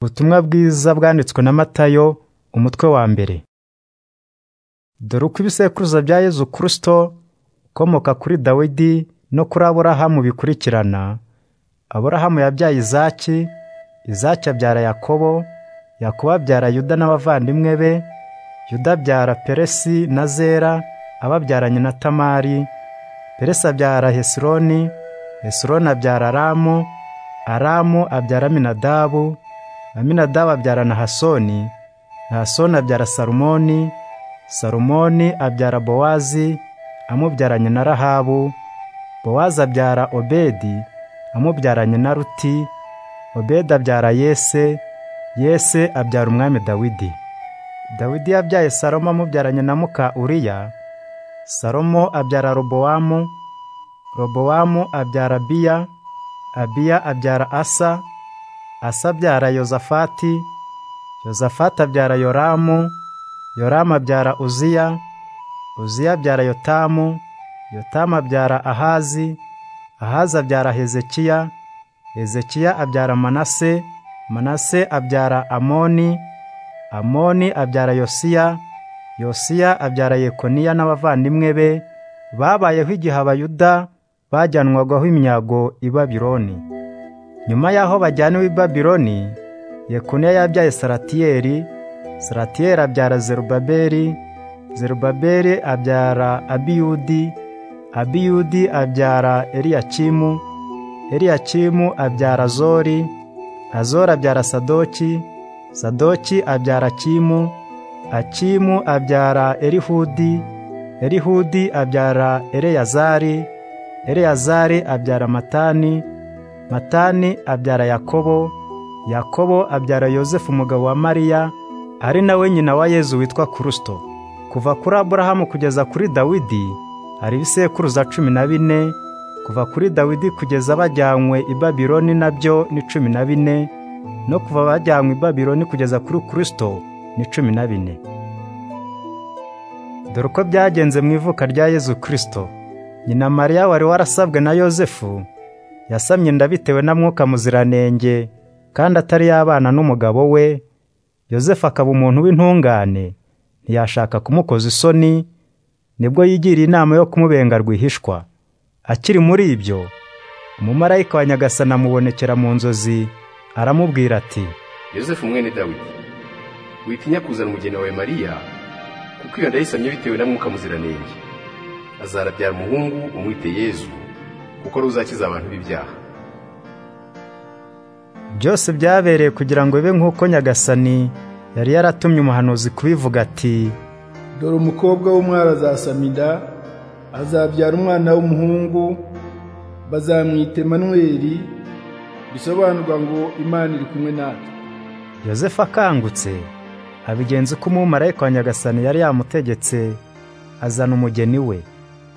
Ubutumwa bwiza bwanditswe na Matayo umutwe wa mbere. Dore uko ibisekuruza bya Yezu Kristo ukomoka kuri Dawidi no kuri Aburahamu bikurikirana, Aburahamu yabyaye Izaki, Izaki abyara Yakobo, Yakobo abyara Yuda n'abavandimwe be, Yuda abyara Peresi na Zera ababyaranye na Tamari, Peresi abyara Hesironi, Hesironi abyara Aramu, Aramu abyara Aminadabu, Aminadabu abyara Nahasoni, Nahasoni abyara Salumoni, Salumoni abyara Bowazi amubyaranye na Rahabu, Bowazi abyara Obedi amubyaranye na Ruti, Obedi abyara Yese, Yese abyara Umwami Dawidi. Dawidi yabyaye Salomo amubyaranye na muka Uriya, Salomo abyara Robowamu, Robowamu abyara Abiya, Abiya abyara Asa, Asa abyara Yozafati, Yozafati abyara Yoramu, Yoramu abyara Uziya, Uziya abyara Yotamu, Yotamu abyara Ahazi, Ahazi abyara Hezekiya, Hezekiya abyara Manase, Manase abyara Amoni, Amoni abyara Yosiya, Yosiya abyara Yekoniya n'abavandimwe be babayeho igihe Abayuda bajyanwagaho imyago i Babironi. Nyuma y'aho bajyaniwe i Babiloni, Yekoniya yabyaye Saratiyeli, Saratiyeli abyara Zerubabeli, Zerubabeli abyara Abiyudi, Abiyudi abyara Eliyakimu, Eliyakimu abyara Azori, Azori abyara Sadoki, Sadoki abyara Akimu, Akimu abyara Erihudi, Erihudi abyara Eleyazari, Eleyazari abyara Matani, Matani abyara Yakobo, Yakobo abyara Yozefu umugabo wa Mariya, ari nawe nyina wa Yezu witwa Kristo. Kuva kuri Aburahamu kugeza kuri Dawidi hari ibisekuruza cumi na bine, kuva kuri Dawidi kugeza bajyanywe i Babiloni nabyo ni cumi na bine, no kuva bajyanywe i Babiloni kugeza kuri Kristo ni cumi na bine. Dore uko byagenze mu ivuka rya Yezu Kristo. Nyina Mariya wari warasabwe na Yozefu yasamye inda bitewe na mwuka muziranenge kandi atari yabana n'umugabo we yosefu akaba umuntu w'intungane ntiyashaka kumukoza isoni nibwo yigiriye inama yo kumubenga rwihishwa akiri muri ibyo umumarayika wa nyagasana amubonekera mu nzozi aramubwira ati yosefu mwene dawidi witinya kuzana umugeni wawe mariya kuko iyo nda yisamye bitewe na mwuka muziranenge azarabyara umuhungu umwite yezu kuko ruzakiza abantu b'ibyaha byose byabereye kugira ngo bibe nk'uko nyagasani yari yaratumye umuhanuzi kubivuga ati dore umukobwa w'umwari azasama inda azabyara umwana w'umuhungu bazamwita manweri bisobanurwa ngo imana iri kumwe natwe yosefu akangutse abigenza uko umumarayika wa nyagasani yari yamutegetse azana umugeni we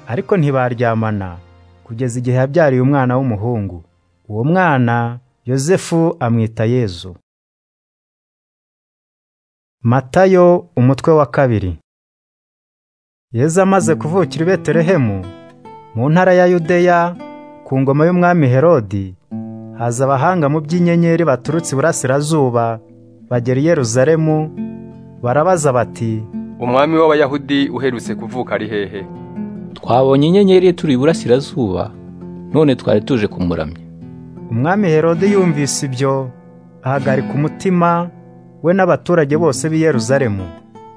ariko ntibaryamana kugeza igihe yabyariye umwana w'umuhungu uwo mwana yosefu amwita yezu matayo umutwe wa kabiri yezu amaze kuvukira i betelehemu mu ntara ya yudeya ku ngoma y'umwami herodi haza abahanga mu by'inyenyeri baturutse iburasirazuba bagera i yeruzalemu barabaza bati umwami w'abayahudi uherutse kuvuka ari hehe twabonye inyenyeri turi iburasirazuba none twari tuje kumuramya umwami herode yumvise ibyo ahagarika umutima we n'abaturage bose b'i yeruzalemu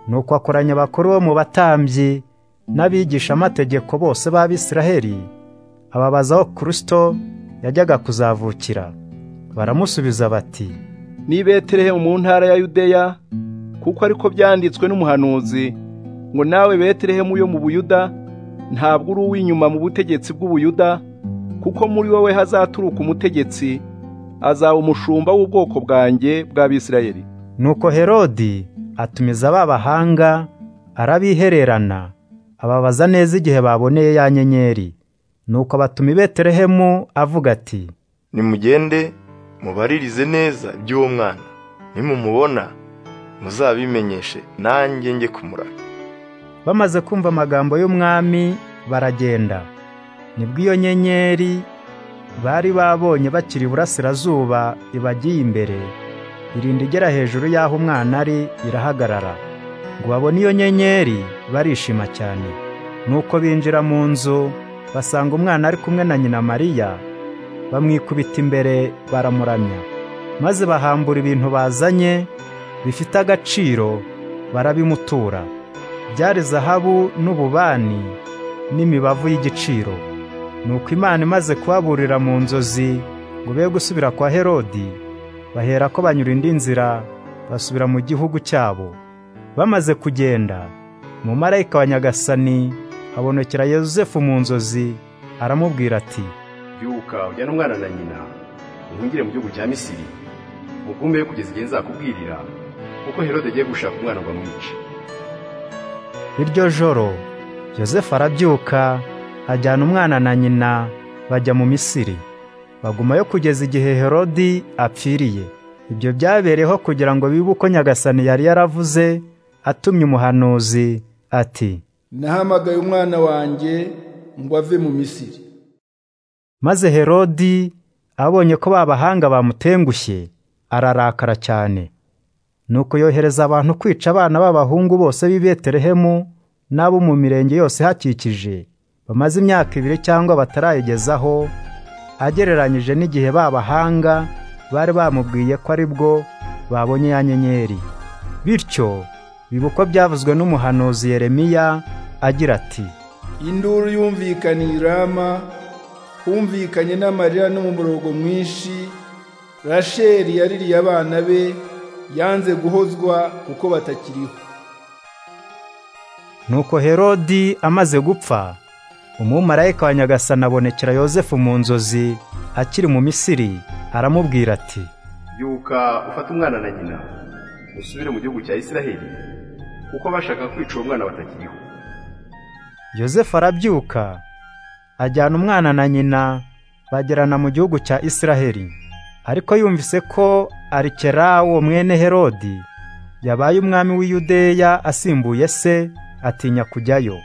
nuko akoranya abakuru bo mu batambyi n'abigishamategeko bose b'abisiraheli ababaza aho kirisito yajyaga kuzavukira baramusubiza bati ni betelehemu mu ntara ya yudeya kuko ariko byanditswe n'umuhanuzi ngo nawe betelehemu yo mu buyuda ntabwo uri uw'inyuma mu butegetsi bw'ubuyuda kuko muri wowe hazaturuka umutegetsi azaba umushumba w'ubwoko bwanjye bw'abisirayeli nuko herodi atumiza ba bahanga arabihererana ababaza neza igihe baboneye ya nyenyeri nuko batuma i betelehemu avuga ati nimugende mubaririze neza iby'uwo mwana nimumubona muzabimenyeshe nanjye njye kumuraka bamaze kumva amagambo y'umwami baragenda nibwo iyo nyenyeri bari babonye bakiri iburasirazuba ibagiye imbere irinda igera hejuru y'aho umwana ari irahagarara ngo babone iyo nyenyeri barishima cyane nuko binjira mu nzu basanga umwana ari kumwe na nyina mariya bamwikubita imbere baramuramya maze bahambura ibintu bazanye bifite agaciro barabimutura byari zahabu n'ububani n'imibavu y'igiciro nuko imana imaze kubaburira mu nzozi ngo be gusubira kwa herodi bahera ko banyura indi nzira basubira mu gihugu cyabo bamaze kugenda mu marayika wa nyagasani habonekera yosefu mu nzozi aramubwira ati byuka ujyane umwana na nyina uhungire mu gihugu cya misiri mugumeyo kugeza igihe nzakubwirira kuko herode agiye gushaka umwana ngo amwice iryo joro yosefu arabyuka ajyana umwana na nyina bajya mu misiri bagumayo kugeza igihe herodi apfiriye ibyo byabereyeho kugira ngo bibe uko nyagasani yari yaravuze atumye umuhanuzi ati nahamagaye umwana wanjye ngo ave mu misiri maze herodi abonye ko babahanga bamutengushye ararakara cyane nuko yohereza abantu kwica abana b'abahungu bose b'i betelehemu n'abo mu mirenge yose ihakikije bamaze imyaka ibiri cyangwa batarayigezaho agereranyije n'igihe babahanga bari bamubwiye ko ari bwo babonye ya nyenyeri bityo biba uko byavuzwe n'umuhanuzi yeremiya agira ati induru yumvikaniye i rama humvikanye n'amarira n'umuborogo mwinshi rasheli yaririye abana be yanze guhozwa kuko batakiriho nuko herodi amaze gupfa umumarayika wa nyagasani abonekera yosefu mu nzozi akiri mu misiri aramubwira ati byuka ufate umwana na nyina usubire mu gihugu cya isiraheli kuko bashaka kwica uwo mwana batakiriho yosefu arabyuka ajyana umwana na nyina bagerana mu gihugu cya isiraheli ariko yumvise ko arikerawo mwene herodi yabaye umwami w'iyudeya asimbuye se atinya kujyayo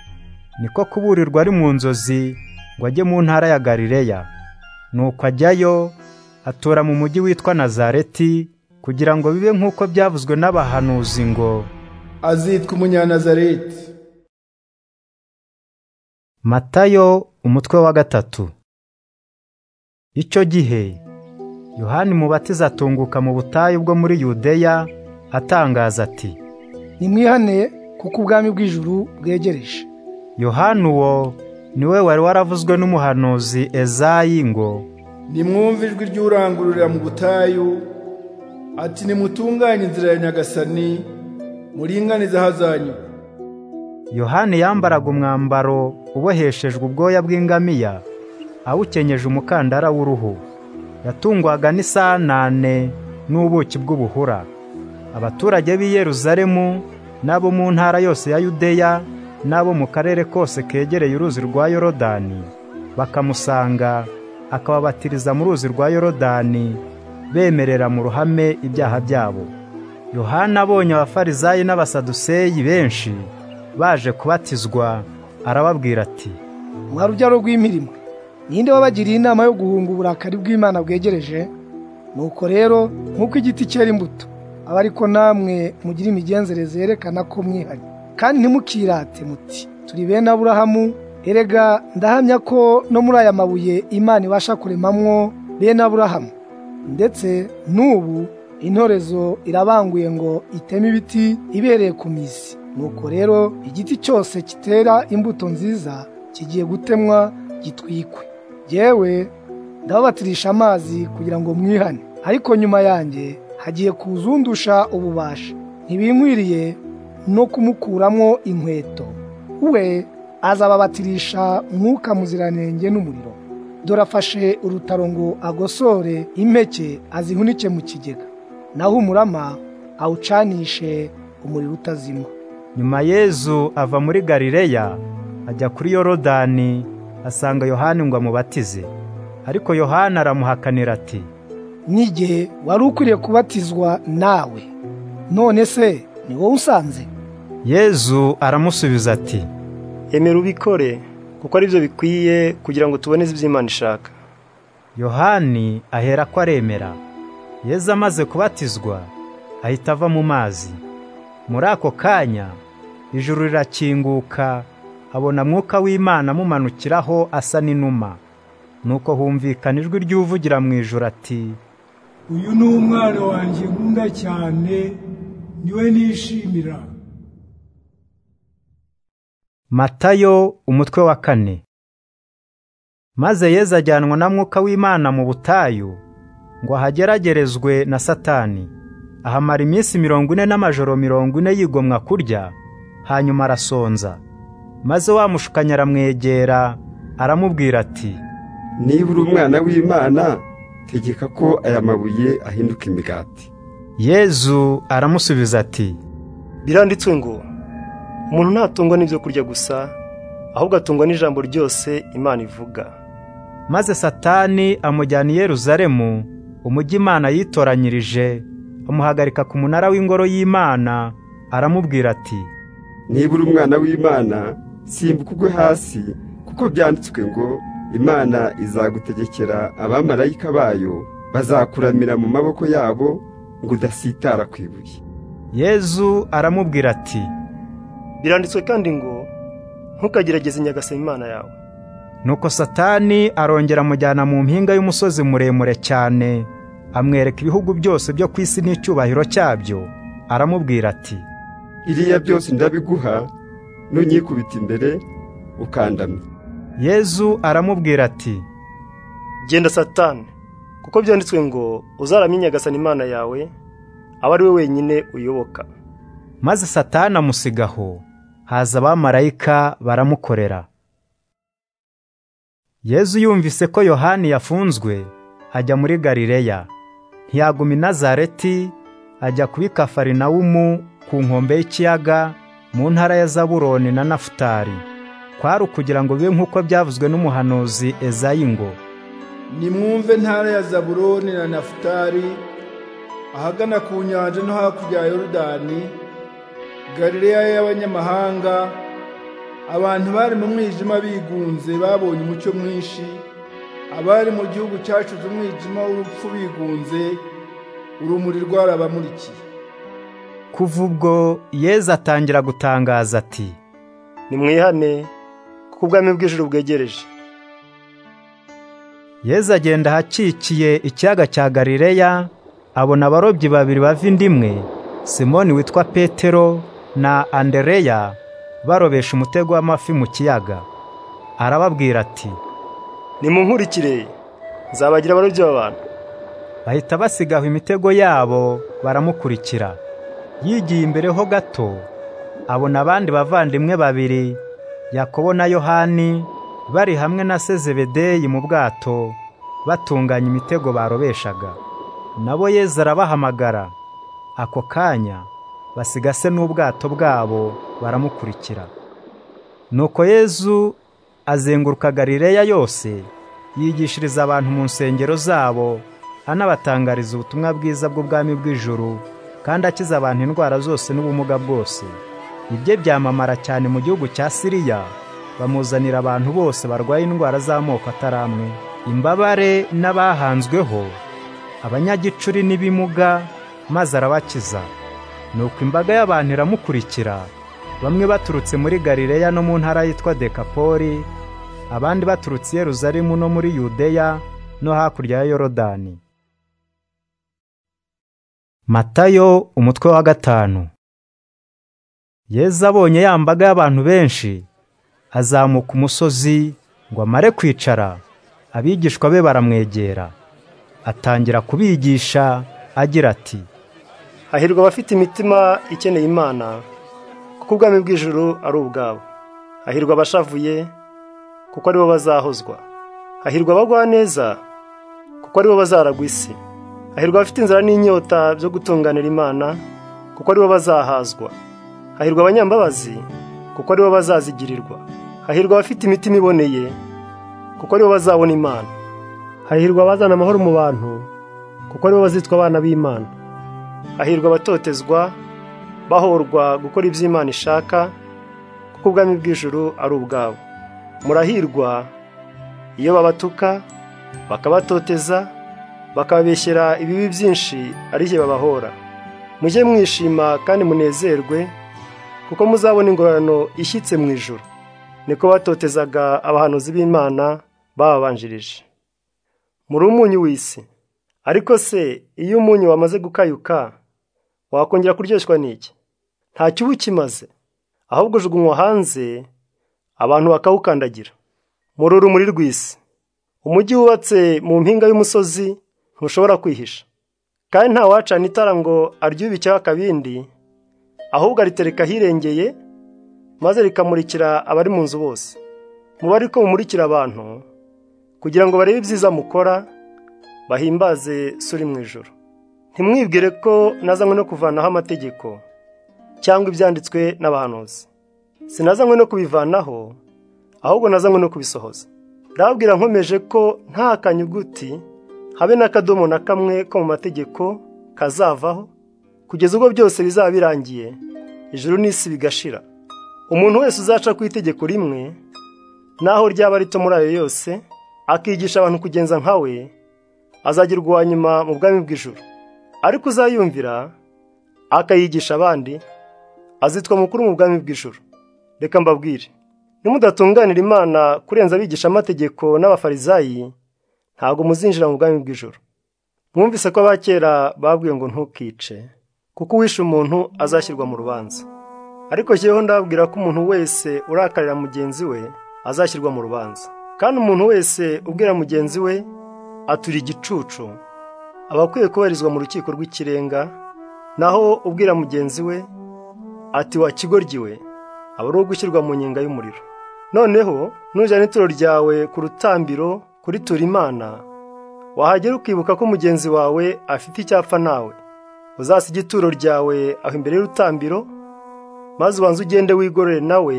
niko kuburirwa ari mu nzozi ngo ajye mu ntara ya galileya nuko ajyayo atura mu mujyi witwa nazareti kugira ngo bibe nk'uko byavuzwe n'abahanuzi ngo azitwa umunyanazareti matayo umutwe wa gatatu icyo gihe yohani mubatiza atunguka mu butayu bwo muri yudeya atangaza ati nimwihaneye kuko ubwami bw'ijuru bwegereje yohani uwo niwe wari waravuzwe n'umuhanuzi ezayi ngo nimwumve ijwi ry'urangururira mu butayu ati nimutunganye inzira ya nyagasani muringanize ahazanyu yohani yambaraga umwambaro uboheshejwe ubwoya bw'ingamiya awukenyeje umukandara w'uruhu yatungwaga n'isanane n'ubuki bw'ubuhura abaturage b'i yeruzalemu n'abo mu ntara yose ya yudeya n'abo mu karere kose kegereye uruzi rwa yorodani bakamusanga akababatiriza mu ruzi rwa yorodani bemerera mu ruhame ibyaha byabo yohana abonye abafarizayi n'abasaduseyi benshi baje kubatizwa arababwira ati mwa rubyaro rw'imirimo ninde wabagiriye inama yo guhunga uburakari bw'imana bwegereje nuko rero nk'uko igiti cyera imbuto aba ariko namwe mugira imigenzereze yerekana ko mwihariye kandi ntimukirate muti turi bene aburahamu erega ndahamya ko no muri aya mabuye imana ibasha kuremamwo bene aburahamu ndetse n'ubu intorezo irabanguye ngo iteme ibiti ibereye ku mizi nuko rero igiti cyose kitera imbuto nziza kigiye gutemwa gitwikwe yewe ndababatirisha amazi kugira ngo mwihane ariko nyuma yanjye hagiye kuzundusha ububasha ntibinkwiriye no kumukuramo inkweto we azababatirisha mwuka muziranenge n'umuriro dore afashe urutaro ngo agosore impeke azihunike mu kigega naho umurama awucanishe umuriro utazima nyuma yezu ava muri galileya ajya kuri yorodani asanga yohani ngo amubatize ariko yohani aramuhakanira ati n'igihe wari ukwiriye kubatizwa nawe none se ni wowe usanze yezu aramusubiza ati emera ubikore kuko ari byo bikwiye kugira ngo tubone iby'imana ishaka yohani ahera ko aremera yezu amaze kubatizwa ahita ava mu mazi muri ako kanya ijuru rirakinguka abona mwuka w'imana amumanukiraho asa n'inuma nuko humvikana ijwi ry'uvugira mu ijoro ati uyu ni umwana wanjye nkunda cyane niwe nishimira matayo umutwe wa kane maze yezu ajyanwa na mwuka w'imana mu butayu ngo ahageragerezwe na satani ahamara iminsi mirongo ine n'amajoro mirongo ine yigomwa kurya hanyuma arasonza maze wa mushukanyi aramwegera aramubwira ati niba uri umwana w'imana tegeka ko aya mabuye ahinduka imigati yezu aramusubiza ati biranditswe ngo umuntu ntatungwa n'ibyo kurya gusa ahubwo atungwa n'ijambo ryose imana ivuga maze satani amujyana i yeruzalemu umujyi imana yitoranyirije amuhagarika ku munara w'ingoro y'imana aramubwira ati niba uri umwana w'imana simbuka ugwe hasi kuko byanditswe ngo imana izagutegekera abamarayika bayo bazakuramira mu maboko yabo ngo udasitara ku ibuye yezu aramubwira ati biranditswe kandi ngo ntukagerageze inyagasa imana yawe nuko satani arongera amujyana mu mpinga y'umusozi muremure cyane amwereka ibihugu byose byo ku isi n'icyubahiro cyabyo aramubwira ati iriya byose ndabiguha nunyikubita imbere ukandamye yezu aramubwira ati genda satani kuko byanditswe ngo uzaramye nyagasani imana yawe aba ari we wenyine uyoboka maze satani amusigaho haza abamarayika baramukorera yezu yumvise ko yohani yafunzwe ajya muri galileya ntiyaguma i nazareti ajya kubi kafarinawumu ku nkombe y'ikiyaga mu ntara ya zaburoni na nafutari kwari ukugira ngo bibe nk'uko byavuzwe n'umuhanuzi ezayi ngo nimwumve ntara ya zaburoni na nafutari ahagana ku nyanja no hakurya ya yorodani galileya y'abanyamahanga abantu bari mu mwijima bigunze babonye umucyo mwinshi abari mu gihugu cyacuze umwijima w'urupfu bigunze urumuri rwarabamurikiye kuva ubwo yezu atangira gutangaza ati nimwihane kuko ubwami bw'ijuru bwegereje yezu agenda ahakikiye ikiyaga cya galileya abona abarobyi babiri bava inda imwe simoni witwa petero na andereya barobesha umutego w'amafi mu kiyaga arababwira ati nimunkurikire nzabagira abarobyi b'abantu bahita basigaho imitego yabo baramukurikira yigiye imbere ho gato abona abandi bavandimwe babiri yakobo na yohani bari hamwe na sezebedeyi mu bwato batunganya imitego barobeshaga nabo yezu arabahamagara ako kanya basigase n'ubwato bwabo baramukurikira nuko yezu azenguruka galileya yose yigishiriza abantu mu nsengero zabo anabatangariza ubutumwa bwiza bw'ubwami bw'ijuru kandi akiza abantu indwara zose n'ubumuga bwose ibye byamamara cyane mu gihugu cya siriya bamuzanira abantu bose barwaye indwara z'amoko ataramwe imbabare n'abahanzweho abanyagicuri n'ibimuga maze arabakiza nuko imbaga y'abantu iramukurikira bamwe baturutse muri galileya no mu ntara yitwa dekapoli abandi baturutse i yeruzalemu no muri yudeya no hakurya ya yorodani matayo umutwe wa gatanu yezu abonye ya mbaga y'abantu benshi azamuka umusozi ngo amare kwicara abigishwa be baramwegera atangira kubigisha agira ati hahirwa abafite imitima ikeneye imana kuko ubwami bw'ijuru ari ubwabo hahirwa abashavuye kuko aribo bazahozwa hahirwa abagwa neza kuko aribo bazaragwa isi hahirwa abafite inzara n'inyota byo gutunganira imana kuko aribo bazahazwa hahirwa abanyambabazi kuko aribo bazazigirirwa hahirwa abafite imitima iboneye kuko aribo bazabona imana hahirwa abazana amahoro mu bantu kuko aribo bazitwa abana b'imana hahirwa abatotezwa bahorwa gukora ibyo imana ishaka kuko ubwami bw'ijuru ari ubwabo murahirwa iyo babatuka bakabatoteza bakababeshyera ibibi byinshi ari byo babahora mujye mwishima kandi munezerwe kuko muzabona ingororano ishyitse mu ijoro niko batotezaga abahanuzi b'imana bababanjirije muri umunyu w'isi ariko se iyo umunyu wamaze gukayuka wakongera kuryoshwa n'iki nta kiba ukimaze ahubwo ujugunywa hanze abantu bakawukandagira muri urumuri rw'isi umujyi wubatse mu mpinga y'umusozi ntushobora kwihisha kandi nta wacana itara ngo aryube icyaha akabindi ahubwo aritereka ahirengeye maze rikamurikira abari mu nzu bose muba ariko mumurikira abantu kugira ngo barebe ibyiza mukora bahimbaze suri mu ijoro ntimwibwire ko nazanywe no kuvanaho amategeko cyangwa ibyanditswe n'abahanuzi sinazanywe no kubivanaho ahubwo nazanywe no kubisohoza ndababwira nkomeje ko nta kanyuguti habe n'akadomo na kamwe ko mu mategeko kazavaho kugeza ubwo byose bizaba birangiye ijuru n'isi bigashira umuntu wese uzaca ku itegeko rimwe naho ryaba rito muri ayo yose akigisha abantu kugenza nka we azagirwa uwa nyuma mu bwami bw'ijuru ariko uzayumvira akayigisha abandi azitwa mukuru mu bwami bw'ijuru reka mbabwire nimudatunganira imana kurenza abigisha amategeko n'abafarizayi ntabwo muzinjira mu bwami bw'ijoro mwumvise ko abakera babwiye ngo ntukice kuko uwishe umuntu azashyirwa mu rubanza ariko jyeweho ndababwira ko umuntu wese urakarira mugenzi we azashyirwa mu rubanza kandi umuntu wese ubwira mugenzi we atura igicucu aba akwiye kubarizwa mu rukiko rw'ikirenga naho ubwira mugenzi we ati wa kigoryi we aba ari uwo gushyirwa mu nyenga y'umuriro noneho nujyana ituro ryawe ku rutambiro kuri tura imana wahagera ukibuka ko mugenzi wawe afite icyapfa nawe uzasige ituro ryawe aho imbere y'urutambiro maze ubanze ugende wigorore nawe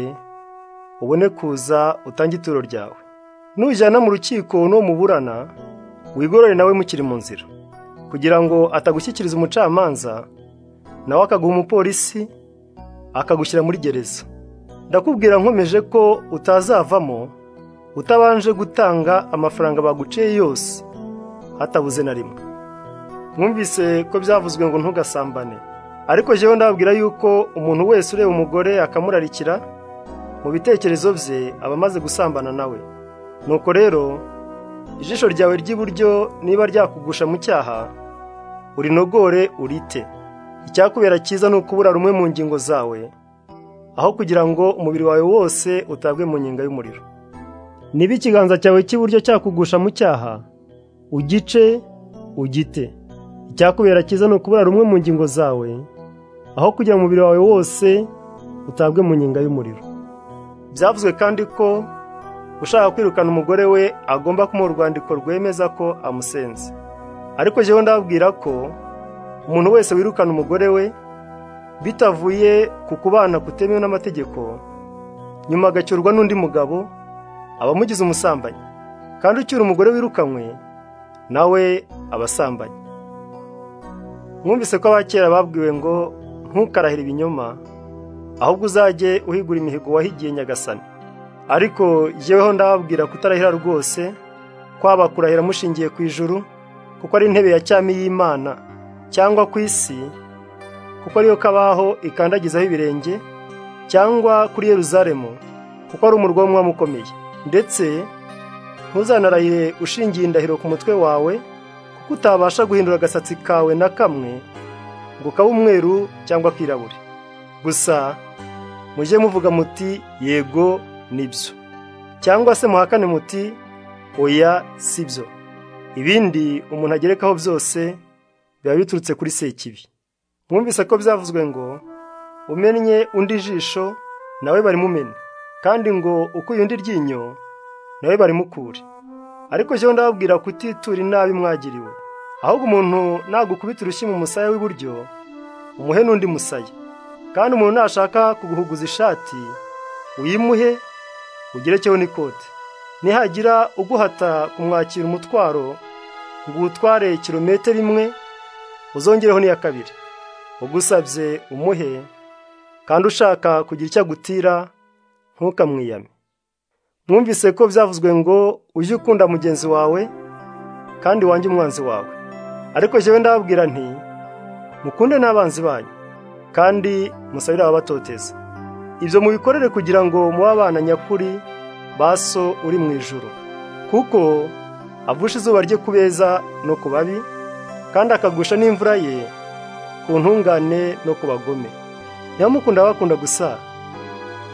ubone kuza utange ituro ryawe nujyana mu rukiko n'uwo muburana wigorore nawe mukiri mu nzira kugira ngo atagushyikiriza umucamanza nawe akaguha umupolisi akagushyira muri gereza ndakubwira nkomeje ko utazavamo utabanje gutanga amafaranga baguciye yose hatabuze na rimwe mwumvise ko byavuzwe ngo ntugasambane ariko jyewe ndababwira yuko umuntu wese ureba umugore akamurarikira mu bitekerezo bye aba amaze gusambana nawe nuko rero ijisho ryawe ry'iburyo niba ryakugusha mu cyaha urinogore urite icyakubera cyiza ni ukubura rumwe mu ngingo zawe aho kugira ngo umubiri wawe wose utabwe mu nyenga y'umuriro niba ikiganza cyawe cy'iburyo cyakugusha mu cyaha ugice ugite icyakubera cyiza ni ukubura rumwe mu ngingo zawe aho kugira umubiri wawe wose utabwe mu nyenga y'umuriro byavuzwe kandi ko ushaka kwirukana umugore we agomba kumuha urwandiko rwemeza ko amusenze ariko jyewe ndababwira ko umuntu wese wirukana umugore we bitavuye ku kubana kutemewe n'amategeko nyuma agacyurwa n'undi mugabo aba amugize umusambanyi kandi ucyura umugore wirukanywe nawe abasambanyi mwumvise ko abakera babwiwe ngo ntukarahire ibinyoma ahubwo uzajye uhigura imihigo wahigiye nyagasani ariko jyeweho ndababwira kutarahira rwose kwaba kurahira mushingiye ku ijuru kuko ari intebe ya cyami y'imana cyangwa ku isi kuko ariyo kabaho ikandagizaho ibirenge cyangwa kuri yeruzalemu kuko ari umurwa w'umwami ukomeye ndetse ntuzanarahire ushingiye indahiro ku mutwe wawe kuko utabasha guhindura agasatsi kawe na kamwe ngo kabe umweru cyangwa kirabure gusa mujye muvuga muti yego nibyo cyangwa se muhakane muti oya si byo ibindi umuntu agerekaho byose biba biturutse kuri sekibi mwumvise ko byavuzwe ngo umennye undi jisho nawe barimumena kandi ngo ukuye undi ryinyo nawe barimukure ariko jyewe ndababwira kutitura inabi mwagiriwe ahubwo umuntu nagukubita urushyi mu musaya w'iburyo umuhe n'undi musaya kandi umuntu nashaka kuguhuguza ishati uyimuhe ugerekeho n'ikote nihagira uguhata kumwakira umutwaro ngo uwutware kilometero imwe uzongereho n'iya kabiri ugusabye umuhe kandi ushaka kugira icyo agutira ntukamwiyame mwumvise ko byavuzwe ngo ujye ukunda mugenzi wawe kandi wange umwanzi wawe ariko jyewe ndababwira nti mukunde n'abanzi banyu kandi musabire ababatoteza ibyo mubikorere kugira ngo mube abana nyakuri ba so uri mu ijoro kuko avusha izuba rye ku beza no ku babi kandi akagusha n'imvura ye ku ntungane no ku bagome niba mukunda abakunda gusa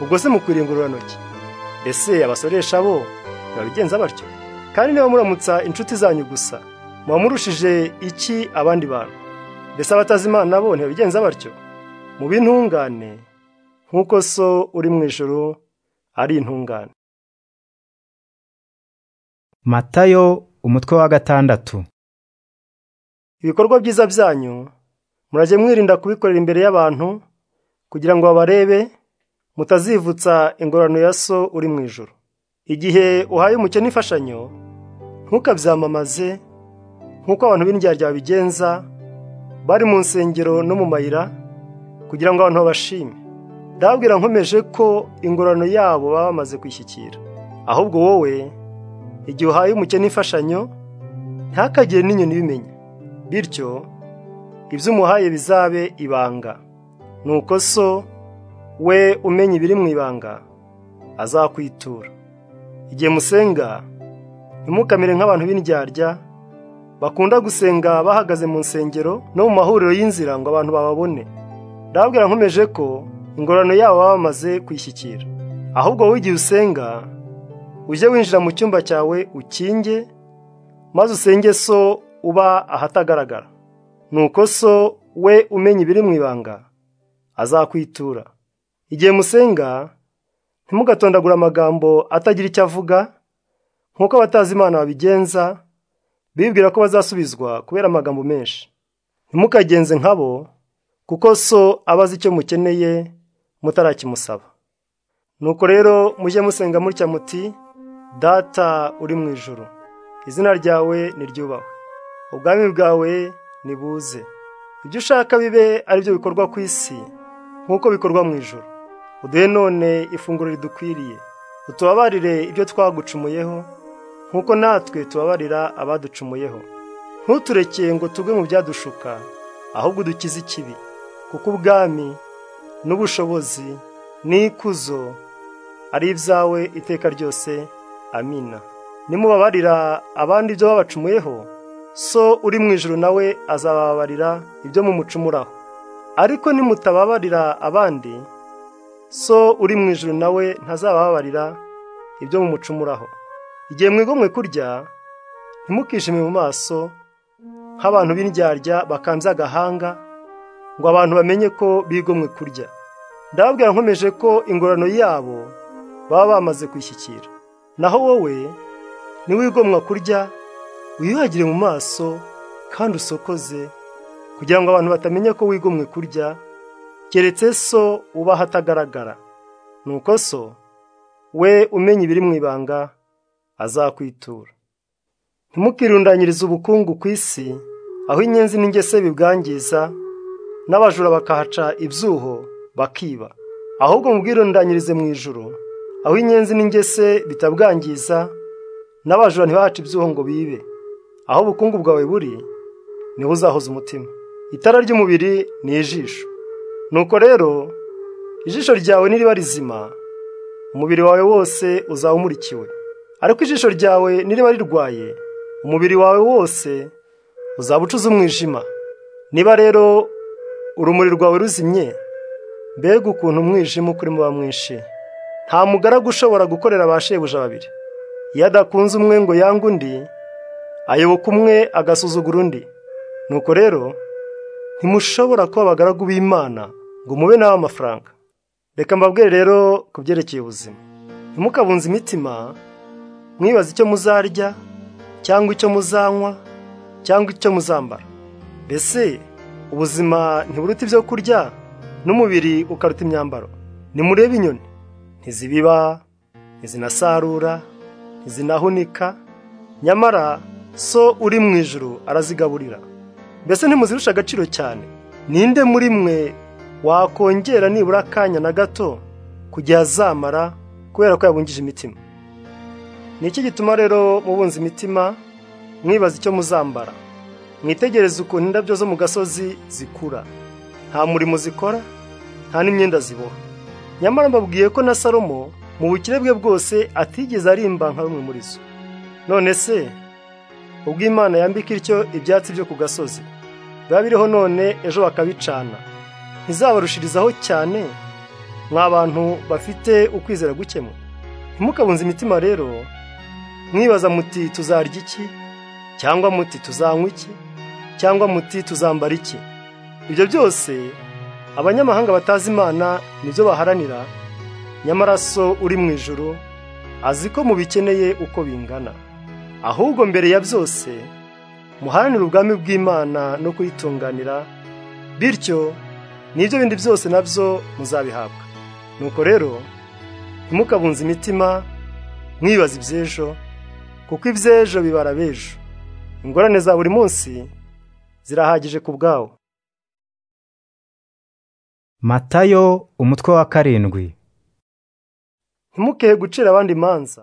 ubwo se mukwiriye ingororantoki ese abasoresha bo ntibabigenza batyo kandi niba muramutsa inshuti zanyu gusa muba murushije iki abandi bantu mbese abatazi imana bo ntibabigenza batyo mube intungane nk'uko so uri mu ijoro ari intungane matayo umutwe wa gatandatu ibikorwa byiza byanyu murajye mwirinda kubikorera imbere y'abantu kugira ngo babarebe mutazivutsa ingororano ya so uri mu ijoro igihe uhaye umukene imfashanyo ntukabyamamaze nk'uko abantu b'indyarya babigenza bari mu nsengero no mu mayira kugira ngo abantu babashime ndababwira nkomeje ko ingororano yabo baba bamaze kwishyikira ahubwo wowe igihe uhaye umukene imfashanyo ntakagire n'inyoni ibimenya bityo ibyo umuhaye bizabe ibanga nuko so we umenya ibiri mu ibanga azakwitura igihe musenga ntimukamere nk'abantu b'indyarya bakunda gusenga bahagaze mu nsengero no mu mahuriro y'inzira ngo abantu bababone ndababwira nkomeje ko ingororano yabo baba bamaze kwishyikira ahubwo wowe igihe usenga ujye winjira mu cyumba cyawe ukinge maze usenge so uba ahatagaragara nuko so we umenya ibiri mu ibanga azakwitura igihe musenga ntimugatondagura amagambo atagira icyo avuga nk'uko abatazi imana babigenza bibwira ko bazasubizwa kubera amagambo menshi ntimukagenze nkabo kuko so aba azi icyo mukeneye mutarakimusaba nuko rero mujye musenga mutya muti data uri mu ijoro izina ryawe niryubahwe ubwami bwawe nibuze ibyo ushaka bibe ari byo bikorwa ku isi nk'uko bikorwa mu ijoro uduhe none ifunguro ridukwiriye utubabarire ibyo twagucumuyeho nk'uko natwe tubabarira abaducumuyeho ntuturekeye ngo tugwe mu byadushuka ahubwo udukize ikibi kuko ubwami n'ubushobozi n'ikuzo ari ibyawe iteka ryose amina nimubabarira abandi ibyo babacumuyeho so uri mu ijoro nawe azababarira ibyo mumucumuraho ariko nimutababarira abandi so uri mu ijoro nawe ntazabababarira ibyo mumucumuraho igihe mwigomwe kurya ntimukishime mu maso nk'abantu b'indyarya bakambye agahanga ngo abantu bamenye ko bigomwe kurya ndababwira nkomeje ko ingororano yabo baba bamaze kwishyikira naho wowe niwigomwa kurya wiyuhagire mu maso kandi usokoze kugira ngo abantu batamenya ko wigomwe kurya keretse so uba ahatagaragara nuko so we umenya ibiri mu ibanga azakwitura ntimukirundanyirize ubukungu ku isi aho inyenzi n'ingese bibwangiza n'abajura bakahaca ibyuho bakiba ahubwo mubwirundanyirize mu ijoro aho inyenzi n'ingese bitabwangiza n'abajura ntibahaca ibyuho ngo bibe aho ubukungu bwawe buri niho uzahoza umutima itara ry'umubiri ni ijisho nuko rero ijisho ryawe niriba rizima umubiri wawe wose uzaba umurikiwe ariko ijisho ryawe niriba rirwaye umubiri wawe wose uzaba ucuze umwijima niba rero urumuri rwawe ruzimye mbega ukuntu umwijima ukuri muba mwinshi nta mugaragu ushobora gukorera ba shebuja babiri iyo adakunze umwe ngo yange undi ayoboka umwe agasuzugura undi nuko rero ntimushobora kuba abagaragu b'imana ngo mube nawe amafaranga reka mbabwire rero ku byerekeye ubuzima ntimukabunze imitima mwibaza icyo muzarya cyangwa icyo muzanywa cyangwa icyo muzambara mbese ubuzima ntiburuta ibyo kurya n'umubiri ukaruta imyambaro nimurebe inyoni ntizibiba ntizinasarura ntizinahunika nyamara so uri mu ijoro arazigaburira mbese ntimuzirusha agaciro cyane ninde muri mwe wakongera nibura akanya na gato kugira azamara kubera ko yabungije imitima ni iki gituma rero mubunza imitima mwibaza icyo muzambara mwitegereze ukuntu indabyo zo mu gasozi zikura nta murimo zikora nta n'imyenda ziboha nyamara mbabwiye ko na salomo mu bukire bwe bwose atigeze arimba nka bimwe muri zo none se ubwo imana yambika ityo ibyatsi byo ku gasozi biba biriho none ejo bakabicana ntizabarushirizaho cyane mwa bantu bafite ukwizera gukemura ntimukabunze imitima rero mwibaza muti tuzarya iki cyangwa muti tuzanywa iki cyangwa muti tuzambara iki ibyo byose abanyamahanga batazi imana nibyo baharanira nyamara so uri mu ijoro azi ko mubikeneye uko bingana ahubwo mbere ya byose muharanire ubwami bw'imana no kuyitunganira bityo n'ibyo bindi byose nabyo muzabihabwa nuko rero ntimukabunze imitima mwibaza iby'ejo kuko iby'ejo bibara b'ejo ingorane za buri munsi zirahagije ku bwawo matayo umutwe wa karindwi ntimukehe gucira abandi imanza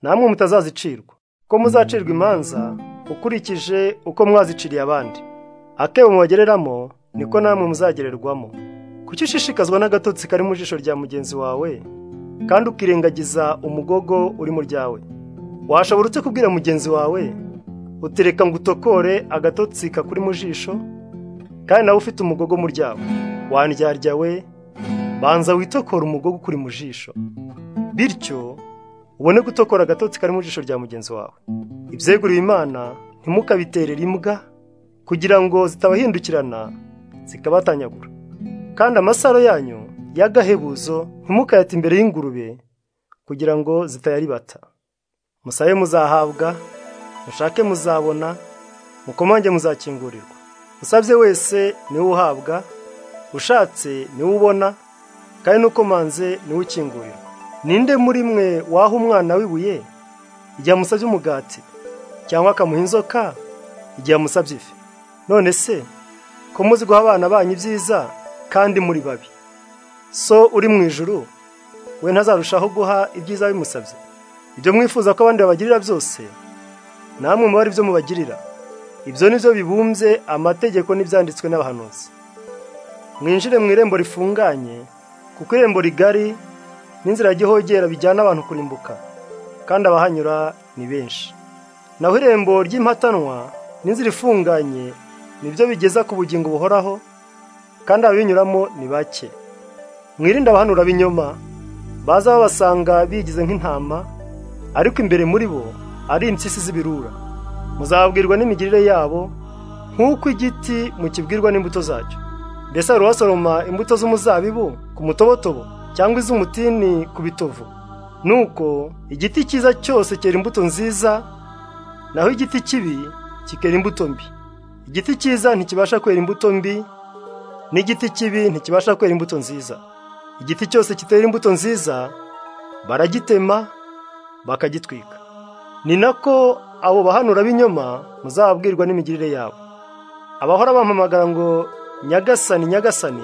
namwe mutazazicirwa ko muzacirwa imanza ukurikije uko mwaziciriye abandi akebo mubagereramo niko namwe muzagererwamo kuki ushishikazwa n'agatotsi kari mu jisho rya mugenzi wawe kandi ukirengagiza umugogo uri mu ryawe washobora uretse kubwira mugenzi wawe utereka ngo utokore agatotsi kakuri mu jisho kandi nawe ufite umugogo mu ryawe wandyarya we banza witokora umugogo ukuri mu jisho bityo ubone gutokora agatotsi kari mu jisho rya mugenzi wawe ibyeguriwe imana ntimukabiterere imbwa kugira ngo zitabahindukirana zikabatanyagura kandi amasaro yanyu y'agahebuzo ntimukayate imbere y'ingurube kugira ngo zitayaribata musabe muzahabwa mushake muzabona mukomange muzakingurirwa usabye wese niwe uhabwa ushatse niwe ubona kandi n'ukomanze niwe ukingurirwa ninde muri mwe waha umwana w'ibuye igihe amusabye umugati cyangwa akamuha inzoka igihe amusabye ifi none se ko muzi guha abana banyu ibyiza kandi muri babi so uri mu ijuru we ntazarushaho guha ibyiza bimusabye ibyo mwifuza ko abandi babagirira byose namwe muba ari byo mubagirira ibyo ni byo bibumbye amategeko n'ibyanditswe n'abahanuzi mwinjire mu irembo rifunganye kuko irembo rigari n'inzira y'igihogera bijyana abantu kurimbuka kandi abahanyura ni benshi naho irembo ry'impatanwa n'inzira ifunganye nibyo bigeza ku bugingo buhoraho kandi ababinyuramo ni bake mwirinde abahanura b'inyoma baza babasanga bigize nk'intama ariko imbere muri bo ari impyisi z'ibirura muzabwirwa n'imigirire yabo nk'uko igiti mukibwirwa n'imbuto zacyo mbese hari uwasoroma imbuto z'umuzabibu ku mutobotobo cyangwa iz'umutini ku bitovu nuko igiti cyiza cyose cyera imbuto nziza naho igiti kibi kikera imbuto mbi igiti cyiza ntikibasha kwera imbuto mbi n'igiti kibi ntikibasha kwera imbuto nziza igiti cyose kitera imbuto nziza baragitema bakagitwika ni nako abo bahanura b'inyoma muzababwirwa n'imigirire yabo abahora bampamagara ngo nyagasani nyagasani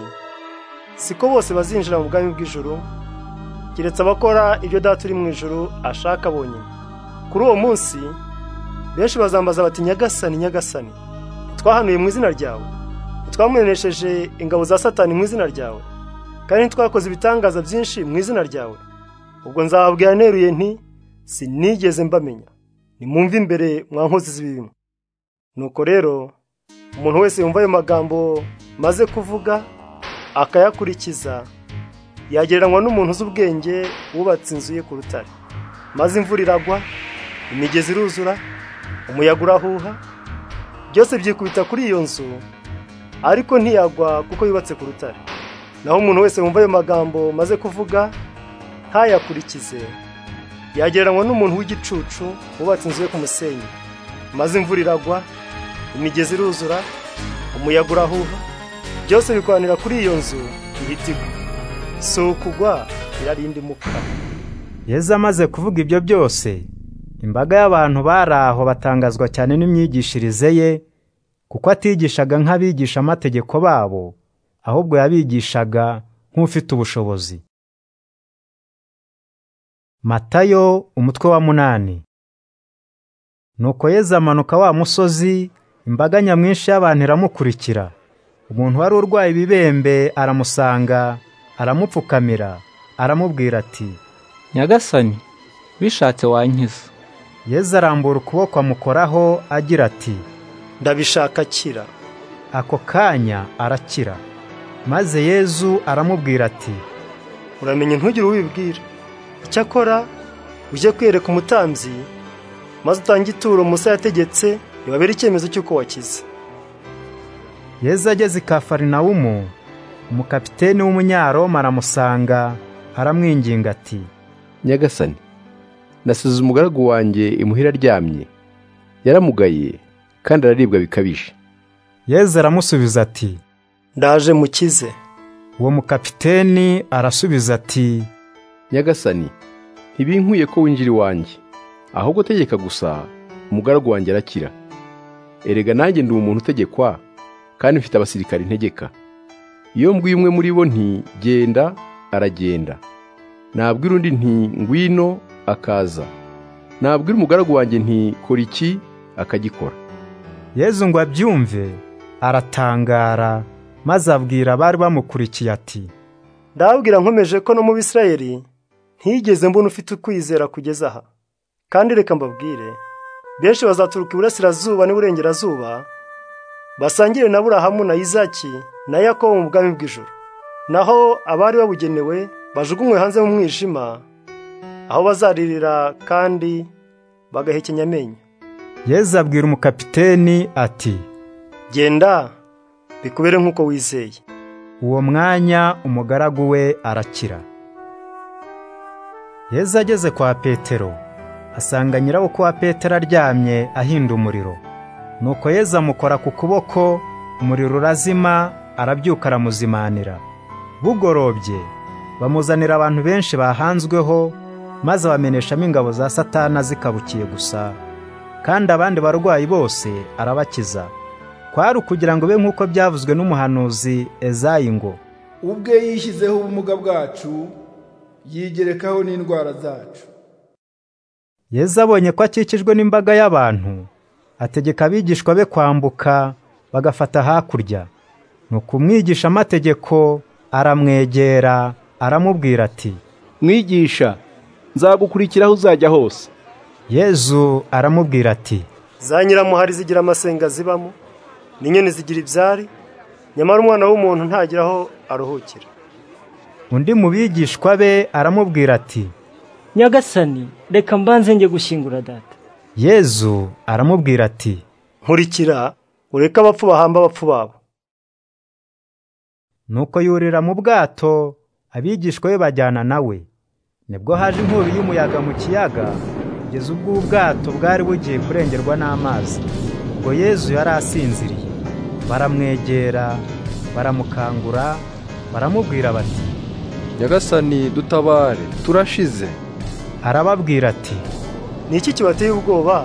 siko bose bazinjira mu bwami bw'ijuru keretse abakora ibyo data uri mu ijuru ashaka bonyine kuri uwo munsi benshi bazambaza bati nyagasani nyagasani twahanuye mu izina ryawe ntitwamunesheje ingabo za satani mu izina ryawe kandi ntitwakoze ibitangaza byinshi mu izina ryawe ubwo nzababwira neruye nti sinigeze mbamenya nimwumve imbere mwa nkozi z'ibibi nuko rero umuntu wese yumva ayo magambo maze kuvuga akayakurikiza yagereranywa n'umuntu uzi ubwenge wubatse inzu ye ku rutare maze imvura iragwa imigezi iruzura umuyaga urahuha byose byikubita kuri iyo nzu ariko ntiyagwa kuko yubatse ku rutare naho umuntu wese wumva ayo magambo maze kuvuga ntayakurikize yagereranywa n'umuntu w'igicucu wubatse inzu ye ku musenyi maze imvura iragwa imigezi iruzura umuyaga urahuha byose bikoranira kuri iyo nzu ihita igwa si ukugwa irarinda imuka yezu amaze kuvuga ibyo byose imbaga y'abantu bari aho batangazwa cyane n'imyigishirize ye kuko atigishaga nk'abigisha amategeko babo ahubwo yabigishaga nk'ufite ubushobozi matayo umutwe wa munani nuko yeza amanuka wa musozi imbaga nyamwinshi y'abantu iramukurikira umuntu wari urwaye ibibembe aramusanga aramupfukamira aramubwira ati nyagasani bishatse wankiza yezu arambura ukuboko amukoraho agira ati ndabishaka kira ako kanya arakira maze yezu aramubwira ati uramenye ntugire uwibwira icyakora ujye kwereka umutambyi maze utange ituro musa yategetse ntibabere icyemezo cy'uko wakize yezu ageze i kafarinawumu umukapiteni w'umunyaroma aramusanga aramwinginga ati nyagasani nasize umugaragu wanjye imuhira aryamye yaramugaye kandi araribwa bikabije yezu aramusubiza ati ndaje mukize uwo mukapiteni arasubiza ati nyagasani ntibinkuye ko winjira iwanjye ahubwo tegeka gusa umugaragu wanjye arakira erega nanjye ndi umuntu utegekwa kandi mfite abasirikari ntegeka iyo mbwiye umwe muri bo nti genda aragenda nabwira undi nti ngwino akaza nabwira umugaragu wanjye nti kora iki akagikora yezu ngo abyumve aratangara maze abwira abari bamukurikiye ati ndabwira nkomeje ko no mu bisirayeli ntigeze mbona ufite ukwizera kugeza aha kandi reka mbabwire benshi bazaturuka iburasirazuba n'iburengerazuba basangire na burahamu na izaki na yakobo mu bwami bw'ijoro naho abari babugenewe bajugunywe hanze mu mwijima aho bazaririra kandi bagahekenya amenyo yezu abwira umukapiteni ati genda bikubere nk'uko wizeye uwo mwanya umugaragu we arakira yezu ageze kwa petero asanga nyirabukwe wa petero aryamye ahinda umuriro nuko yezu amukora ku kuboko umuriro urazima arabyuka aramuzimanira bugorobye bamuzanira abantu benshi bahanzweho maze abameneshamo ingabo za satana zikabukiye gusa kandi abandi barwayi bose arabakiza kwari ukugira ngo be nk'uko byavuzwe n'umuhanuzi ezayi ngo ubwe yishyizeho ubumuga bwacu yigerekaho n'indwara zacu Yezu abonye ko akikijwe n'imbaga y'abantu ategeka abigishwa be kwambuka bagafata hakurya nuko umwigisha amategeko aramwegera aramubwira ati mwigisha nzagukurikira aho uzajya hose yezu aramubwira ati za nyiramuhari zigira amasenga zibamo n'inyoni zigira ibyari nyamara umwana w'umuntu ntagira aho aruhukira undi mu bigishwa be aramubwira ati nyagasani reka mbanze njye gushyingura data yezu aramubwira ati nkurikira ureke abapfu bahamba abapfu babo nuko yurira mu bwato abigishwa be bajyana nawe nibwo haje inkubi y'umuyaga mu kiyaga kugeza ubwo ubwato bwari bugiye kurengerwa n'amazi ngo yezu yari asinziriye baramwegera baramukangura baramubwira bati nyagasani dutabare turashize arababwira ati ni iki kibateye ubwoba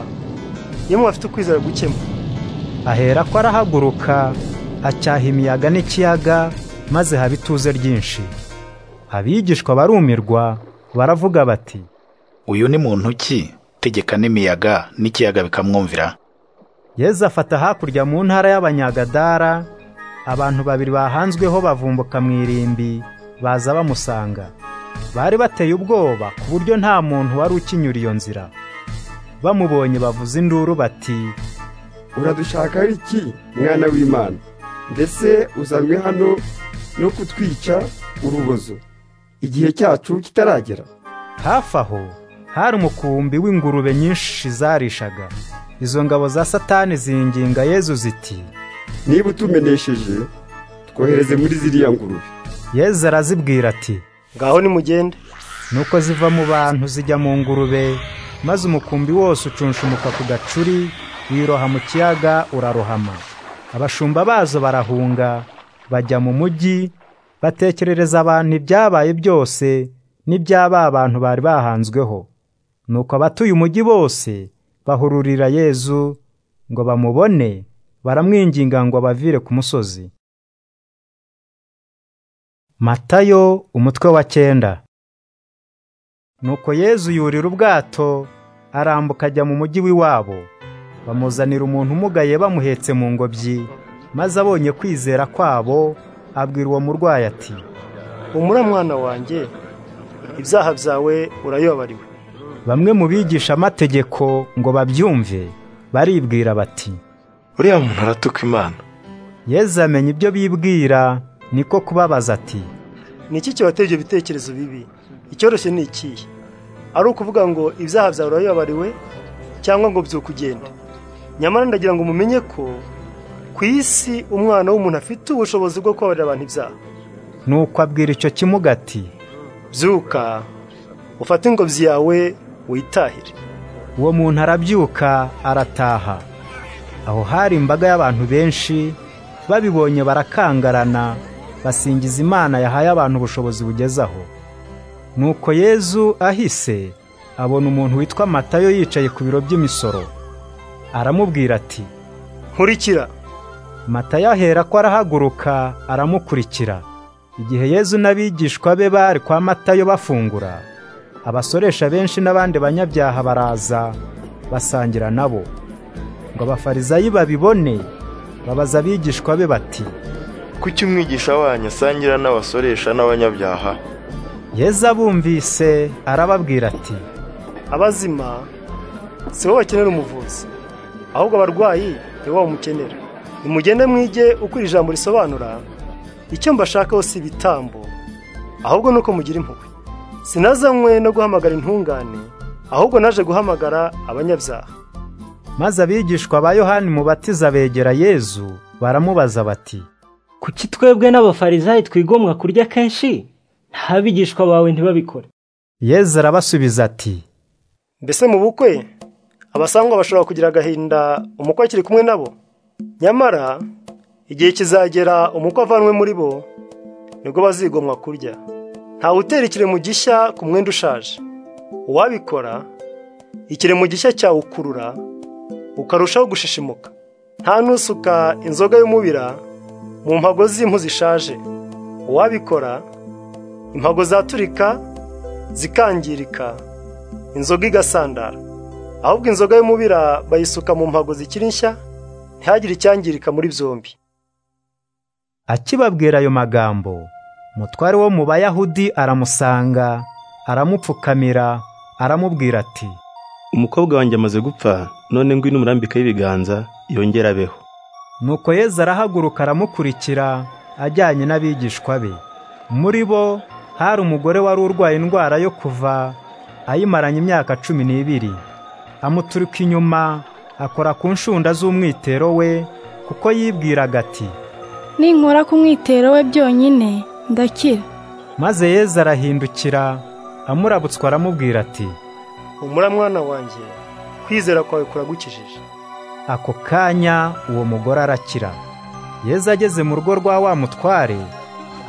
iyo mubafite ukwizera gukema ahera ko arahaguruka acyaha imiyaga n'ikiyaga maze haba ituze ryinshi abigishwa barumirwa baravuga bati uyu ni muntu ki tegeka n'imiyaga n'ikiyaga bikamwumvira yezu afata hakurya mu ntara y'abanyagadara abantu babiri bahanzweho bavumbuka mu irimbi baza bamusanga bari bateye ubwoba ku buryo nta muntu wari ukinyura iyo nzira bamubonye bavuza induru bati uradushaka iki mwana w'imana mbese uzanwe hano no kutwica urubozo igihe cyacu kitaragera hafi aho hari umukumbi w'ingurube nyinshi zarishaga izo ngabo za satani zinginga yezu ziti niba utumenesheje twohereze muri ziriya ngurube yezu arazibwira ati ngaho nimugende nuko ziva mu bantu zijya mu ngurube maze umukumbi wose ucunshumuka ku gacuri wiroha mu kiyaga urarohama abashumba bazo barahunga bajya mu mujyi batekerereza abantu ibyabaye byose n'ibyaba abantu bari bahanzweho nuko abatuye umujyi bose bahururira yezu ngo bamubone baramwinginga ngo abavire ku musozi matayo umutwe wa cyenda nuko yezu yurira ubwato arambuka ajya mu mujyi w'iwabo bamuzanira umuntu umugaye bamuhetse mu ngobyi maze abonye kwizera kwabo abwira uwo murwayi ati humura mwana wanjye ibyaha byawe urayobariwe bamwe mu bigisha amategeko ngo babyumve baribwira bati uriya muntu aratuka imana yezu amenya ibyo bibwira niko kubabaza ati ni iki kibateye ibyo bitekerezo bibi icyoroshye ni ikihe ari ukuvuga ngo ibyaha byawe urayobariwe cyangwa ngo byukugende nyamara ndagira ngo mumenye ko ku isi umwana w'umuntu afite ubushobozi bwo kubabarira abantu ibyaha nuko abwira icyo kimuga ati byuka ufate ingobyi yawe witahire uwo muntu arabyuka arataha aho hari imbaga y'abantu benshi babibonye barakangarana basingiza imana yahaye abantu ubushobozi bugeze aho nuko yezu ahise abona umuntu witwa matayo yicaye ku biro by'imisoro aramubwira ati nkurikira matayo ahera ko arahaguruka aramukurikira igihe yezu n'abigishwa be bari kwa matayo bafungura abasoresha benshi n'abandi banyabyaha baraza basangira nabo ngo abafarizayi babibone babaza abigishwa be bati kuki umwigisha wanyu asangira n'abasoresha n'abanyabyaha yezu abumvise arababwira ati abazima si bo bakenera umuvuzi ahubwo abarwayi ni bo bamukenera nimugende mwige uko iri jambo risobanura icyo mbashakaho si ibitambo ahubwo ni uko mugira impuhwe sinazanywe no guhamagara intungane ahubwo naje guhamagara abanyabyaha maze abigishwa ba yohani mubatiza begera yezu baramubaza bati kuki twebwe n'abafarizayi twigomwa kurya kenshi ntabigishwa bawe ntibabikore yezu arabasubiza ati mbese mu bukwe abasangwa bashobora kugira agahinda umukwe akiri kumwe nabo nyamara igihe kizagera umukwe avanwe muri bo nibwo bazigomwa kurya ntawe utera ikiremo gishya ku mwenda ushaje uwabikora ikiremo gishya cyawukurura ukarushaho gushishimuka nta nusuka inzoga y'umubira mu mpago z'impu zishaje uwabikora impago zaturika zikangirika inzoga igasandara ahubwo inzoga y'umubira bayisuka mu mpago zikiri nshya ntihagire icyangirika muri byombi akibabwira ayo magambo umutware wo mu bayahudi aramusanga aramupfukamira aramubwira ati umukobwa wanjye amaze gupfa none ngwino umurambika y'ibiganza yongera abeho nuko yezu arahaguruka aramukurikira ajyanye n'abigishwa be muri bo hari umugore wari urwaye indwara yo kuva ayimaranye imyaka cumi n'ibiri amuturuka inyuma akora ku nshunda z'umwitero we kuko yibwiraga ati ninkora ku mwitero we byonyine ndakira maze yezu arahindukira amurabutswa aramubwira ati humura mwana wanjye kwizera kwawe kuragukijije ako kanya uwo mugore arakira yezu ageze mu rugo rwa wa mutware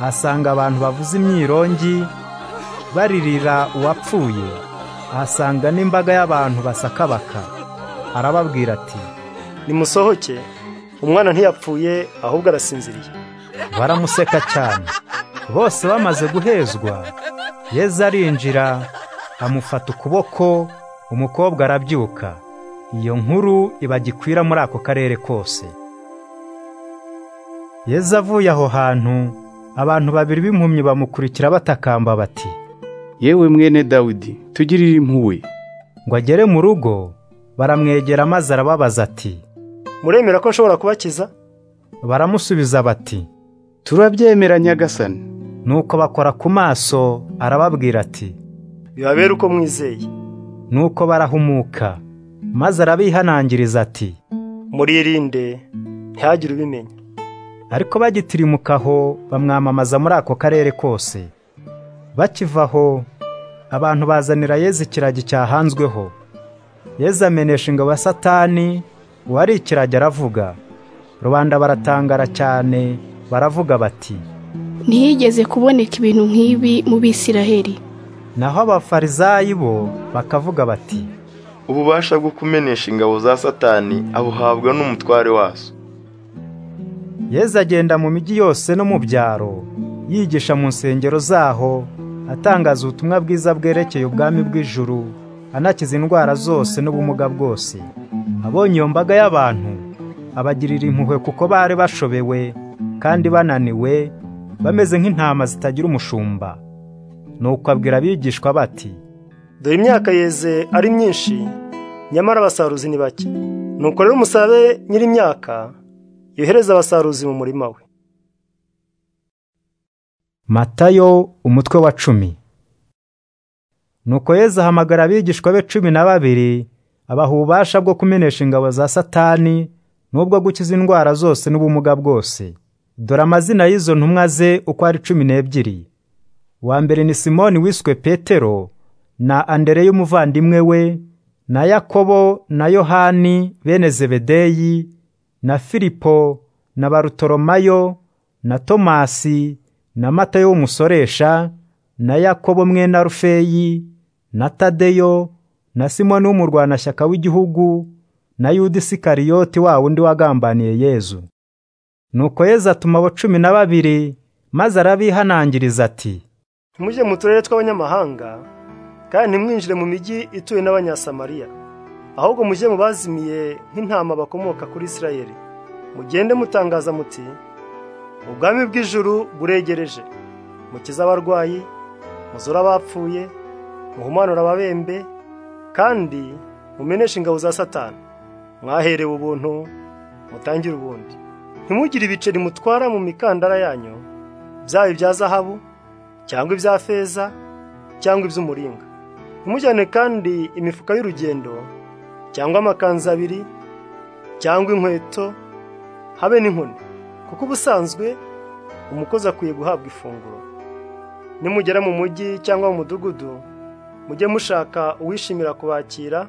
ahasanga abantu bavuza imyirongi baririra uwapfuye ahasanga n'imbaga y'abantu basakabaka arababwira ati nimusohoke umwana ntiyapfuye ahubwo arasinziriye baramuseka cyane bose bamaze guhezwa yezu arinjira amufata ukuboko umukobwa arabyuka iyo nkuru iba gikwira muri ako karere kose yezu avuye aho hantu abantu babiri b'impumyi bamukurikira batakamba bati yewe mwene dawidi tugirire impuhwe ngo agere mu rugo baramwegera maze arababaza ati muremera ko nshobora kubakiza baramusubiza bati turabyemera nyagasani nuko bakora ku maso arababwira ati bibabere uko mwizeye nuko barahumuka maze arabihanangiriza ati muririnde ntihagire ubimenya ariko bagitirimuka aho bamwamamaza muri ako karere kose bakiva aho abantu bazanira yezu ikiragi cyahanzweho yezu amenesha ingabo ya satani uwari ikiragi aravuga rubanda baratangara cyane baravuga bati ntihigeze kuboneka ibintu nk'ibi mu bisiraheli naho abafarizayi bo bakavuga bati ububasha bwo kumenesha ingabo za satani abuhabwa n'umutware wazo yezu agenda mu mijyi yose no mu byaro yigisha mu nsengero zaho atangaza ubutumwa bwiza bwerekeye ubwami bw'ijuru anakiza indwara zose n'ubumuga bwose abonye iyo mbaga y'abantu abagirira impuhwe kuko bari bashobewe kandi bananiwe bameze nk'intama zitagira umushumba nuko abwira abigishwa bati dore imyaka yeze ari myinshi nyamara abasaruzi ni bake nuko rero umusabe nyir'imyaka yohereza abasaruzi mu murima we matayo umutwe wa cumi nuko yezu ahamagara abigishwa be cumi na babiri abaha ububasha bwo kumenesha ingabo za satani n'ubwo gukiza indwara zose n'ubumuga bwose dore amazina y'izo ntumwa ze uko ari cumi n'ebyiri uwa mbere ni simoni wiswe petero na andereya umuvandimwe we na yakobo na yohani bene zebedeyi na filipo na barutoromayo na tomasi na matayo w'umusoresha na yakobo mwene arufeyi na tadeyo na simoni w'umurwanashyaka w'igihugu na yuda isikariyoti wa wundi wagambaniye yezu nuko yezu atuma abo cumi na babiri maze arabihanangiriza ati ntimujye mu turere tw'abanyamahanga kandi ntimwinjire mu mijyi ituwe n'abanyasamariya ahubwo mujye mu bazimiye nk'intama bakomoka kuri isirayeli mugende mutangaza muti ubwami bw'ijuru buregereje mukize abarwayi muzura abapfuye muhumanura ababembe kandi mumeneshe ingabo za satani mwaherewe ubuntu mutangire ubundi ntimugire ibiceri mutwara mu mikandara yanyu byaba ibya zahabu cyangwa ibya feza cyangwa iby'umuringa ntimujyane kandi imifuka y'urugendo cyangwa amakanzu abiri cyangwa inkweto habe n'inkoni kuko ubusanzwe umukozi akwiye guhabwa ifunguro nimugera mu mujyi cyangwa mu mudugudu mujye mushaka uwishimira kubakira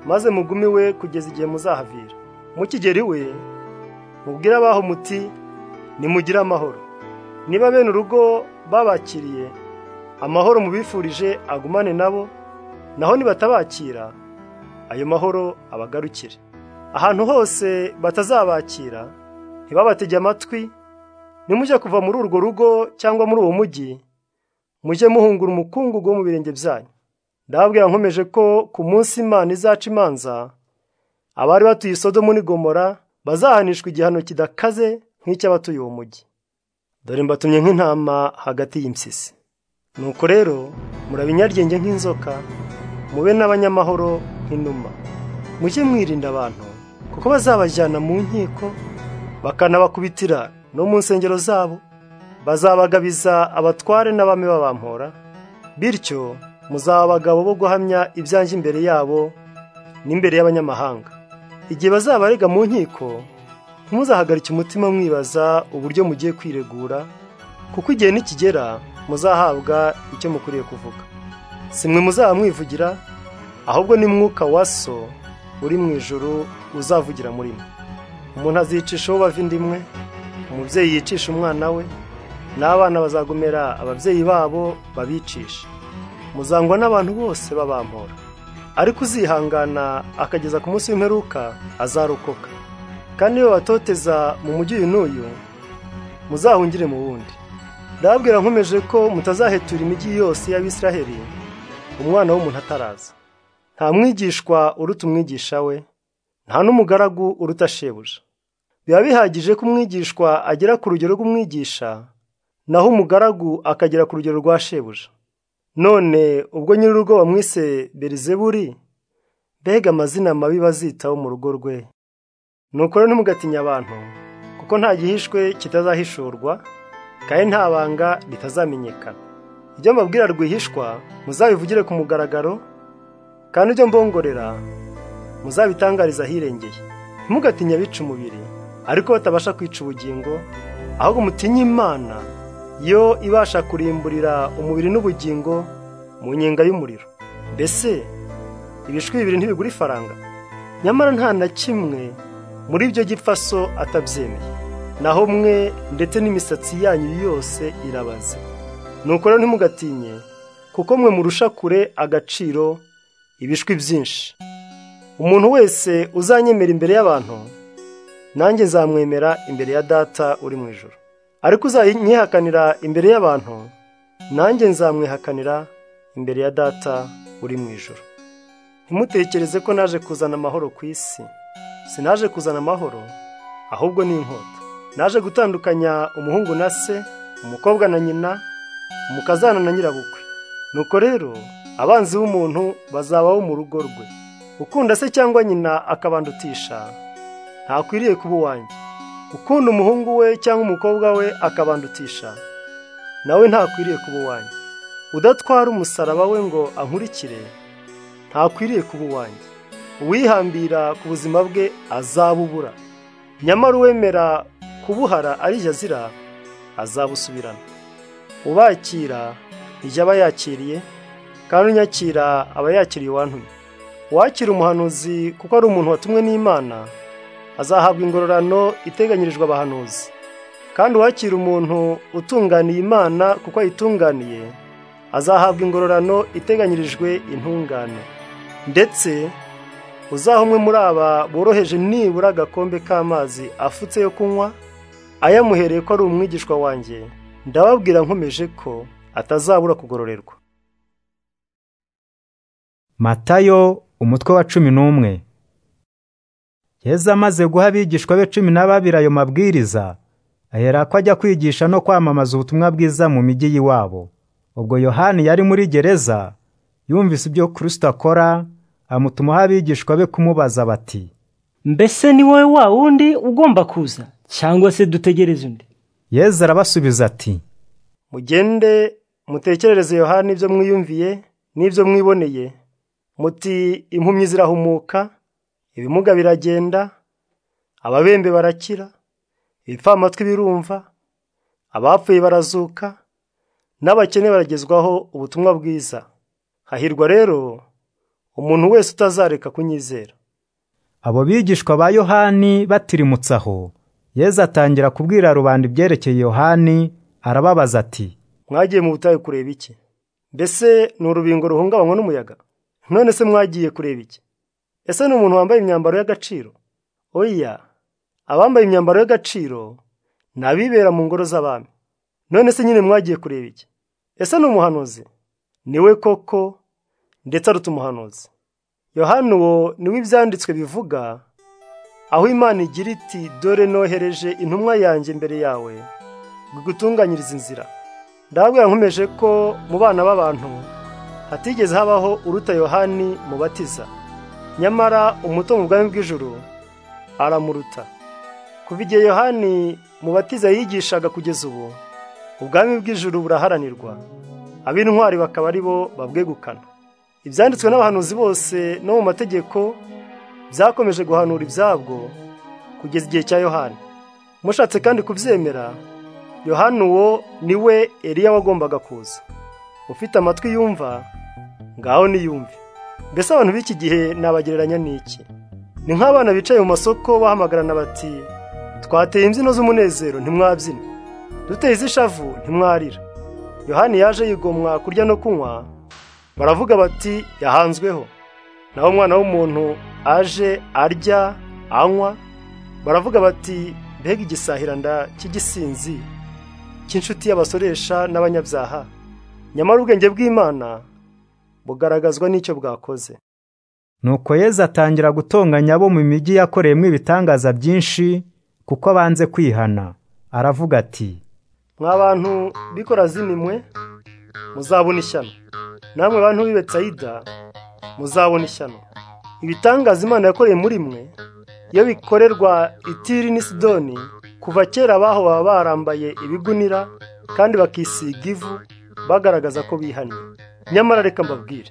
maze mugume iwe kugeza igihe muzahavira mukigera iwe mubwire abaho muti nimugire amahoro niba bene urugo babakiriye amahoro mubifurije agumane nabo naho nibatabakira ayo mahoro abagarukire ahantu hose batazabakira ntibabatege amatwi nimujye kuva muri urwo rugo cyangwa muri uwo mujyi mujye muhungura umukungugu wo mu birenge byanyu ndababwira nkomeje ko ku munsi imana izaca imanza abari batuye isodomu n'igomora bazahanishwa igihano kidakaze nk'icy'abatuye uwo mujyi dore mbatumye nk'intama hagati y'impyisi nuko rero murabinyarwenge nk'inzoka mube n'abanyamahoro nk'inuma mujye mwirinda abantu kuko bazabajyana mu nkiko bakanabakubitira no mu nsengero zabo bazabagabiza abatware n'abami babampora bityo muzaba abagabo bo guhamya ibyanjye imbere yabo n'imbere y'abanyamahanga igihe bazabarega mu nkiko ntimuzahagarike umutima mwibaza uburyo mugiye kwiregura kuko igihe nikigera muzahabwa icyo mukwiriye kuvuga si mwe muzaba mwivugira ahubwo ni mwuka wa so uri mu ijoro uzavugira muri mwe umuntu azicishaho bava inda imwe umubyeyi yicisha umwana we n'abana bazagomera ababyeyi babo babicisha muzangwa n'abantu bose babampora ariko uzihangana akageza ku munsi w'imperuka azarokoka kandi iyo batoteza mu mujyi uyu n'uyu muzahungire mu wundi ndababwira nkomeje ko mutazahetura imijyi yose y'abisiraheli umwana w'umuntu ataraza nta mwigishwa uruta umwigisha we nta n'umugaragu uruta shebuja biba bihagije ko umwigishwa agera ku rugero rw'umwigisha naho umugaragu akagera ku rugero rwa shebuja none ubwo nyir'urugo bamwise berizeburi mbega amazina mabi bazitaho mu rugo rwe nuko rero ntimugatinye abantu kuko nta gihishwe kitazahishurwa kandi nta banga ritazamenyekana ibyo mbabwira rwihishwa muzabivugire ku mugaragaro kandi ibyo mbongorera muzabitangariza ahirengeye ntimugatinye abica umubiri ariko batabasha kwica ubugingo ahubwo mutinye imana yo ibasha kurimburira umubiri n'ubugingo mu nyenga y'umuriro mbese ibishwi bibiri ntibigura ifaranga nyamara nta na kimwe muri ibyo gipfaso atabyemeye naho mwe ndetse n'imisatsi yanyu yose irabaze nuko rero ntimugatinye kuko mwe murusha kure agaciro ibishwi byinshi umuntu wese uzanyemera imbere y'abantu nanjye nzamwemera imbere ya data uri mu ijoro ariko uzanyihakanira imbere y'abantu nanjye nzamwihakanira imbere ya data uri mu ijoro ntimutekereze ko naje kuzana amahoro ku isi sinaje kuzana amahoro ahubwo ni inkota naje gutandukanya umuhungu na se umukobwa na nyina umukazana na nyirabukwe nuko rero abanzi b'umuntu bazabaho mu rugo rwe ukunda se cyangwa nyina akabandutisha ntakwiriye kuba uwanjye ukunda umuhungu we cyangwa umukobwa we akabandutisha nawe ntakwiriye kuba uwanjye udatwara umusaraba we ngo ankurikire ntakwiriye kuba uwanjye uwihambira ku buzima bwe azabubura nyamara uwemera kubuhara ari jazira azabusubirana ubakira ijya aba yakiriye kandi unyakira aba yakiriye uwantumye uwakira umuhanuzi kuko ari umuntu watumwe n'imana azahabwa ingororano iteganyirijwe abahanuzi kandi uwakira umuntu utunganiye imana kuko ayitunganiye azahabwa ingororano iteganyirijwe intungane ndetse uzaha umwe muri aba boroheje nibura agakombe k'amazi afutse yo kunywa ayamuhereye ko ari umwigishwa wanjye ndababwira nkomeje ko atazabura kugororerwa matayo umutwe wa cumi n'umwe yezu amaze guha abigishwa be cumi na babiri ayo mabwiriza aherako ajya kwigisha no kwamamaza ubutumwa bwiza mu mijyi y'iwabo ubwo yohani yari muri gereza yumvise ibyo kirisito akora amutumaho abigishwa be kumubaza bati mbese ni wowe wa wundi ugomba kuza cyangwa se dutegereze undi yezu arabasubiza ati mugende mutekerereze yohani ibyo mwiyumviye n'ibyo mwiboneye muti impumyi zirahumuka ibimuga biragenda ababembe barakira ibipfamatwi birumva abapfuye barazuka n'abakene baragezwaho ubutumwa bwiza hahirwa rero umuntu wese utazareka kunyizera abo bigishwa ba yohani batirimutse aho yezu atangira kubwira rubanda ibyerekeye yohani arababaza ati mwagiye mu butayu kureba iki mbese ni urubingo ruhungabanywa n'umuyaga none se mwagiye kureba iki ese ni umuntu wambaye imyambaro y'agaciro oya abambaye imyambaro y'agaciro ni abibera mu ngoro z'abami none se nyine mwagiye kureba iki ese ni umuhanuzi niwe koko ndetse aruta umuhanuzi yohani uwo niwe ibyanditswe bivuga aho imana igira iti dore nohereje intumwa yanjye imbere yawe gutunganyiriza inzira ndababwira nkomeje ko mu bana b'abantu hatigeze habaho uruta yohani mubatiza nyamara umuto mu bwami bw'ijuru aramuruta kuva igihe yohani mubatiza yigishaga kugeza ubu ubwami bw'ijuru buraharanirwa ab'intwari bakaba ari bo babwegukana ibyanditswe n'abahanuzi bose no mu mategeko byakomeje guhanura ibyabwo kugeza igihe cya yohani mushatse kandi kubyemera yohani uwo ni we eriya wagombaga kuza ufite amatwi yumva ngaho niyumve mbese abantu b'iki gihe nabagereranya n'iki ni nk'abana bicaye mu masoko bahamagarana bati twateye imbyino z'umunezero ntimwabyina duteye iz'ishavu ntimwarira yohani yaje yigomwa kurya no kunywa baravuga bati yahanzweho naho umwana w'umuntu aje arya anywa baravuga bati mbega igisahiranda cy'igisinzi cy'inshuti y'abasoresha n'abanyabyaha nyamara ubwenge bw'imana bugaragazwa n'icyo bwakoze nuko yezu atangira gutonganya abo mu mijyi yakoreyemo ibitangaza byinshi kuko banze kwihana aravuga ati mwa bantu b'ikorazimimwe muzabona ishyano namwe bantu b'i Betsayida muzabona ishyano ibitangaza imana yakoreye muri mwe iyo bikorerwa itiri n'i sidoni kuva kera abaho baba barambaye ibigunira kandi bakisiga ivu bagaragaza ko bihaniye nyamara reka mbabwire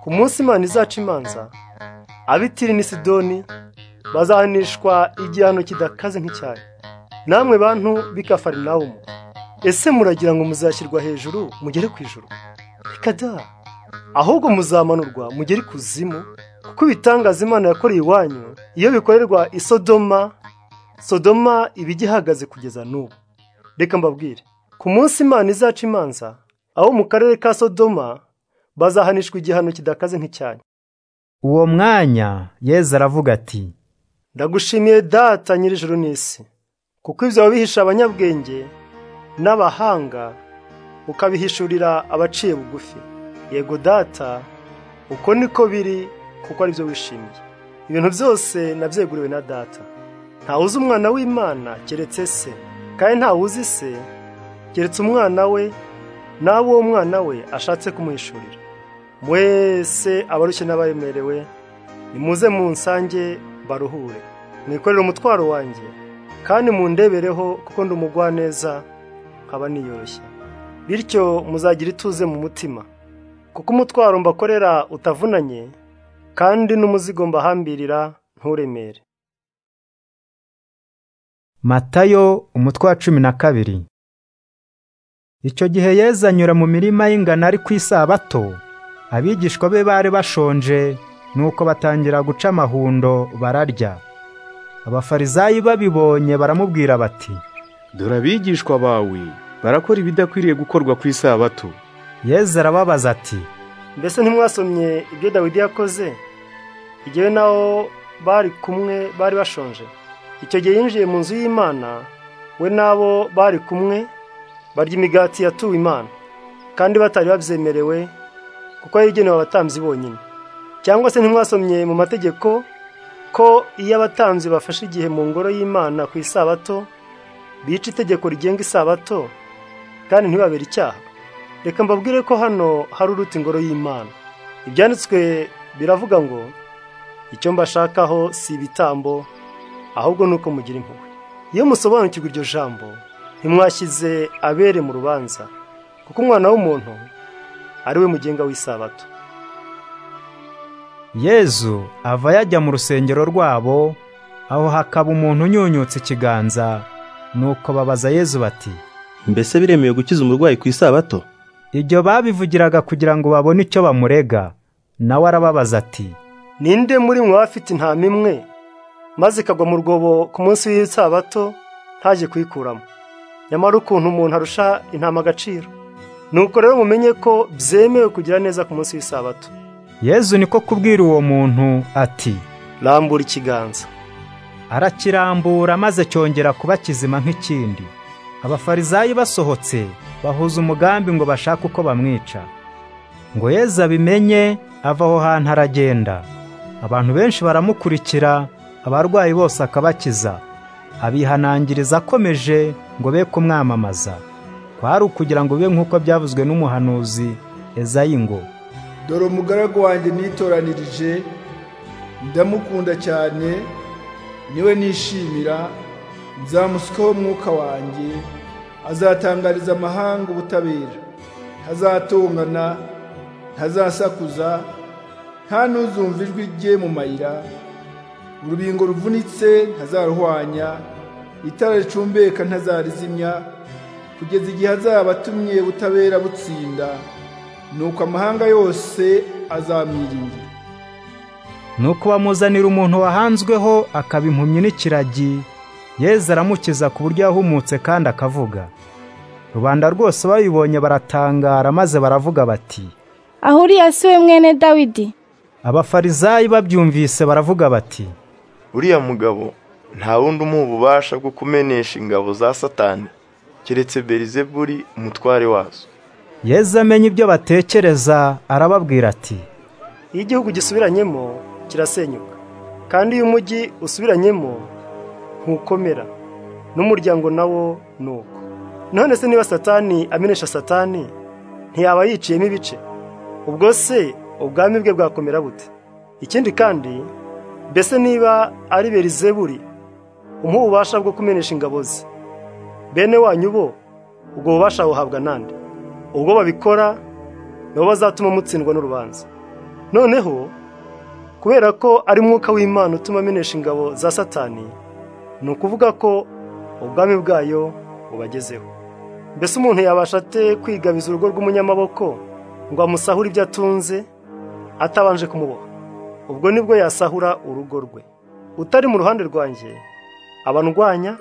ku munsi imana izaca imanza abitiri n'i sidoni bazahanishwa igihano kidakaze nk'icyayi namwe bantu b'ikafarinawumu ese muragira ngo muzashyirwa hejuru mugere ku ijuru reka da ahubwo muzamanurwa mugere ikuzimu kuko ibitangaza imana yakoreye iwanyu iyo bikorerwa i sodoma sodoma iba igihagaze kugeza n'ubu reka mbabwire ku munsi imana izaca imanza aho mu karere ka sodoma bazahanishwa igihano kidakaze nk'icyayi uwo mwanya yezu aravuga ati ndagushimiye data nyir'ijuru n'isi kuko ibyo wabihisha abanyabwenge n'abahanga ukabihishurira abaciye bugufi yego data uko niko biri kuko aribyo wishimiye ibintu byose nabyeguriwe na data ntawe uzi umwana w'imana keretse se kandi ntawe uzi se keretse umwana we n'abo uwo mwana we ashatse kumuhishurira mwese abarushye n'abaremerewe nimuze mu nsange baruhure mwikorere umutwaro wanjye kandi mundebereho kuko ndi umugwaneza nkaba niyoroshye bityo muzagira ituze mu mutima kuko umutwaro mbakorera utavunanye kandi n'umuzigo mbahambirira nturemere matayo umutwe wa cumi na kabiri icyo gihe Yezu anyura mu mirima y'ingano ari ku isabato abigishwa be bari bashonje nuko batangira guca amahundo bararya abafarizayi babibonye baramubwira bati dore abigishwa bawe barakora ibidakwiriye gukorwa ku isabato Yezu arababaza ati mbese ntimwasomye ibyo dawidi yakoze igihe naho bari kumwe bari bashonje icyo gihe yinjiye mu nzu y'imana we n'abo bari kumwe barya imigati yatuwe imana kandi batari babyemerewe kuko yayigenewe abatambyi bonyine cyangwa se ntimwasomye mu mategeko ko iyo abatambyi bafashe igihe mu ngoro y'imana ku isabato bica itegeko rigenga isabato kandi ntibabere icyaha reka mbabwire ko hano hari uruti ingoro y'imana ibyanditswe biravuga ngo icyo mbashakaho si ibitambo ahubwo ni uko mugira impuhwe iyo musobanukirwa iryo jambo ntimwashyize abere mu rubanza kuko umwana w'umuntu ari we mugenga w'isabato yezu ava yajya mu rusengero rwabo aho hakaba umuntu unyunyutse ikiganza nuko babaza yezu bati mbese biremewe gukiza umurwayi ku isabato ibyo babivugiraga kugira ngo babone icyo bamurega nawe arababaza ati ninde muri mwe abafite intama imwe maze ikagwa mu rwobo ku munsi w'isabato ntaje kuyikuramo nyamara ukuntu umuntu arusha intama agaciro nuko rero mumenye ko byemewe kugira neza ku munsi w'isabato yezu niko kubwira uwo muntu ati rambura ikiganza arakirambura maze cyongera kuba kizima nk'ikindi abafarizayi basohotse bahuza umugambi ngo bashake uko bamwica ngo yezu abimenye ava aho hantu aragenda abantu benshi baramukurikira abarwayi bose akabakiza abihanangiriza akomeje ngo be kumwamamaza kwari ukugira ngo bibe nk'uko byavuzwe n'umuhanuzi ezayi ngo dore umugaragu wanjye nitoranirije ndamukunda cyane niwe nishimira nzamusikaho umwuka wanjye azatangariza amahanga ubutabera ntazatongana ntazasakuza nta n'uzumva ijwi rye mu mayira urubingo ruvunitse ntazaruhwanya itara ricumbeka ntazarizimya kugeza igihe azaba atumye butabera butsinda nuko amahanga yose azamwiringira nuko bamuzanira umuntu wahanzweho akaba impumyi n'ikiragi yeza aramukiza ku buryo yahumutse kandi akavuga rubanda rwose babibonye baratangara maze baravuga bati aho uriya si we mwene dawidi abafarizayi babyumvise baravuga bati uriya mugabo nta wundi umuha ububasha bwo kumenesha ingabo za satani keretse berizeburi umutware wazo yezu amenya ibyo batekereza arababwira ati iyo igihugu gisubiranyemo kirasenyuka kandi iyo umujyi usubiranyemo ntukomera n'umuryango nawo ni uko none se niba satani amenesha satani ntiyaba yiciyemo ibice ubwo se ubwami bwe bwakomera bute ikindi kandi mbese niba ari berizeburi umuha ububasha bwo kumenesha ingabo ze bene wanyu bo ubwo bubasha buhabwa nande ubwo babikora nibo bazatuma mutsindwa n'urubanza noneho kubera ko ari mwuka w'imana utuma amenesha ingabo za satani ni ukuvuga ko ubwami bwayo bubagezeho mbese umuntu yabasha ate kwigabiza urugo rw'umunyamaboko ngo amusahure ibyo atunze atabanje kumuboha ubwo nibwo yasahura urugo rwe utari mu ruhande rwanjye aba ndwanya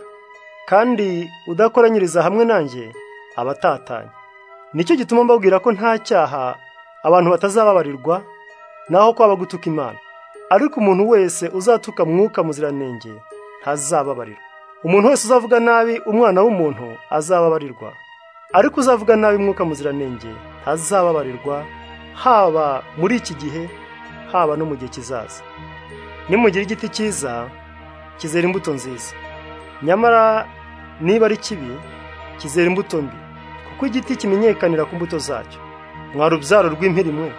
kandi udakoranyiriza hamwe nanjye aba atatanye nicyo gituma mbabwira ko nta cyaha abantu batazababarirwa naho kwaba gutuka imana ariko umuntu wese uzatuka mwuka muziranenge ntazababarirwa umuntu wese uzavuga nabi umwana w'umuntu azababarirwa ariko uzavuga nabi mwuka muziranenge ntazababarirwa haba muri iki gihe haba no mu gihe kizaza nimugira igiti cyiza kizera imbuto nziza nyamara niba ari kibi kizera imbuto mbi kuko igiti kimenyekanira ku mbuto zacyo mwari urubyaro rw'impirimwe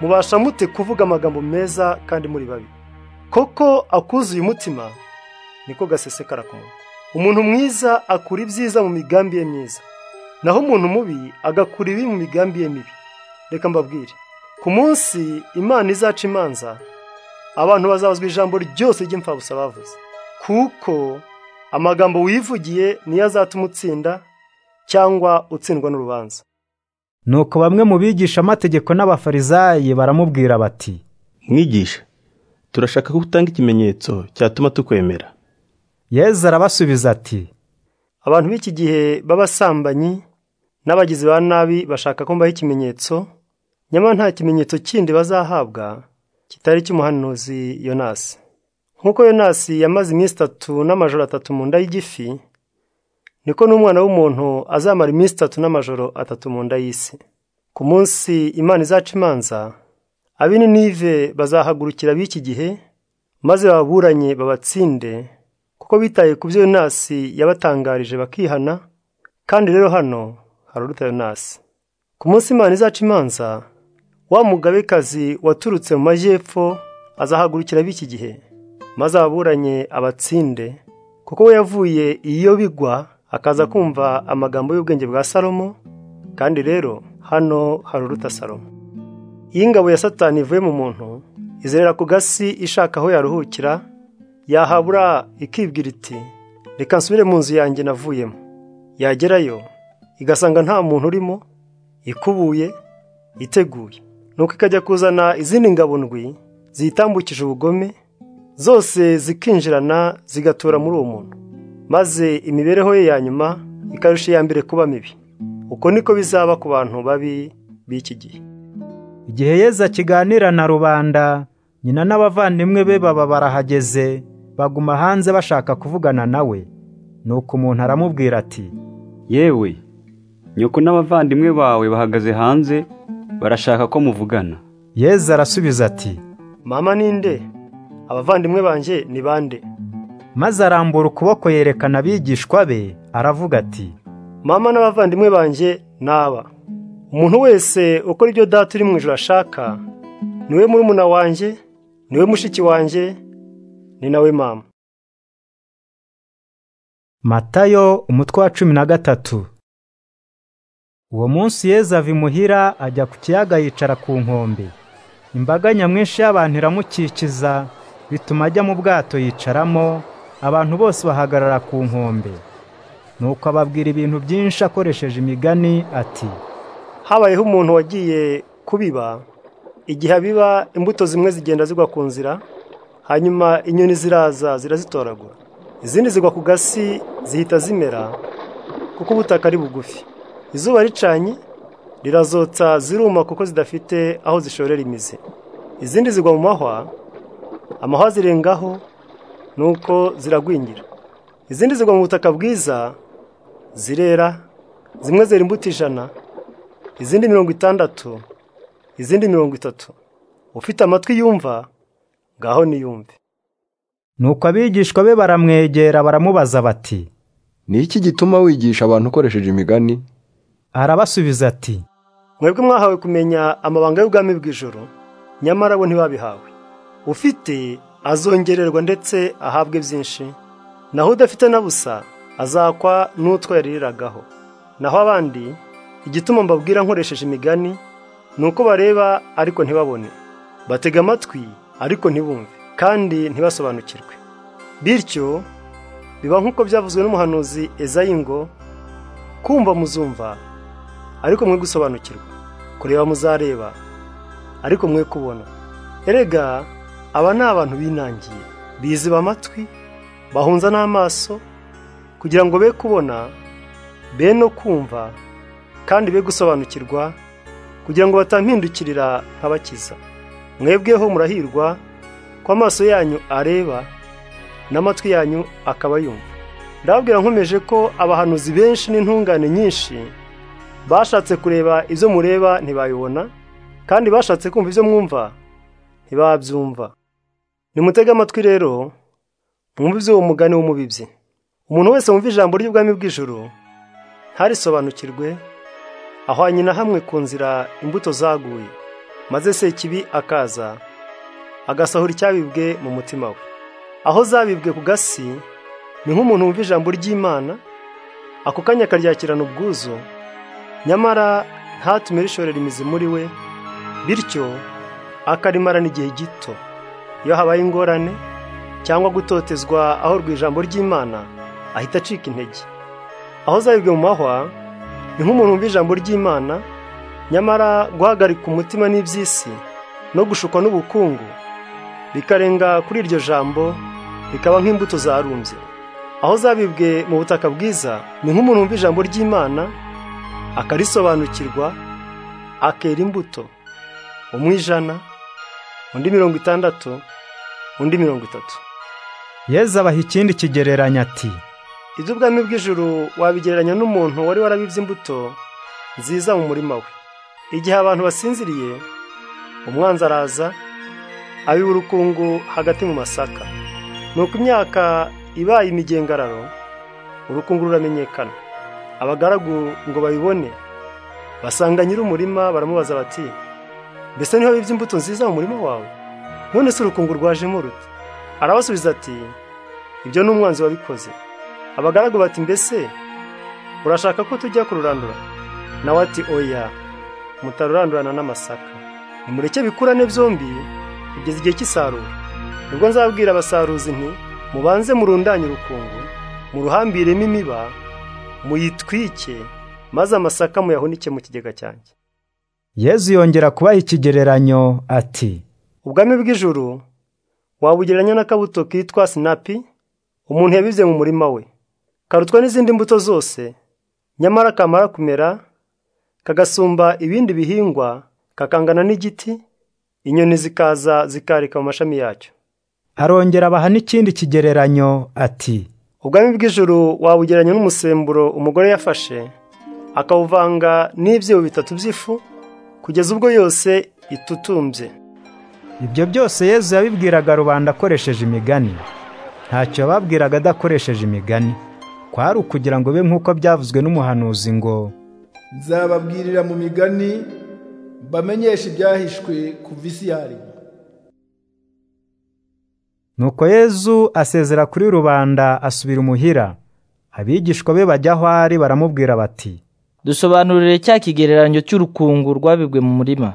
mubasha mute kuvuga amagambo meza kandi muri babi koko akuzuye umutima niko gasesekara ku munwa umuntu mwiza akura ibyiza mu migambi ye myiza naho umuntu mubi agakura ibi mu migambi ye mibi reka mbabwire ku munsi imana izaca imanza abantu bazabazwa ijambo ryose ry'imfabusa bavuze kuko amagambo wivugiye niyo azatuma utsinda cyangwa utsindwa n'urubanza nuko bamwe mu bigisha amategeko n'abafarizayi baramubwira bati mwigisha turashaka ko utanga ikimenyetso cyatuma tukwemera yezu arabasubiza ati abantu b'iki gihe b'abasambanyi n'abagizi ba nabi bashaka ko mbaho ikimenyetso nyamara nta kimenyetso kindi bazahabwa kitari cy'umuhanuzi yonasi nk'uko yonasi yamaze iminsi itatu n'amajoro atatu mu nda y'igifi niko n'umwana w'umuntu azamara iminsi itatu n'amajoro atatu mu nda y'isi ku munsi imana izaca imanza ab'ininive bazahagurukira b'iki gihe maze baburanye babatsinde kuko bitaye ku byo yonasi yabatangarije bakihana kandi rero hano hari uruta yonasi ku munsi imana izaca imanza wa mugabekazi waturutse mu majyepfo azahagurukira b'iki gihe maze ababuranye abatsinde kuko we yavuye iyo bigwa akaza kumva amagambo y'ubwenge bwa salomo kandi rero hano hari uruta salomo iyo ingabo ya satani ivuye mu muntu izerera ku gasi ishaka aho yaruhukira yahabura ikibwira iti reka nsubire mu nzu yanjye navuyemo yagerayo igasanga nta muntu urimo ikubuye iteguye nuko ikajya kuzana izindi ngabo ndwi ziyitambukije ubugome zose zikinjirana zigatura muri uwo muntu maze imibereho ye ya nyuma ikarusha iya mbere kuba mibi uko niko bizaba ku bantu babi b'iki gihe igihe yeza kiganira na rubanda nyina n'abavandimwe be baba barahageze baguma hanze bashaka kuvugana nawe nuko umuntu aramubwira ati yewe nyoko n'abavandimwe bawe bahagaze hanze barashaka ko muvugana yeza arasubiza ati mama ninde abavandimwe banjye ni bande maze arambura ukuboko yerekana abigishwa be aravuga ati mama n'abavandimwe banjye ni aba umuntu wese ukora ibyo data uri mu ijoro ashaka niwe murumuna wanjye niwe mushiki wanjye ni nawe mama matayo umutwe wa cumi na gatatu uwo munsi yeza ava imuhira ajya ku kiyaga yicara ku nkombe imbaga nyamwinshi y'abantu iramukikiza bituma ajya mu bwato yicaramo abantu bose bahagarara ku nkombe nuko ababwira ibintu byinshi akoresheje imigani ati habayeho umuntu wagiye kubiba igihe abiba imbuto zimwe zigenda zigwa ku nzira hanyuma inyoni ziraza zirazitoragura izindi zigwa ku gasi zihita zimera kuko ubutaka ari bugufi izuba ricanye rirazotsa ziruma kuko zidafite aho zishorera imizi izindi zigwa mu mahwa amahwa zirengaho nuko ziragwingira izindi zigwa mu butaka bwiza zirera zimwe zera imbuto ijana izindi mirongo itandatu izindi mirongo itatu ufite amatwi yumva ngaho niyumve nuko abigishwa be baramwegera baramubaza bati ni iki gituma wigisha abantu ukoresheje imigani arabasubiza ati mwebwe mwahawe kumenya amabanga y'ubwami bw'ijoro nyamara bo ntibabihawe ufite azongererwa ndetse ahabwe byinshi naho udafite na busa azakwa n'utwo yariragaho naho abandi igituma mbabwira nkoresheje imigani ni uko bareba ariko ntibabone batega amatwi ariko ntibumve kandi ntibasobanukirwe bityo biba nk'uko byavuzwe n'umuhanuzi ezayi ngo kumva muzumva ariko mwe gusobanukirwa kureba muzareba ariko mwe kubona erega aba ni abantu binangiye biziba amatwi bahunza n'amaso kugira ngo be kubona be no kumva kandi be gusobanukirwa kugira ngo batampindukirira nkabakiza mwebweho murahirwa ko amaso yanyu areba n'amatwi yanyu akaba yumva ndababwira nkomeje ko abahanuzi benshi n'intungane nyinshi bashatse kureba ibyo mureba ntibayibona kandi bashatse kumva ibyo mwumva ntibabyumva nimutege amatwi rero mwumve iby'uwo mugani w'umubibyi umuntu wese wumva ijambo ry'ubwami bw'ijuru ntarisobanukirwe ahwanye na hamwe ku nzira imbuto zaguye maze se kibi akaza agasahura icyabibwe mu mutima we aho zabibwe ku gasi ni nk'umuntu wumva ijambo ry'imana ako kanya akaryakirana ubwuzu nyamara ntatume rishorera imizi muri we bityo akarimarana igihe gito iyo habaye ingorane cyangwa gutotezwa aho ijambo ry'imana ahita acika intege aho zabibwe mu mahwa ni nk'umuntu wumva ijambo ry'imana nyamara guhagarika umutima n'iby'isi no gushukwa n'ubukungu bikarenga kuri iryo jambo bikaba nk'imbuto zarumbye aho zabibwe mu butaka bwiza ni nk'umuntu wumva ijambo ry'imana akarisobanukirwa akera imbuto umwijana undi mirongo itandatu undi mirongo itatu yezu abaha ikindi kigereranya ati iby'ubwami bw'ijuru wabigereranya n'umuntu wari warabibye imbuto nziza mu murima we igihe abantu basinziriye umwanzi araza abiba urukungu hagati mu masaka nuko imyaka ibaye imigengararo urukungu ruramenyekana abagaragu ngo babibone basanga nyir'umurima baramubaza bati mbese niho bibye imbuto nziza mu murima wawe none se urukungu rwajemo rute arabasubiza ati ibyo ni umwanzi wabikoze abagaragu bati mbese urashaka ko tujya kururandura nawe ati oya mutarurandurana n'amasaka nimureke bikurane byombi kugeza igihe cy'isarura nibwo nzabwira abasaruzi nti mubanze murundanye urukungu muruhambiremo imiba muyitwike maze amasaka muyahunike mu kigega cyanjye yezu yongera kubaha ikigereranyo ati ubwami bw'ijuru wabugereranya n'akabuto kitwa sinapi umuntu yabibye mu murima we karutwa n'izindi mbuto zose nyamara kamara kumera kagasumba ibindi bihingwa kakangana n'igiti inyoni zikaza zikarika mu mashami yacyo arongera abaha n'ikindi kigereranyo ati ubwami bw'ijuru wabugereranya n'umusemburo umugore yafashe akawuvanga n'ibyibo bitatu by'ifu kugeza ubwo yose itutumbye ibyo byose yezu yabibwiraga rubanda akoresheje imigani ntacyo yababwiraga adakoresheje imigani kwari ukugira ngo be nk'uko byavuzwe n'umuhanuzi ngo nzababwirira mu migani bamenyeshe ibyahishwe kuva isi yaremwa nuko yezu asezera kuri rubanda asubira imuhira abigishwa be bajya aho ari baramubwira bati dusobanurire cya kigereranyo cy'urukungu rwabibwe mu murima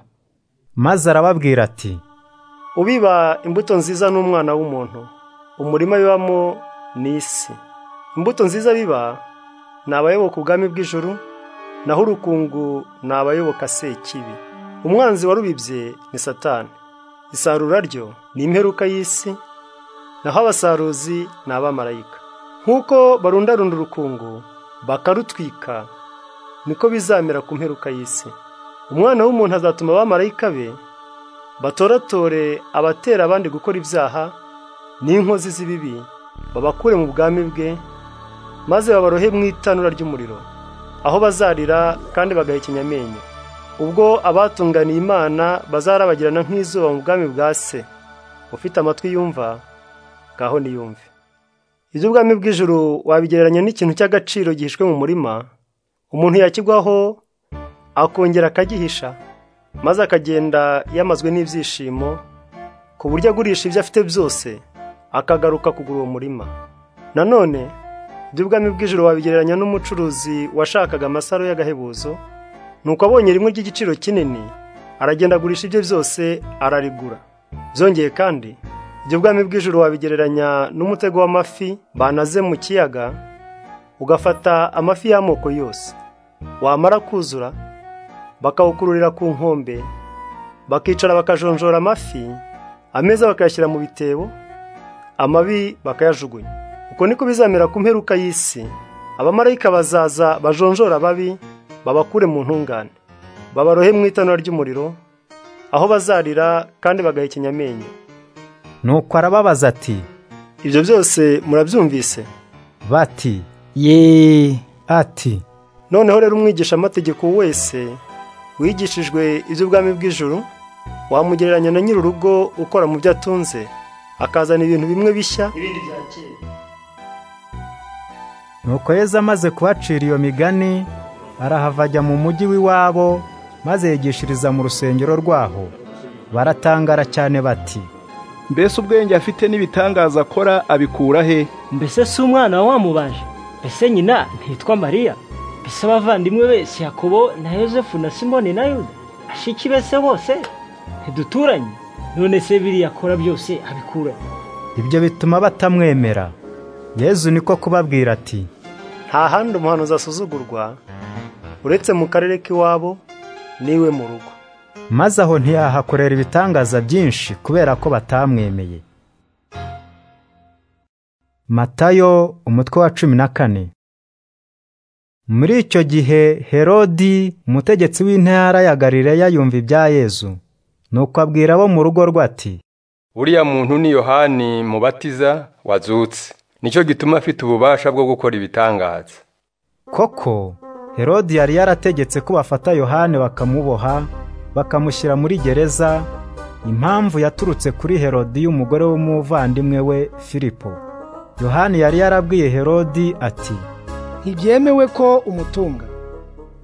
maze arababwira ati ubiba imbuto nziza n'umwana w'umuntu umurima bibamo ni isi imbuto nziza biba ni abayoboka ubwami bw'ijuru naho urukungu ni abayoboka sekibi umwanzi warubibye ni satani isarura ryo ni imperuka y'isi naho abasaruzi ni abamarayika nk'uko barundarunda urukungu bakarutwika niko bizamera ku mperuka y'isi umwana w'umuntu azatuma abamarayika be batoratore abatera abandi gukora ibyaha n'inkozi z'ibibi babakure mu bwami bwe maze babarohe mu itanura ry'umuriro aho bazarira kandi bagahekenya amenyo ubwo abatunganiye imana bazarabagirana nk'izuba mu bwami bwa se ufite amatwi yumva ngaho niyumve iby'ubwami bw'ijuru wabigereranya n'ikintu cy'agaciro gihishwe mu murima umuntu yakigwaho akongera akagihisha maze akagenda yamazwe n'ibyishimo ku buryo agurisha ibyo afite byose akagaruka kugura uwo murima nanone iby'ubwami bw'ijoro wabigereranya n'umucuruzi washakaga amasaro y'agahebuzo nuko abonye rimwe ry'igiciro kinini aragenda agurisha ibye byose ararigura byongeye kandi ibyo bwami bw'ijoro wabigereranya n'umutego w'amafi banaze mu kiyaga ugafata amafi y'amoko yose wamara kuzura bakawukururira ku nkombe bakicara bakajonjora amafi ameza bakayashyira mu bitebo amabi bakayajugunya uko niko bizamera ku mperuka y'isi abamarayika bazaza bajonjora ababi babakure mu ntungane babarohe mu itanura ry'umuriro aho bazarira kandi bagahekenya amenyo nuko arababaza ati ibyo byose murabyumvise bati yeee ati noneho rero umwigisha amategeko wese wigishijwe iby'ubwami bw'ijuru wamugereranya na nyir'urugo ukora mu byo atunze akazana ibintu bimwe bishya ibindi bya kera nuko yezu amaze kubacira iyo migani arahava ajya mu mujyi w'iwabo maze yigishiriza mu rusengero rwaho baratangara cyane bati mbese ubwenge afite n'ibitangaza akora abikura he mbese si umwana wa wamubaje mbese nyina ntitwa mariya mbese abavandimwe bese yakobo na yosefu na simoni na yuda ashiki bese bose ntiduturanye none se biriya akora byose abikura he? ibyo bituma batamwemera yezu niko kubabwira ati nta handi umuhanuzi asuzugurwa uretse mu karere k'iwabo n'iwe mu rugo maze aho ntiyahakorera ibitangaza byinshi kubera ko batamwemeye matayo umutwe wa cumi na kane muri icyo gihe herodi umutegetsi w'intara ya galileya yumva ibya yezu nuko abwira abo mu rugo rwe ati uriya muntu ni yohani mubatiza wazutse nicyo gituma afite ububasha bwo gukora ibitangaza koko herodi yari yarategetse ko bafata yohani bakamuboha bakamushyira muri gereza impamvu yaturutse kuri herodi y'umugore w'umuvandimwe we filipo yohani yari yarabwiye herodi ati ntibyemewe ko umutunga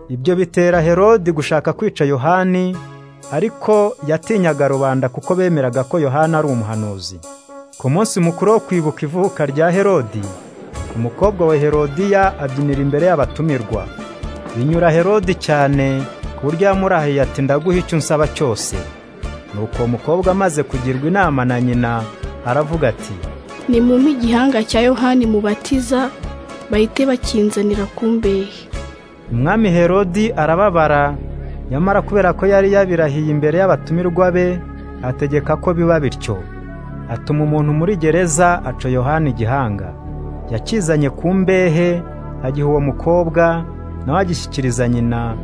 ibyo bitera herodi gushaka kwica yohani ariko yatinyaga rubanda kuko bemeraga ko yohana ari umuhanuzi ku munsi mukuru wo kwibuka ivuka rya herodi umukobwa wa herodiya abyinira imbere y'abatumirwa binyura herodi cyane ku buryo yamurahiye ati ndaguha icyo unsaba cyose nuko uwo mukobwa amaze kugirwa inama na nyina aravuga ati ni muntu igihanga cya yohani mubatiza bahite bakinzanira ku mbehe umwami herodi arababara nyamara kubera ko yari yabirahiye imbere y'abatumirwa be ategeka ko biba bityo atuma umuntu muri gereza aca yohani igihanga yakizanye ku mbehe agiha uwo mukobwa nawe agishyikiriza nyina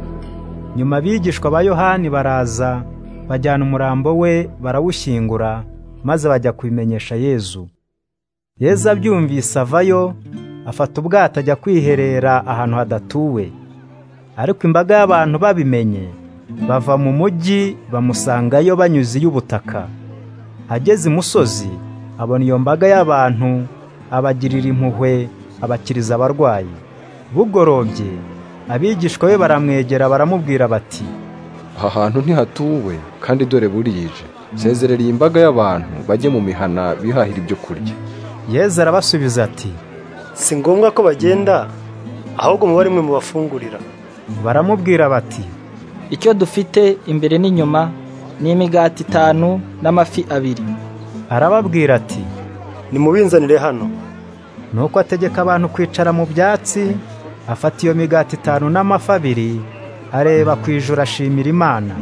nyuma abigishwa ba yohani baraza bajyana umurambo we barawushyingura maze bajya kubimenyesha yezu yezu abyumvise avayo afata ubwato ajya kwiherera ahantu hadatuwe ariko imbaga y'abantu babimenye bava mu mujyi bamusangayo banyuze iy'ubutaka ageze imusozi abona iyo mbaga y'abantu abagirira impuhwe abakiriza abarwayi bugorobye abigishwa be baramwegera baramubwira bati aha hantu ntihatuwe kandi dore burije sezerera imbaga y'abantu bajye mu mihana bihahira ibyo kurya yezu arabasubiza ati si ngombwa ko bagenda ahubwo muba rimwe mubafungurira baramubwira bati icyo dufite imbere n'inyuma ni imigati itanu n'amafi abiri arababwira ati nimubinzanire hano nuko ategeka abantu kwicara mu byatsi afata iyo migati itanu n'amafi abiri areba ku ijoro ashimira imana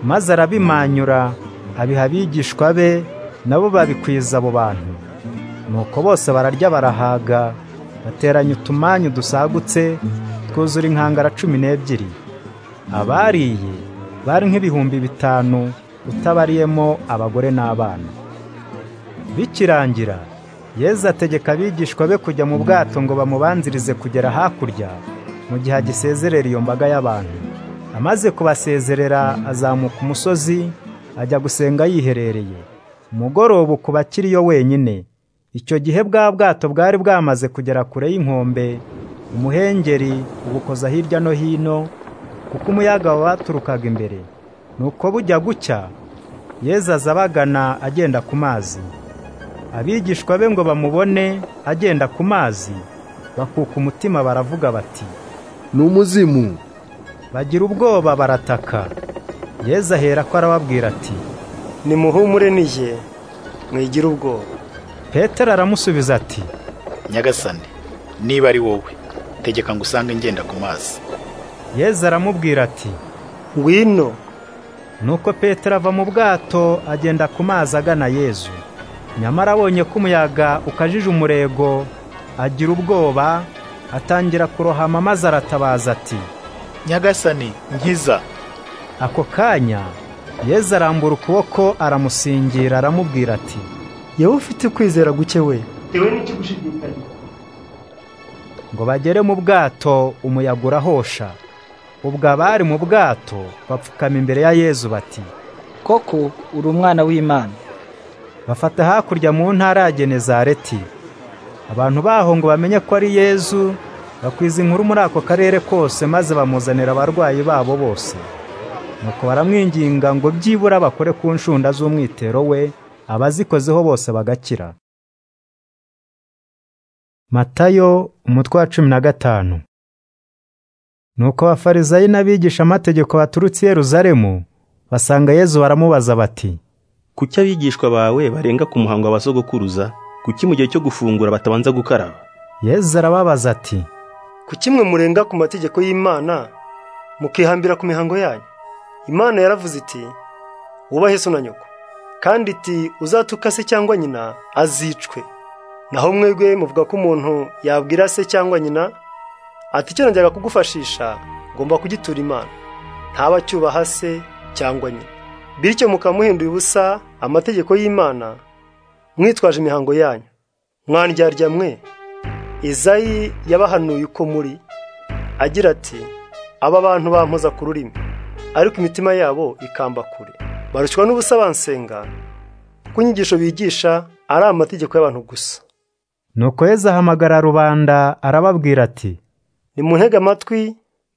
maze arabimanyura abiha abigishwa be nabo babikwiza abo bantu nuko bose bararya barahaga bateranya utumanyu dusagutse twuzura inkangara cumi n'ebyiri abariye bari nk'ibihumbi bitanu utabariyemo abagore n'abana bikirangira yezu ategeka abigishwa be kujya mu bwato ngo bamubanzirize kugera hakurya mu gihe agisezerera iyo mbaga y'abantu amaze kubasezerera azamuka umusozi ajya gusenga yiherereye umugoroba ukuba akiriyo wenyine icyo gihe bwa bwato bwari bwamaze kugera kure y'inkombe umuhengeri ubukoza hirya no hino kuko umuyaga wabaturukaga imbere nuko bujya gucya yezu aza abagana agenda ku mazi abigishwa be ngo bamubone agenda ku mazi bakuka umutima baravuga bati ni umuzimu bagira ubwoba barataka yezu ahera ko arababwira ati nimuhumure nije mwigira ubwoba petero aramusubiza ati nyagasane niba ari wowe tegeka ngo usange ngenda ku mazi yezu aramubwira ati ngwino nuko petero ava mu bwato agenda ku mazi agana yezu nyamara abonye ko umuyaga ukajije umurego agira ubwoba atangira kurohama maze aratabaza ati nyagasani nkiza ako kanya yezu arambura ukuboko aramusingira aramubwira ati yewe ufite kwizera guke we ngo bagere mu bwato umuyaga urahosha ubwo abari mu bwato bapfukama imbere ya yezu bati koko uri umwana w'imana bafata hakurya mu ntara ya genezareti abantu baho ngo bamenye ko ari yezu bakwiza inkuru muri ako karere kose maze bamuzanira abarwayi babo bose nuko baramwinginga ngo byibura bakore ku nshunda z'umwitero we abazikozeho bose bagakira matayo umutwe wa cumi na gatanu nuko abafarizayi n'abigishamategeko baturutse i yeruzalemu basanga yezu baramubaza bati kuki abigishwa bawe barenga ku muhango wa basogokuruza kuki mu gihe cyo gufungura batabanza gukaraba yezu arababaza ati ku kimwe murenga ku mategeko y'imana mukihambira ku mihango yanyu imana yaravuze iti wubahe so na nyoko kandi iti uzatuka se cyangwa nyina azicwe naho mwebwe muvuga ko umuntu yabwira se cyangwa nyina ati icyo najyaga kugufashisha ngomba kugitura imana ntaba acyubaha se cyangwa nyina bityo mukamuhinduye ubusa amategeko y'imana mwitwaje imihango yanyu mwandyarya mwe izayi yabahanuye uko muri agira ati aba bantu bampoza ku rurimi ariko imitima yabo ikamba kure barushywa n'ubusa bansenga kuko inyigisho bigisha ari amategeko y'abantu gusa nuko yezu ahamagara rubanda arababwira ati nimuntege amatwi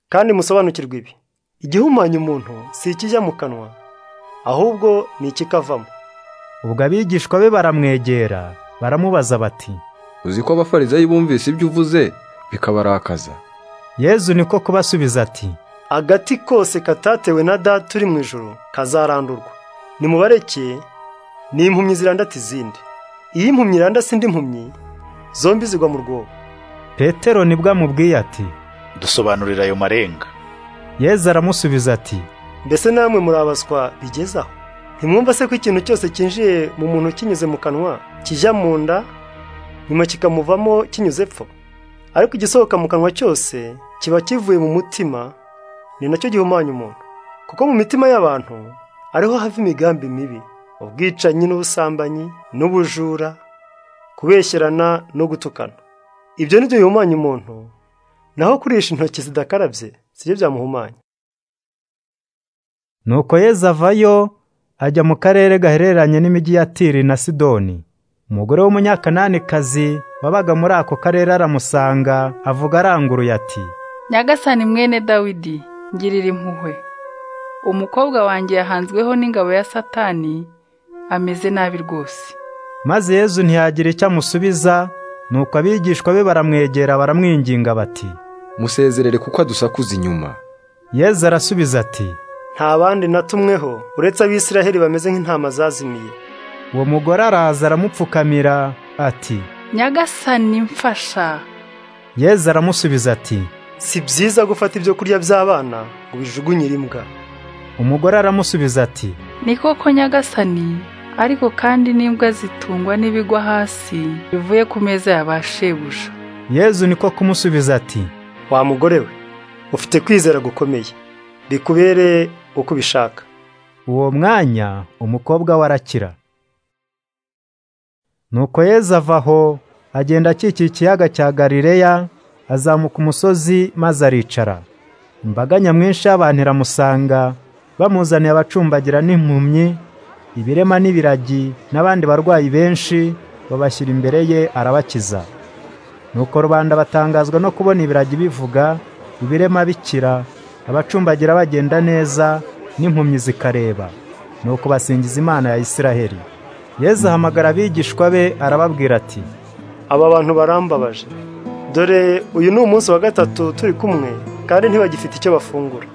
kandi musobanukirwe ibi igihumanya umuntu si ikijya mu kanwa ahubwo ni ikikavamo ubwo abigishwa be baramwegera baramubaza bati uzi ko abafarizayi bumvise ibyo uvuze bikabarakaza yezu niko kubasubiza ati agati kose katatewe na data uri mu ijoro kazarandurwa nimubareke ni impumyi zirandata izindi iyo impumyi irandase indi mpumyi zombi zigwa mu rwobo petero nibwo amubwiye ati dusobanurira ayo marenga yezu aramusubiza ati mbese namwe murabaswa bigezaho ntimwumva se ko ikintu cyose cyinjiye mu muntu kinyuze mu kanwa kijya mu nda nyuma kikamuvamo kinyuze epfo ariko igisohoka mu kanwa cyose kiba kivuye mu mutima ni nacyo gihumanya umuntu kuko mu mitima y'abantu ariho hava imigambi mibi ubwicanyi n'ubusambanyi n'ubujura kubeshyerana no gutukana ibyo ni byo bihumanya umuntu naho kurisha intoki zidakarabye si byo byamuhumanya nuko yeza avayo ajya mu karere gahereranye n'imijyi ya tiri na sidoni umugore w'umunyakananikazi wabaga muri ako karere aramusanga avuga aranguruye ati nyagasani mwene dawidi ngirira impuhwe umukobwa wanjye yahanzweho n'ingabo ya satani ameze nabi rwose maze yezu ntiyagira icyo amusubiza nuko abigishwa be baramwegera baramwinginga bati musezerere kuko adusakuza inyuma yezu arasubiza ati nta bandi natumweho uretse abisiraheli bameze nk'intama zazimiye uwo mugore araza aramupfukamira ati nyagasani mfasha yezu aramusubiza ati si byiza gufata ibyo kurya by'abana ngo bijugunyire imbwa umugore aramusubiza ati ni koko nyagasani ariko kandi n'imbwa zitungwa n'ibigwa hasi bivuye ku meza ya ba shebuja yezu niko kumusubiza ati wa mugore we ufite kwizera gukomeye bikubere uko ubishaka uwo mwanya umukobwa we arakira nuko yezu ava aho agenda akikiye ikiyaga cya galileya azamuka umusozi maze aricara imbaga nyamwinshi y'abantu iramusanga bamuzaniye abacumbagira n'impumyi ibirema n'ibiragi n'abandi barwayi benshi babashyira imbere ye arabakiza nuko rubanda batangazwa no kubona ibiragi bivuga ibirema bikira abacumbagira bagenda neza n'impumyi zikareba nuko basingiza imana ya isiraheli yezu ahamagara abigishwa be arababwira ati aba bantu barambabaje dore uyu ni umunsi wa gatatu turi kumwe kandi ntibagifite icyo bafungura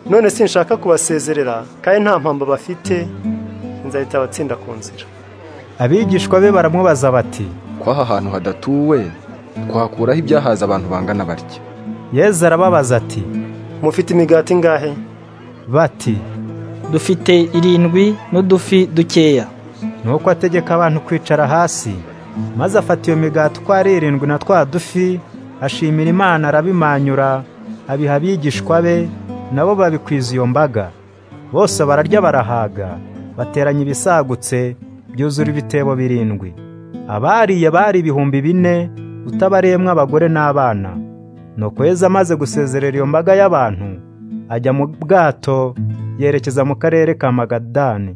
none sinshaka kubasezerera kandi nta mpamvu bafite nzahita abatsinda ku nzira abigishwa be baramubaza bati kwaha ahantu hadatuwe twakuraho ibyahaza abantu bangana batya yezu arababaza ati mufite imigati ingahe bati dufite irindwi n'udufi dukeya nuko ategeka abantu kwicara hasi maze afata iyo migati uko ari irindwi na twa dufi ashimira imana arabimanyura abiha abigishwa be nabo babikwiza iyo mbaga bose bararya barahaga bateranya ibisagutse byuzura ibitebo birindwi abariye bari ibihumbi bine utabariyemo abagore n'abana nuko yeza amaze gusezerera iyo mbaga y'abantu ajya mu bwato yerekeza mu karere ka magadani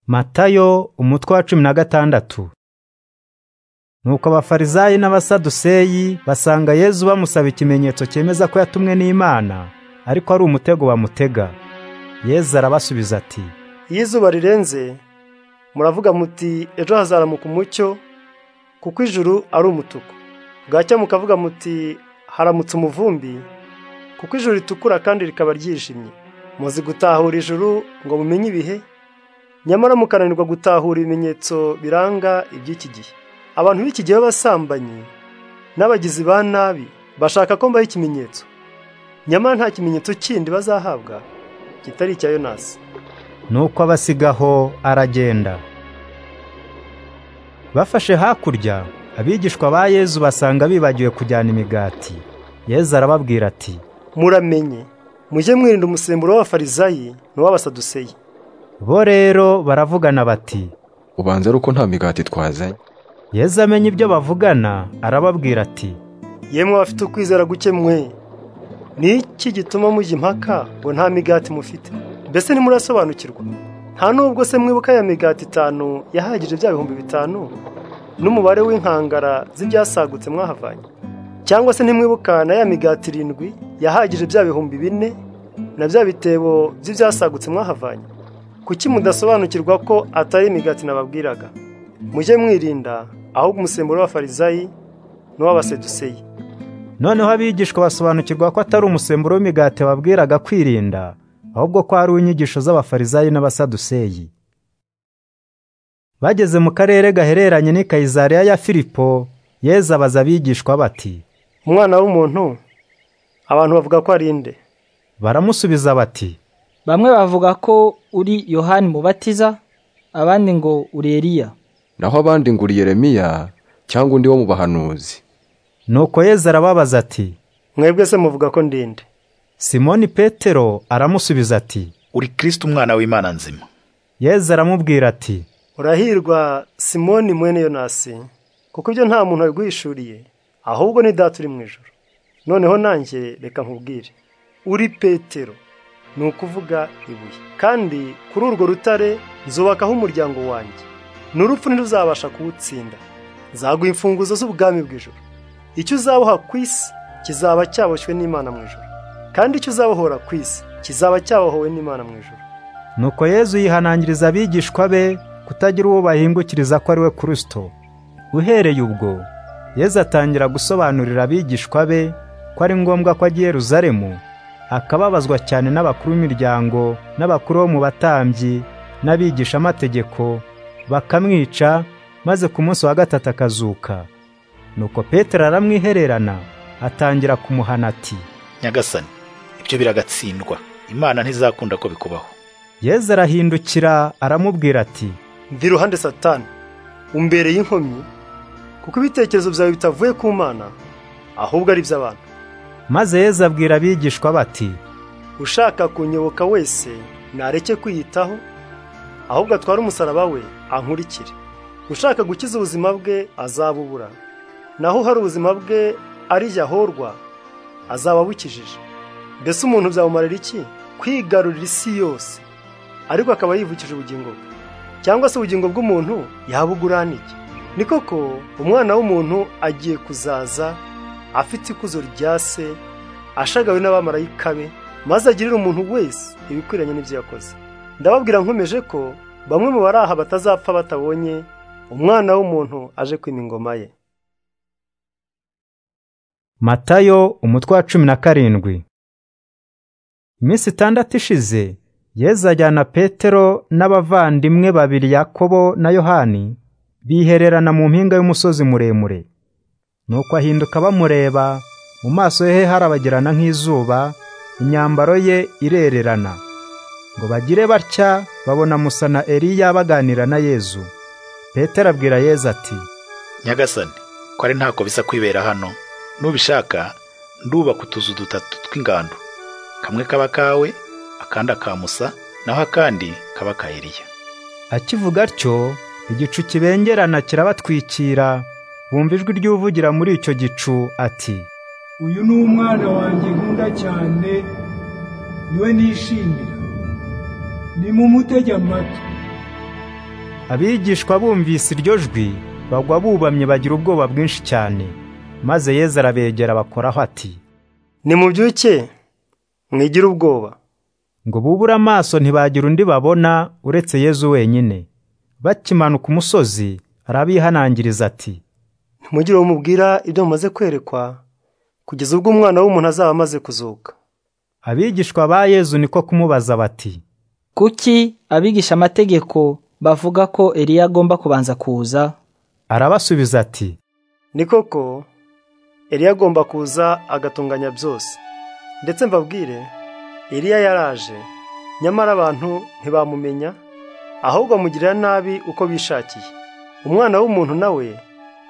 matayo umutwe wa cumi na gatandatu nuko abafarizayi n'abasaduseyi basanga yezu bamusaba ikimenyetso cyemeza ko yatumwe n'imana ariko ari umutego bamutega yezu arabasubiza ati iyo izuba rirenze muravuga muti ejo hazaramuka umucyo kuko ijuru ari umutuku bwacya mukavuga muti haramutse umuvumbi kuko ijuru ritukura kandi rikaba ryijimye muzi gutahura ijuru ngo mumenye ibihe nyamara mukananirwa gutahura ibimenyetso biranga iby'iki gihe abantu b'iki gihe b'abasambanyi n'abagizi ba nabi bashaka ko mbaho ikimenyetso nyamara nta kimenyetso kindi bazahabwa kitari icya yonasi nuko abasigaho aragenda bafashe hakurya abigishwa ba yezu basanga bibagiwe kujyana imigati yezu arababwira ati muramenye mujye mwirinda umusemburo w'abafarizayi n'uw'abasaduseyi bo rero baravugana bati ubanza ari uko nta migati twazanye yezu amenya ibyo bavugana arababwira ati yemwe abafite ukwizera guke mwe ni iki gituma mujya impaka ngo nta migati mufite mbese ntimurasobanukirwa nta nubwo se mwibuka ya migati itanu yahagije bya bihumbi bitanu n'umubare w'inkangara z'ibyasagutse mwahavanye cyangwa se ntimwibuka na ya migati irindwi yahagije bya bihumbi bine na bya bitebo by'ibyasagutse mwahavanye kuki mudasobanukirwa ko atari imigati nababwiraga mujye mwirinda ahubwo umusemburo w'abafarizayi n'uw'abaseduseyi noneho abigishwa basobanukirwa ko atari umusemburo w'imigati babwiraga kwirinda ahubwo ko ari inyigisho z'abafarizayi n'abasaduseyi bageze mu karere gahereranye n'i kayizariya ya filipo yeza abaza abigishwa bati umwana w'umuntu abantu bavuga ko ari nde baramusubiza bati bamwe bavuga ko uri yohani mubatiza abandi ngo uri Eliya naho abandi ngo uri Yeremiya cyangwa undi wo mu bahanuzi nuko yezu arababaza ati mwebwe se muvuga ko ndende simoni petero aramusubiza ati uri kirisiti umwana w'imana nzima yezu aramubwira ati urahirwa simoni mwene yonasi kuko ibyo nta muntu wabiguhishuriye ahubwo ni data uri mu ijoro noneho nanjye reka nkubwire uri petero ni ukuvuga ibuye kandi kuri urwo rutare nzubakaho umuryango wanjye n'urupfu ntiruzabasha kuwutsinda nzaguha imfunguzo z'ubwami bw'ijoro icyo uzaboha ku isi kizaba cyaboshywe n'imana mu ijoro kandi icyo uzabohora ku isi kizaba cyabohowe n'imana mu ijoro nuko yezu yihanangiriza abigishwa be kutagira uwo bahingukiriza ko ari we kirisito uhereye ubwo yezu atangira gusobanurira abigishwa be ko ari ngombwa ko agiye ruzaremu akababazwa cyane n'abakuru b'imiryango n'abakuru bo mu batambyi n'abigishamategeko bakamwica maze ku munsi wa gatatu akazuka nuko petero aramwihererana atangira kumuhana ati nyagasani ibyo biragatsindwa imana ntizakunda ko bikubaho yezu arahindukira aramubwira ati mva iruhande satani umbereye inkomyi kuko ibitekerezo byawe bitavuye ku mana ahubwo ari iby'abantu maze yezu abwira abigishwa bati ushaka kunyoboka wese nareke kwiyitaho ahubwo atware umusaraba we ankurikire ushaka gukiza ubuzima bwe azabubura naho hari ubuzima bwe ari ahorwa azaba abukijije mbese umuntu byamumarira iki kwigarurira isi yose ariko akaba yivukije ubugingo bwe cyangwa se ubugingo bw'umuntu yabugurana iki ni koko umwana w'umuntu agiye kuzaza afite ikuzo rya se ashagawe n'abamarayika be maze agirira umuntu wese ibikwiranye n'ibyo yakoze ndababwira nkomeje ko bamwe mu bari aha batazapfa batabonye umwana w'umuntu aje kwima ingoma ye matayo umutwe wa cumi na karindwi iminsi itandatu ishize yezu ajyana petero n'abavandimwe babiri yakobo na yohani bihererana mu mpinga y'umusozi muremure nuko ahinduka bamureba mu maso he harabagirana nk'izuba imyambaro ye irererana ngo bagire batya babona musa na Eliya baganira na yezu petero abwira yezu ati nyagasani ko ari ntako bisa kwibera hano nubishaka ndubaka utuzu dutatu tw'ingando kamwe kaba kawe akandi aka musa naho akandi kaba ka Eliya akivuga atyo igicu kibengerana kirabatwikira bumva ijwi ry'uvugira muri icyo gicu ati uyu ni umwana wanjye nkunda cyane niwe nishimira nimumutege amatwi abigishwa bumvise iryo jwi bagwa bubamye bagira ubwoba bwinshi cyane maze yezu arabegera bakoraho ati nimubyuke mwigire ubwoba ngo bubure amaso ntibagira undi babona uretse yezu wenyine bakimanuka umusozi arabihanangiriza ati ntimugire uwo mubwira ibyo mumaze kwerekwa kugeza ubwo umwana w'umuntu azaba amaze kuzuka abigishwa ba yezu niko kumubaza bati kuki abigisha amategeko bavuga ko Eliya agomba kubanza kuza arabasubiza ati ni koko Eliya agomba kuza agatunganya byose ndetse mbabwire Eliya yaraje nyamara abantu ntibamumenya ahubwo amugirira nabi uko bishakiye umwana w'umuntu nawe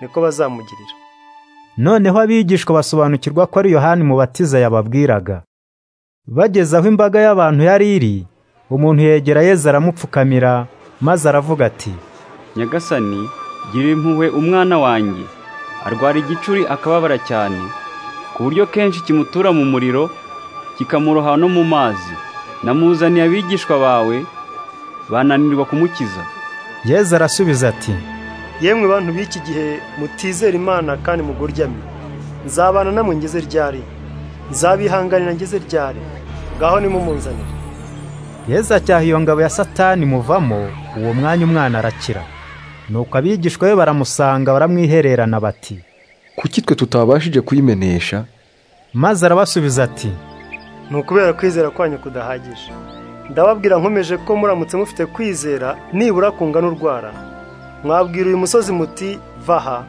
niko bazamugirira noneho abigishwa basobanukirwa ko ari yohani mubatiza yababwiraga bageze aho imbaga y'abantu yari iri umuntu yegera yezu aramupfukamira maze aravuga ati nyagasani gira impuhwe umwana wanjye arwara igicuri akababara cyane ku buryo kenshi kimutura mu muriro kikamuroha no mu mazi namuzaniye abigishwa bawe bananirwa kumukiza yezu arasubiza ati yemwe bantu b'iki gihe mutizera imana kandi muguryamye nzabana namwe ngeze ryari nzabihanganira ngeze ryari ngaho nimumunzanire yezu acyaha iyo ngabo ya satani muvamo uwo mwanya umwana arakira nuko abigishwa be baramusanga baramwihererana bati kuki twe tutabashije kuyimenesha maze arabasubiza ati ni ukubera kwizera kwanyu kudahagije ndababwira nkomeje ko muramutse mufite kwizera nibura kungana urwara mwabwira uyu musozi muti vaha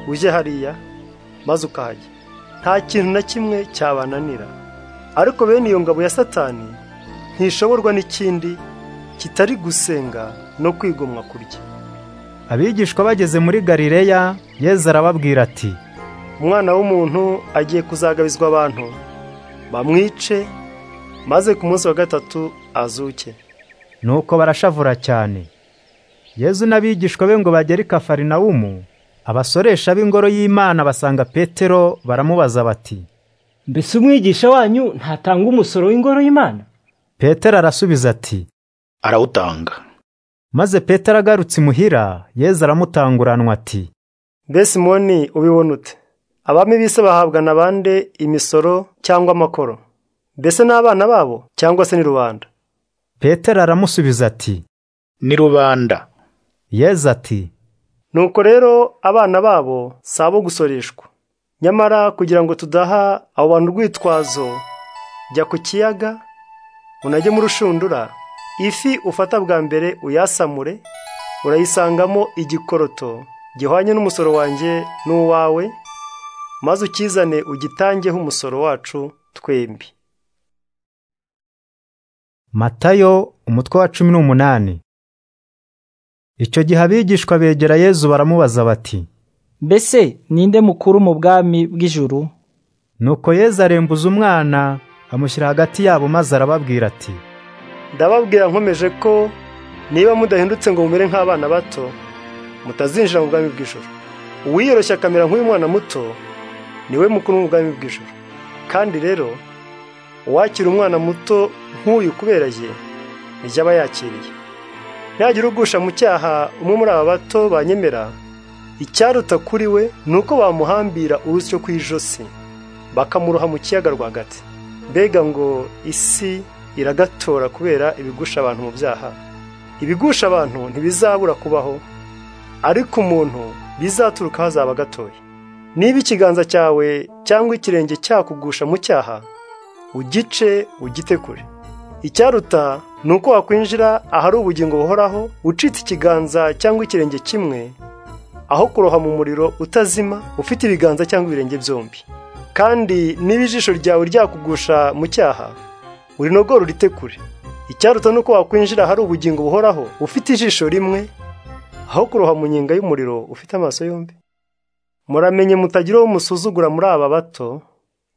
ujye hariya maze ukahajya nta kintu na kimwe cyabananira ariko bene iyo ngabo ya satani ntishoborwa n'ikindi kitari gusenga no kwigomwa kurya abigishwa bageze muri galileya yezu arababwira ati umwana w'umuntu agiye kuzagabizwa abantu bamwice maze ku munsi wa gatatu azuke nuko barashavura cyane yezu n'abigishwa be ngo bagere i kafarinawumu abasoresha b'ingoro y'imana basanga petero baramubaza bati mbese umwigisha wanyu ntatanga umusoro w'ingoro y'imana petero arasubiza ati arawutanga maze petero agarutse imuhira yezu aramutanguranwa ati mbese simoni ubibona ute abami b'isi bahabwa na bande imisoro cyangwa amakoro mbese n'abana babo cyangwa se ni rubanda petero aramusubiza ati ni rubanda yezu ati nuko rero abana babo si abo gusoreshwa nyamara kugira ngo tudaha abo bantu urwitwazo jya ku kiyaga unajye mu rushundura ifi ufata bwa mbere uyasamure urayisangamo igikoroto gihwanye n'umusoro wanjye n'uwawe maze ukizane ugitangeho umusoro wacu twembi matayo umutwe wa cumi n'umunani icyo gihe abigishwa begera yezu baramubaza bati mbese ninde mukuru mu bwami bw'ijuru nuko yezu arembuza umwana amushyira hagati yabo maze arababwira ati ndababwira nkomeje ko niba mudahindutse ngo mumere nk'abana bato mutazinjira mu bwami bw'ijuru uwiyoroshya akamera nk'uyu mwana muto niwe mukuru mu bwami bw'ijuru kandi rero uwakira umwana muto nk'uyu kubera ye nijya aba yakiriye ntagira ugusha mu cyaha umwe muri aba bato banyemera icyaruta kuri we ni uko bamuhambira urusyo ku ijosi bakamuroha mu kiyaga rwagati mbega ngo isi iragatora kubera ibigusha abantu mu byaha ibigusha abantu ntibizabura kubaho ariko umuntu bizaturuka aho azaba agatoye niba ikiganza cyawe cyangwa ikirenge cyakugusha mu cyaha ugice ugite kure icyaruta ni uko wakwinjira ahari ubugingo buhoraho ucitse ikiganza cyangwa ikirenge kimwe aho kuroha mu muriro utazima ufite ibiganza cyangwa ibirenge byombi kandi niba ijisho ryawe ryakugusha mu cyaha urinogora urite kure icyaruta ni uko wakwinjira ahari ubugingo buhoraho ufite ijisho rimwe aho kuroha mu nyenga y'umuriro ufite amaso yombi muramenye mutagira uwo musuzugura muri aba bato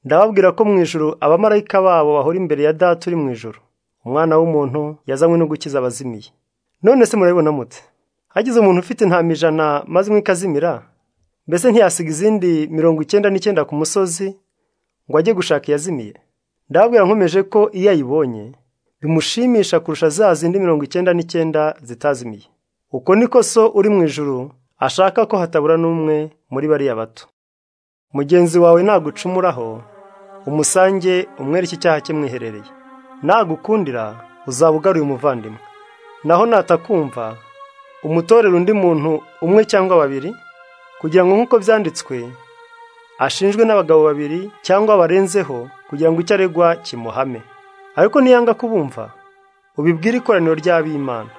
ndababwira ko mu ijoro abamarayika babo bahora imbere ya data uri mu ijoro umwana w'umuntu yazanywe no gukiza abazimiye none se murabibona mute hagize umuntu ufite intama ijana maze imwe ikazimira mbese ntiyasiga izindi mirongo icyenda n'icyenda ku musozi ngo ajye gushaka iyazimiye ndababwira nkomeje ko iyo ayibonye bimushimisha kurusha za zindi mirongo icyenda n'icyenda zitazimiye uko niko so uri mu ijuru ashaka ko hatabura n'umwe muri bariya bato mugenzi wawe nagucumuraho umusange umwereke icyaha cye mwiherereye nagukundira uzaba ugaruye umuvandimwe naho natakumva umutorera undi muntu umwe cyangwa babiri kugira ngo nk'uko byanditswe ashinjwe n'abagabo babiri cyangwa barenzeho kugira ngo icyo aregwa kimuhame ariko niyanga kubumva ubibwire ikoraniro ry'ab'imana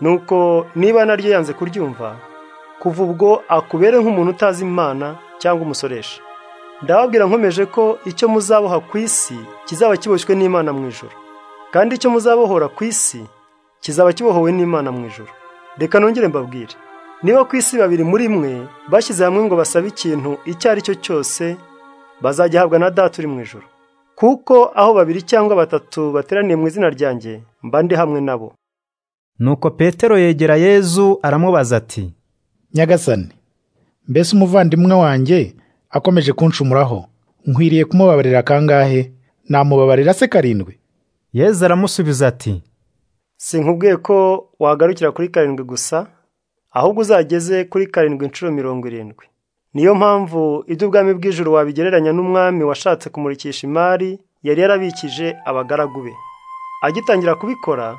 nuko niba naryo yanze kuryumva kuva ubwo akubere nk'umuntu utazi imana cyangwa umusoresha ndababwira nkomeje ko icyo muzaboha ku isi kizaba kiboshywe n'imana mu ijoro kandi icyo muzabohora ku isi kizaba kibohowe n'imana mu ijoro reka nongere mbabwire niba ku isi babiri muri mwe bashyize hamwe ngo basabe ikintu icyo ari cyo cyose bazajya ahabwa na data uri mu ijoro kuko aho babiri cyangwa batatu bateraniye mu izina ryanjye mba ndi hamwe nabo nuko petero yegera yezu aramubaza ati nyagasani mbese umuvandimwe wanjye akomeje kunshumuraho nkwiriye kumubabarira kangahe namubabarira se karindwi yezu aramusubiza ati sinkubwiye ko wagarukira kuri karindwi gusa ahubwo uzageze kuri karindwi inshuro mirongo irindwi niyo mpamvu iby'ubwami bw'ijuru wabigereranya n'umwami washatse kumurikisha imari yari yarabikije abagaragu be agitangira kubikora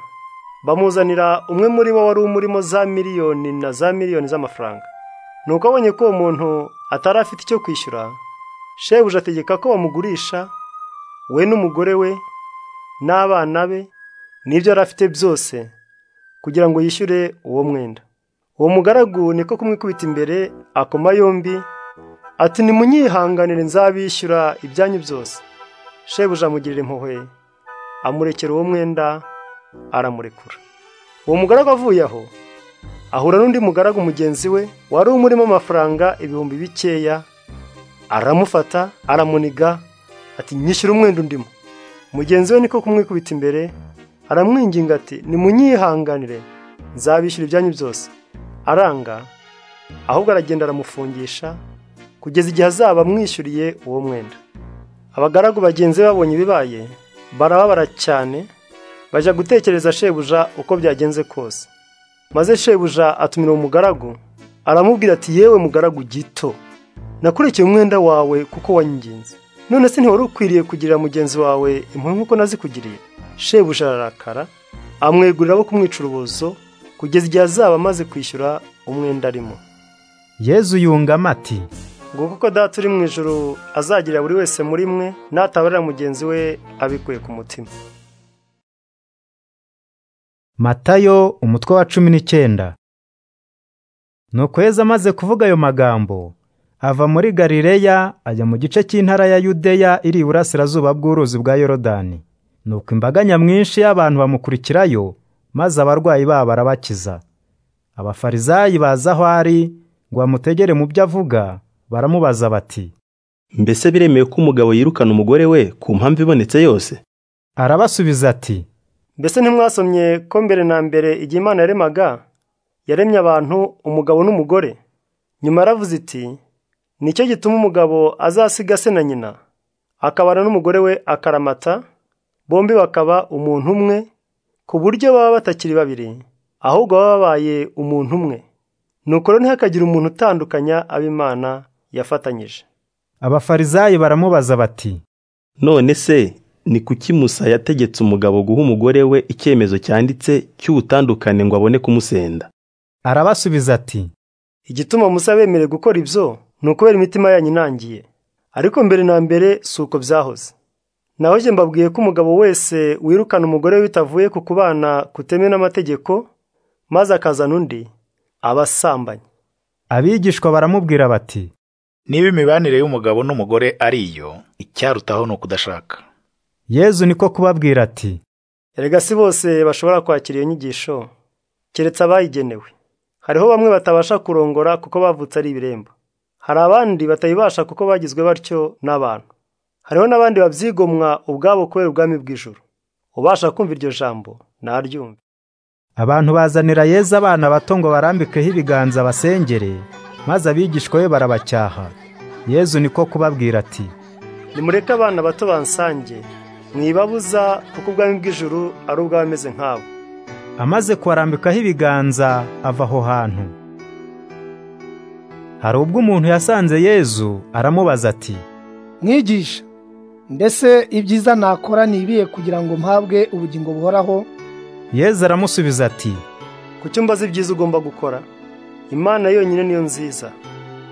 bamuzanira umwe muri bo wari umurimo za miliyoni na za miliyoni z'amafaranga ni uko abonye ko uwo muntu atari afite icyo kwishyura shebuja ategeka ko bamugurisha we n'umugore we n'abana be n'ibyo yari afite byose kugira ngo yishyure uwo mwenda uwo mugaragu niko kumwikubita imbere akoma yombi ati nimunyihanganire nzabishyura ibyanyu byose shebuja amugirira impuhwe amurekera uwo mwenda aramurekura uwo mugaragu avuye aho ahura n'undi mugaragu mugenzi we wari umurimo amafaranga ibihumbi bikeya aramufata aramuniga ati nyishyura umwenda undimo mugenzi we niko kumwikubita imbere aramwinginga ati nimunyihanganire nzabishyura ibyanyu byose aranga ahubwo aragenda aramufungisha kugeza igihe azaba amwishyuriye uwo mwenda abagaragu bagenzi babonye ibibaye barababara cyane bajya gutekereza shebuja uko byagenze kose maze shebuja atumira uwo mugaragu aramubwira ati yewe mugaragu gito nakurikiye umwenda wawe kuko wanyingenzi none se ntiwari ukwiriye kugirira mugenzi wawe impuhwe nk'uko nazikugiriye shebuja ararakara amwegurira abo kumwica urubozo kugeza igihe azaba amaze kwishyura umwenda arimo yezu yungamo ati nguko uko data uri mu ijoro azagirira buri wese muri mwe n'atabarira mugenzi we abikuye ku mutima matayo umutwe wa cumi n'icyenda nuko yezu amaze kuvuga ayo magambo ava muri galileya ajya mu gice cy'intara ya yudeya iri iburasirazuba bw'uruzi bwa yorodani nuko imbaga nyamwinshi y'abantu bamukurikirayo maze abarwayi babo barabakiza abafarizayi baza aho ari ngo bamutegere mu byo avuga baramubaza bati mbese biremewe ko umugabo yirukana umugore we ku mpamvu ibonetse yose arabasubiza ati mbese ntimwasomye ko mbere na mbere igihe imana yaremaga yaremye abantu umugabo n'umugore nyuma yaravuze iti nicyo gituma umugabo azasiga se na nyina akabana n'umugore we akaramata bombi bakaba umuntu umwe ku buryo baba batakiri babiri ahubwo baba babaye umuntu umwe nuko rero ntihakagire umuntu utandukanya ab'imana yafatanyije abafarizayi baramubaza bati none se ni kuki musa yategetse umugabo guha umugore we icyemezo cyanditse cy'ubutandukane ngo abone kumusenda arabasubiza ati igituma musa bemerewe gukora ibyo ni ukubera imitima yanyu inangiye ariko mbere na mbere si uko byahoze naho njye mbabwiye ko umugabo wese wirukana umugore we bitavuye ku kubana kutemewe n'amategeko maze akazana undi aba asambanye abigishwa baramubwira bati niba imibanire y'umugabo n'umugore ari iyo icyarutaho ni ukudashaka yezu niko kubabwira ati erega si bose bashobora kwakira iyo nyigisho keretse abayigenewe hariho bamwe batabasha kurongora kuko bavutse ari ibiremba hari abandi batayibasha kuko bagizwe batyo n'abantu hariho n'abandi babyigomwa ubwabo kubera ubwami bw'ijoro ubasha kumva iryo jambo naryumve abantu bazanira yeza abana bato ngo barambikeho ibiganza basengere maze abigishwa be barabacyaha yezu niko kubabwira ati nimureke abana bato bansange mwibabuza kuko ubwami bw'ijoro ari ubw'abameze nk'abo amaze kuharambikaho ibiganza ava aho hantu hari ubwo umuntu yasanze yezu aramubaza ati mwigisha mbese ibyiza nakora ni ibihe kugira ngo mpabwe ubugingo buhoraho yezu aramusubiza ati ku cyo mbaza ibyiza ugomba gukora imana yonyine niyo nziza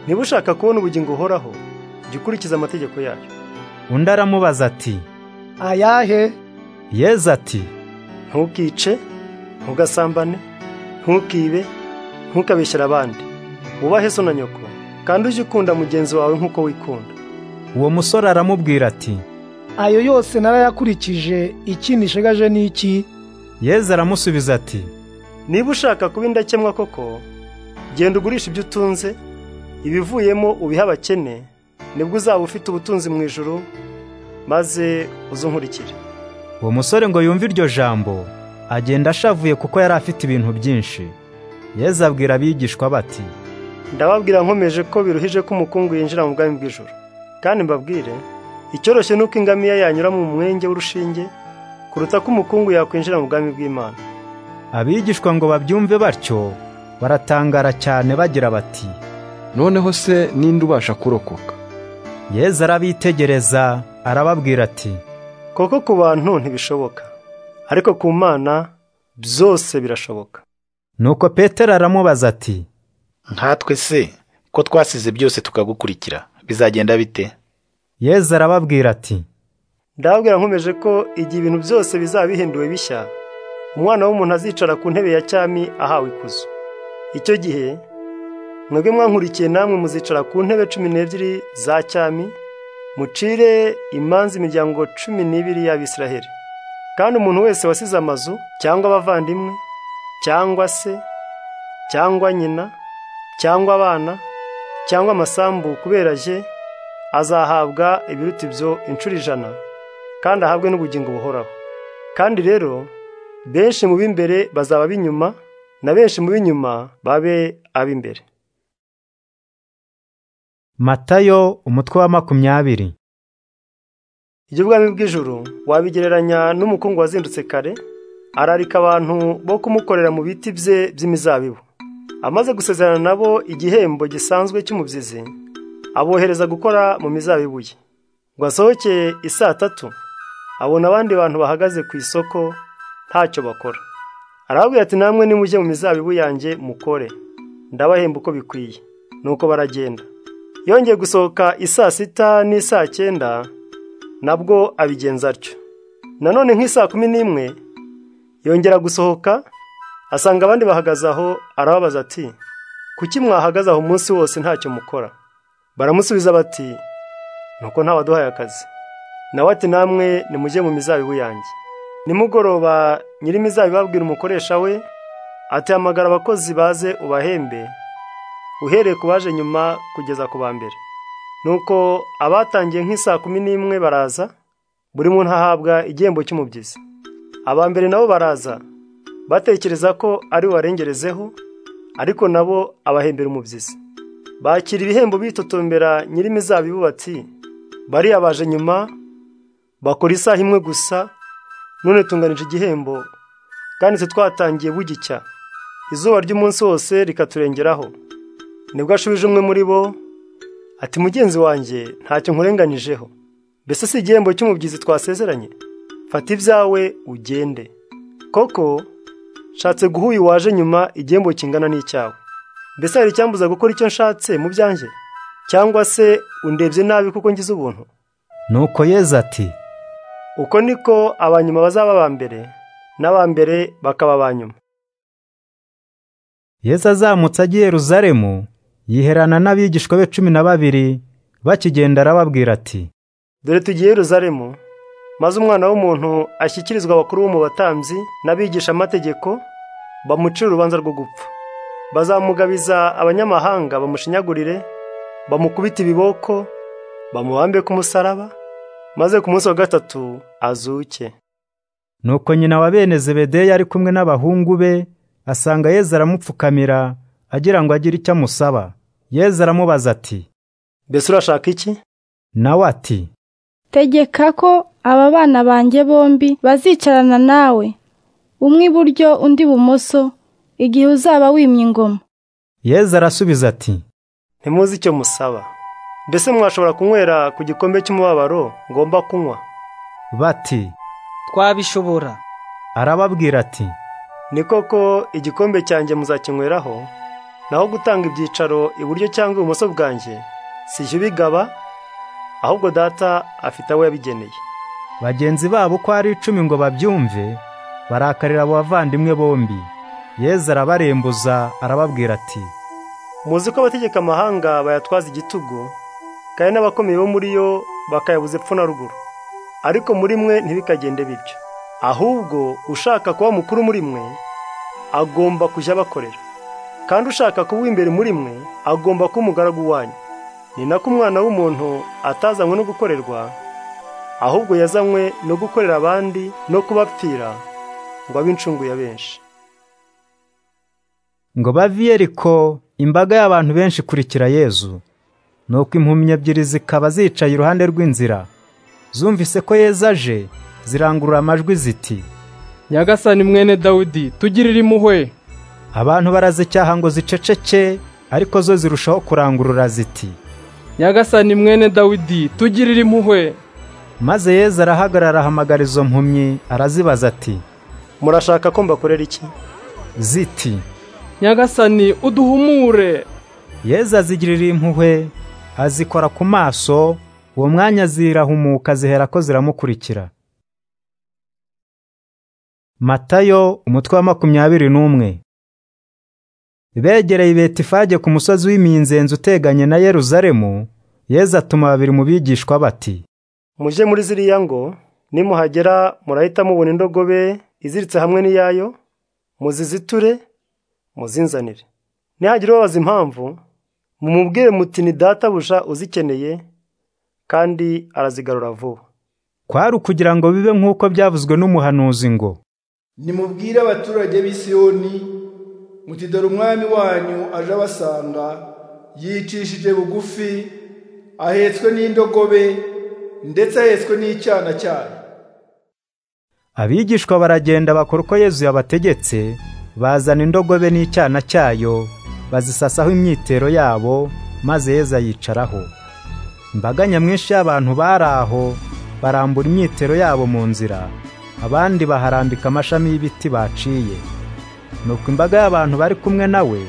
niba ushaka kubona ubugingo buhoraho jya ukurikiza amategeko yayo undi aramubaza ati ayahe yezu ati ntukice ntugasambane ntukibe ntukabeshyere abandi wubahe so na nyoko kandi ujye ukunda mugenzi wawe nk'uko wikunda uwo musore aramubwira ati ayo yose narayakurikije iki nishegaje ni iki yezu aramusubiza ati niba ushaka kuba indakemwa koko genda ugurisha ibyo utunze ibivuyemo ubihe abakene nibwo uzaba ufite ubutunzi mu ijoro maze uze unkurikire uwo musore ngo yumve iryo jambo agenda ashavuye kuko yari afite ibintu byinshi yezu abwira abigishwa bati ndababwira nkomeje ko biruhije ko umukungu yinjira mu bwami bw'ijoro kandi mbabwire icyoroshye ni uko ingamiya yanyura mu mwenge w'urushinge kuruta ko umukungu yakwinjira mu bwami bw'imana abigishwa ngo babyumve batyo baratangara cyane bagira bati noneho se ninde ubasha kurokoka yezu arabitegereza arababwira ati koko ku bantu ntibishoboka ariko ku mana byose birashoboka nuko petero aramubaza ati nkatwe se ko twasize byose tukagukurikira bizagenda bite yezu arababwira ati ndababwira nkomeje ko igihe ibintu byose bizaba bihinduwe bishya umwana w'umuntu azicara ku ntebe ya cyami ahawe ikuzo icyo gihe mwebwe mwankurikiye namwe muzicara ku ntebe cumi n'ebyiri za cyami mucire imanza imiryango cumi n'ibiri y'abisiraheli kandi umuntu wese wasize amazu cyangwa abavandimwe cyangwa se cyangwa nyina cyangwa abana cyangwa amasambu kubera je azahabwa ibiruta ibyo inshuro ijana kandi ahabwe n'ubugingo buhoraho kandi rero benshi mu b'imbere bazaba b'inyuma na benshi mu b'inyuma babe ab'imbere matayo umutwe wa makumyabiri ibyo bwami bw'ijuru wabigereranya n'umukungu wazindutse kare ararika abantu bo kumukorera mu biti bye by'imizabibu amaze gusezerana nabo igihembo gisanzwe cy'umubyizi abohereza gukora mu mizabibu ye ngo asohoke isaa tatu abona abandi bantu bahagaze ku isoko ntacyo bakora arababwira ati namwe nimujye mu mizabibu yanjye mukore ndabahemba uko bikwiye nuko baragenda yongeye gusohoka isaa sita n'isaa cyenda nabwo abigenza atyo nanone nk'isaa kumi n'imwe yongera gusohoka asanga abandi bahagaze aho arababaza ati kuki mwahagaze aho umunsi wose ntacyo mukora baramusubiza bati nuko ntawaduhaye akazi nawe ati namwe nimujye mu mizabibu yanjye nimugoroba nyir'imizabibu abwira umukoresha we ati hamagara abakozi baze ubahembe uhereye ku baje nyuma kugeza ku ba mbere nuko abatangiye nk'isaa kumi n'imwe baraza buri muntu ahabwa igihembo cy'umubyizi aba mbere nabo baraza batekereza ko ari warengerezeho ariko nabo abahembera umubyizi bakira ibihembo bitotombera nyir'imizabibu bati bariya baje nyuma bakora isaha imwe gusa none tunganije igihembo kandi se twatangiye bugicya izuba ry'umunsi wose rikaturengeraho nibwo ashubije umwe muri bo ati mugenzi wanjye ntacyo nkurenganijeho mbese si igihembo cy'umubyizi twasezeranye fata ibyawe ugende koko nshatse guha uyu waje nyuma igihembo kingana n'icyawe mbese hari icyambuza gukora icyo nshatse mu byanjye cyangwa se undebye nabi kuko ngize ubuntu nuko yeza ati uko niko abanyuma bazaba aba mbere n'abambere bakaba aba nyuma yeza azamutse agiye ruzaremu yiherana n'abigishwa be cumi na babiri bakigenda arababwira ati dore tugiye ruzaremu maze umwana w'umuntu ashyikirizwa abakuru bo mu batambyi n'abigisha amategeko bamucira urubanza rwo gupfa bazamugabiza abanyamahanga bamushinyagurire bamukubite ibiboko bamubambe ku musaraba maze ku munsi wa gatatu azuke nuko nyina wa bene zebedeya ari kumwe n'abahungu be asanga yezu aramupfukamira agira ngo agire icyo amusaba yezu aramubaza ati mbese urashaka iki nawe ati tegeka ko aba bana banjye bombi bazicarana nawe umwe iburyo undi ibumoso igihe uzaba wimye ingoma yezu arasubiza ati ntimuzi icyo musaba mbese mwashobora kunywera ku gikombe cy'umubabaro ngomba kunywa bati twabishobora arababwira ati ni koko igikombe cyanjye muzakinyweraho naho gutanga ibyicaro iburyo cyangwa ibumoso bwanjye sijya ubigaba ahubwo data afite abo yabigeneye bagenzi babo uko ari icumi ngo babyumve barakarira abo bavandimwe bombi yezu arabarembuza arababwira ati muzi ko abategeka amahanga bayatwaza igitugu kandi n'abakomeye bo muri yo bakayabuza epfo na ruguru ariko muri mwe ntibikagende bityo ahubwo ushaka kuba mukuru muri mwe agomba kujya abakorera kandi ushaka kuba imbere muri mwe agomba kuba umugaragu wanyu ni nako umwana w'umuntu atazanywe no gukorerwa ahubwo yazanywe no gukorera abandi no kubapfira ngo abe incungu ya benshi ngo bave eriko imbaga y'abantu benshi ikurikira yezu nuko impumyi ebyiri zikaba zicaye iruhande rw'inzira zumvise ko yezu aje zirangurura amajwi ziti nyagasani mwene dawudi tugirire impuhwe abantu barazicyaha ngo ziceceke ariko zo zirushaho kurangurura ziti nyagasani mwene dawidi tugirire impuhwe maze yezu arahagarara ahamagara izo mpumyi arazibaza ati murashaka ko mbakorera iki ziti nyagasani uduhumure yezu azigirira impuhwe azikora ku maso uwo mwanya zirahumuka zihera ko ziramukurikira matayo umutwe wa makumyabiri n'umwe begereye betifage ku musozi w'iminzenzi uteganye na yeruzalemu yeza atuma babiri mu bigishwa bati mujye muri ziriya ngo nimuhagera murahita mubona indogobe iziritse hamwe n'iyayo muziziture muzinzanire nihagira ubabaza impamvu mumubwire muti ni databuja uzikeneye kandi arazigarura vuba kwari ukugira ngo bibe nk'uko byavuzwe n'umuhanuzi ngo nimubwire abaturage b'i Siyoni muti dore umwami wanyu aje abasanga yicishije bugufi ahetswe n'indogobe ndetse ahetswe n'icyana cyayo abigishwa baragenda bakora uko yezu yabategetse bazana indogobe n'icyana cyayo bazisasaho imyitero yabo maze yezu ayicaraho imbaga nyamwinshi y'abantu bari aho barambura imyitero yabo mu nzira abandi baharambika amashami y'ibiti baciye nuko imbaga y'abantu bari kumwe nawe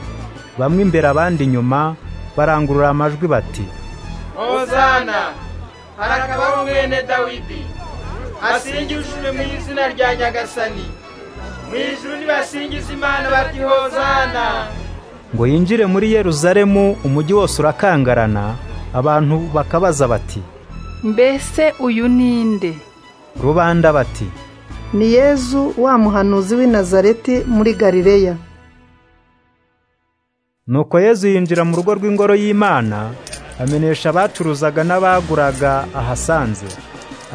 bamwe imbere abandi inyuma barangurura amajwi bati hozana harakabaho mwene dawidi asingijwe mu izina rya nyagasani mu ijuru nibasingiza imana bati hozana ngo yinjire muri yeruzalemu umujyi wose urakangarana abantu bakabaza bati mbese uyu ni nde rubanda bati ni yezu wa muhanuzi w'i nazareti muri galileya nuko yezu yinjira mu rugo rw'ingoro y'imana amenesha abacuruzaga n'abaguraga ahasanze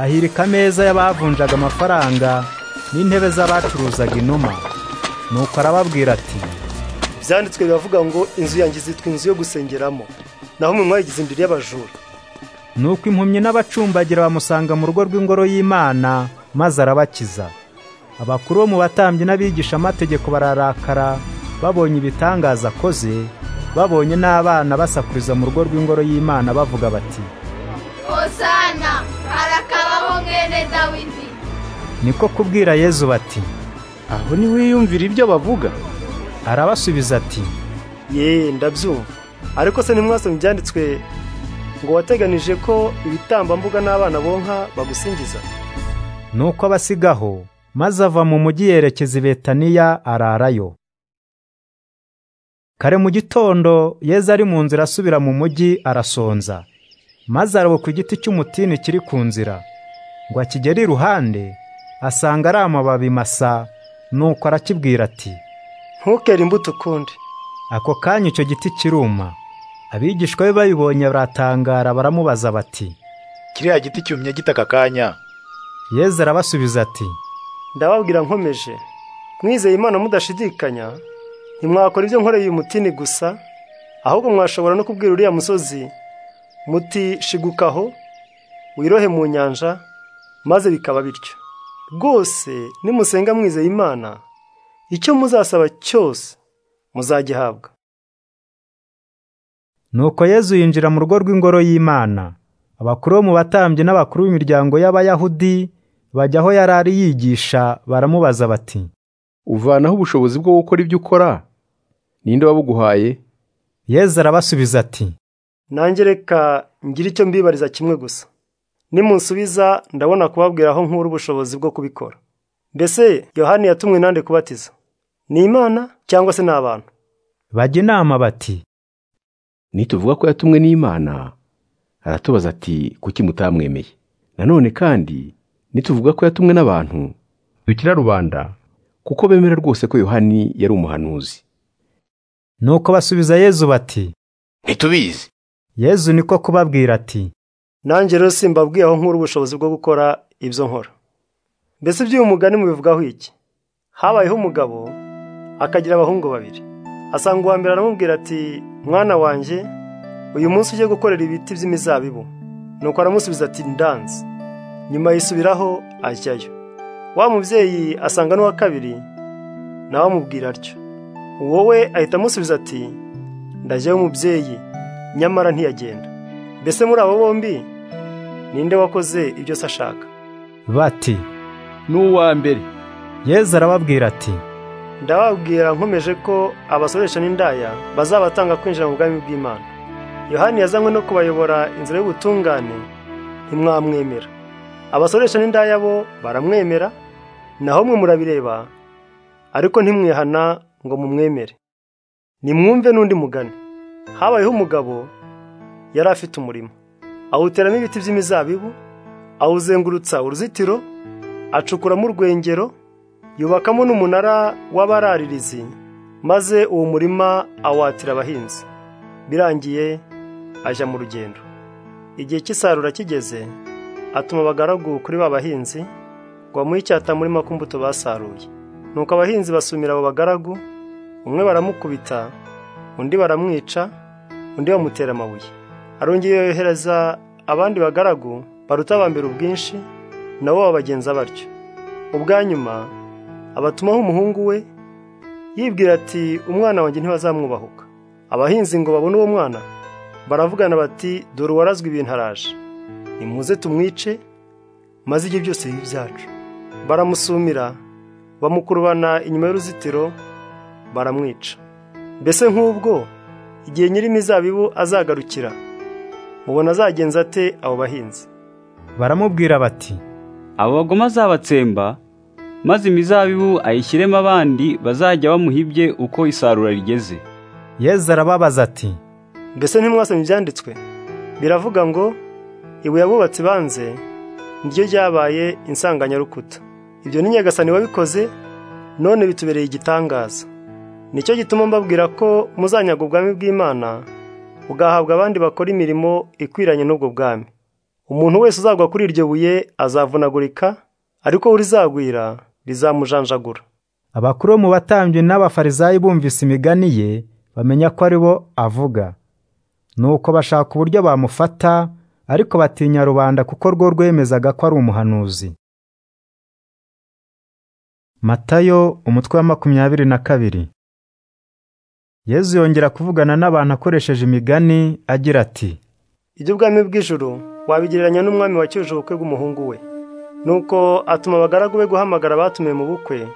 ahirika ameza y'abavunjaga amafaranga n'intebe z'abacuruzaga inuma nuko arababwira ati byanditswe biravuga ngo inzu yanjye izitwa inzu yo gusengeramo naho umuntu wayigize imbere y'abajura nuko impumyi n'abacumbagira bamusanga mu rugo rw'ingoro y'imana maze arabakiza abakuru bo mu batambyi n'abigisha amategeko bararakara babonye ibitangaza akoze babonye n'abana basakuriza mu rugo rw'ingoro y'imana bavuga bati hosana harakabaho mwene dawidi niko kubwira yezu bati aho ntiwiyumvire ibyo bavuga arabasubiza ati yeee ndabyumva ariko se ntimwasomye ibyanditswe ngo wateganije ko ibitambambuga n'abana bonka bagusingiza nuko abasigaho maze ava mu mujyi yerekeza i betaniya ararayo kare mu gitondo yeza ari mu nzira asubira mu mujyi arasonza maze arabuka igiti cy'umutini kiri ku nzira ngo akigere iruhande asanga ari amababi masa nuko arakibwira ati ntukere imbuto ukundi ako kanya icyo giti kiruma abigishwa be babibonye baratangara baramubaza bati kiriya giti cyumye gita aka kanya yezu arabasubiza ati ndababwira nkomeje mwizeye imana mudashidikanya ntimwakora ibyo nkoreye uyu mutini gusa ahubwo mwashobora no kubwira uriya musozi muti shigukaho wirohe mu nyanja maze bikaba bityo rwose nimusenga mwizeye imana icyo muzasaba cyose muzagihabwa nuko yezu yinjira mu rugo rw'ingoro y'imana abakuru bo mu batambyi n'abakuru b'imiryango y'abayahudi bajya aho yari ari yigisha baramubaza bati uvanaho ubushobozi bwo gukora ibyo ukora ninde wabuguhaye yezu arabasubiza ati nanjye reka ngire icyo mbibariza kimwe gusa nimunsubiza ndabona kubabwira aho nkura ubushobozi bwo kubikora mbese yohani yatumwe nande kubatiza ni imana cyangwa se ni abantu bajya inama bati nituvuga ko yatumwe n'imana aratubaza ati kuki mutamwemeye nanone kandi nituvuga ko yatumwe n'abantu dukira rubanda kuko bemera rwose ko yohani yari umuhanuzi nuko basubiza yezu bati ntitubizi yezu niko kubabwira ati nanjye rero simbabwiye aho nkura ubushobozi bwo gukora ibyo nkora mbese iby'uyu mugani mubivugaho iki habayeho umugabo akagira abahungu babiri asanga uwa mbere aramubwira ati mwana wanjye uyu munsi ujye gukorera ibiti by'imizabibu nuko aramusubiza ati ndanze nyuma yisubiraho ajyayo wa mubyeyi asanga n'uwa kabiri nawe amubwira atyo uwo we ahita amusubiza ati ndajyayo umubyeyi nyamara ntiyagenda mbese muri abo bombi ninde wakoze ibyo se ashaka bati n'uwa mbere yezu arababwira ati ndababwira nkomeje ko abasoresha n'indaya bazabatanga kwinjira mu bwami bw'imana yohani yazanywe no kubayobora inzira y'ubutungane ntimwamwemera abasoresha n'indaya bo baramwemera naho mwe murabireba ariko ntimwihana ngo mumwemere nimwumve n'undi mugani habayeho umugabo yari afite umurima awuteramo ibiti by'imizabibu awuzengurutsa uruzitiro acukuramo urwengero yubakamo n'umunara w'abararirizi maze uwo murima awatira abahinzi birangiye ajya mu rugendo igihe cy'isarura kigeze atuma abagaragu kuri ba bahinzi ngo bamuhe icyatamurima ku mbuto basaruye nuko abahinzi basumira abo bagaragu umwe baramukubita undi baramwica undi bamutera amabuye arongeye yohereza abandi bagaragu baruta abambere ubwinshi nabo babagenza batyo ubwa nyuma abatumaho umuhungu we yibwira ati umwana wanjye ntibazamwubahuka abahinzi ngo babone uwo mwana baravugana bati dore uwarazwe ibintu araje nimuze tumwice maze ibyo byose bibe ibyacu baramusumira bamukurubana inyuma y'uruzitiro baramwica mbese nk'ubwo igihe nyir'imizabibu azagarukira mubona azagenza ate abo bahinzi baramubwira bati abo bagoma azabatsemba maze imizabibu ayishyiremo abandi bazajya bamuhibye uko isarura rigeze yezu arababaza ati mbese ntimwasomye ibyanditswe biravuga ngo ibuye abubatsi banze niryo ryabaye insanganyarukuta ibyo ni nyagasani wabikoze none bitubereye igitangaza nicyo gituma mbabwira ko muzanyaga ubwami bw'imana ugahabwa abandi bakora imirimo ikwiranye n'ubwo bwami umuntu wese uzagwa kuri iryo buye azavunagurika ariko urizagwira rizamujanjagura abakuru bo mu batambyi n'abafarizayi bumvise imigani ye bamenya ko ari bo avuga nuko bashaka uburyo bamufata ariko batinya rubanda kuko rwo rwemezaga ko ari umuhanuzi matayo umutwe wa makumyabiri na kabiri yezu yongera kuvugana n'abantu akoresheje imigani agira ati iby'ubwami bw'ijuru wabigereranya n'umwami wacyuje ubukwe bw'umuhungu we nuko atuma abagaragu be guhamagara abatumiwe mu bukwe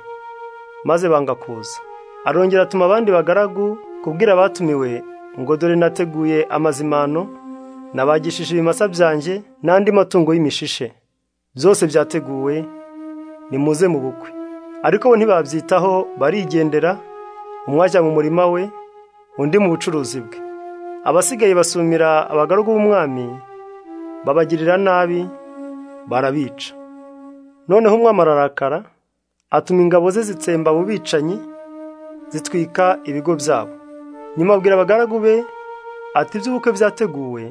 maze banga kuza arongera atuma abandi bagaragu kubwira abatumiwe ngo dore nateguye amazimano nabagishije ibimasa byanjye n'andi matungo y'imishishe byose byateguwe nimuze mu bukwe ariko bo ntibabyitaho barigendera umwe ajya mu murima we undi mu bucuruzi bwe abasigaye basumira abagaragu b'umwami babagirira nabi barabica noneho umwami ararakara atuma ingabo ze zitsemba abo bicanyi zitwika ibigo byabo nyuma abwira abagaragu be ati iby'ubukwe byateguwe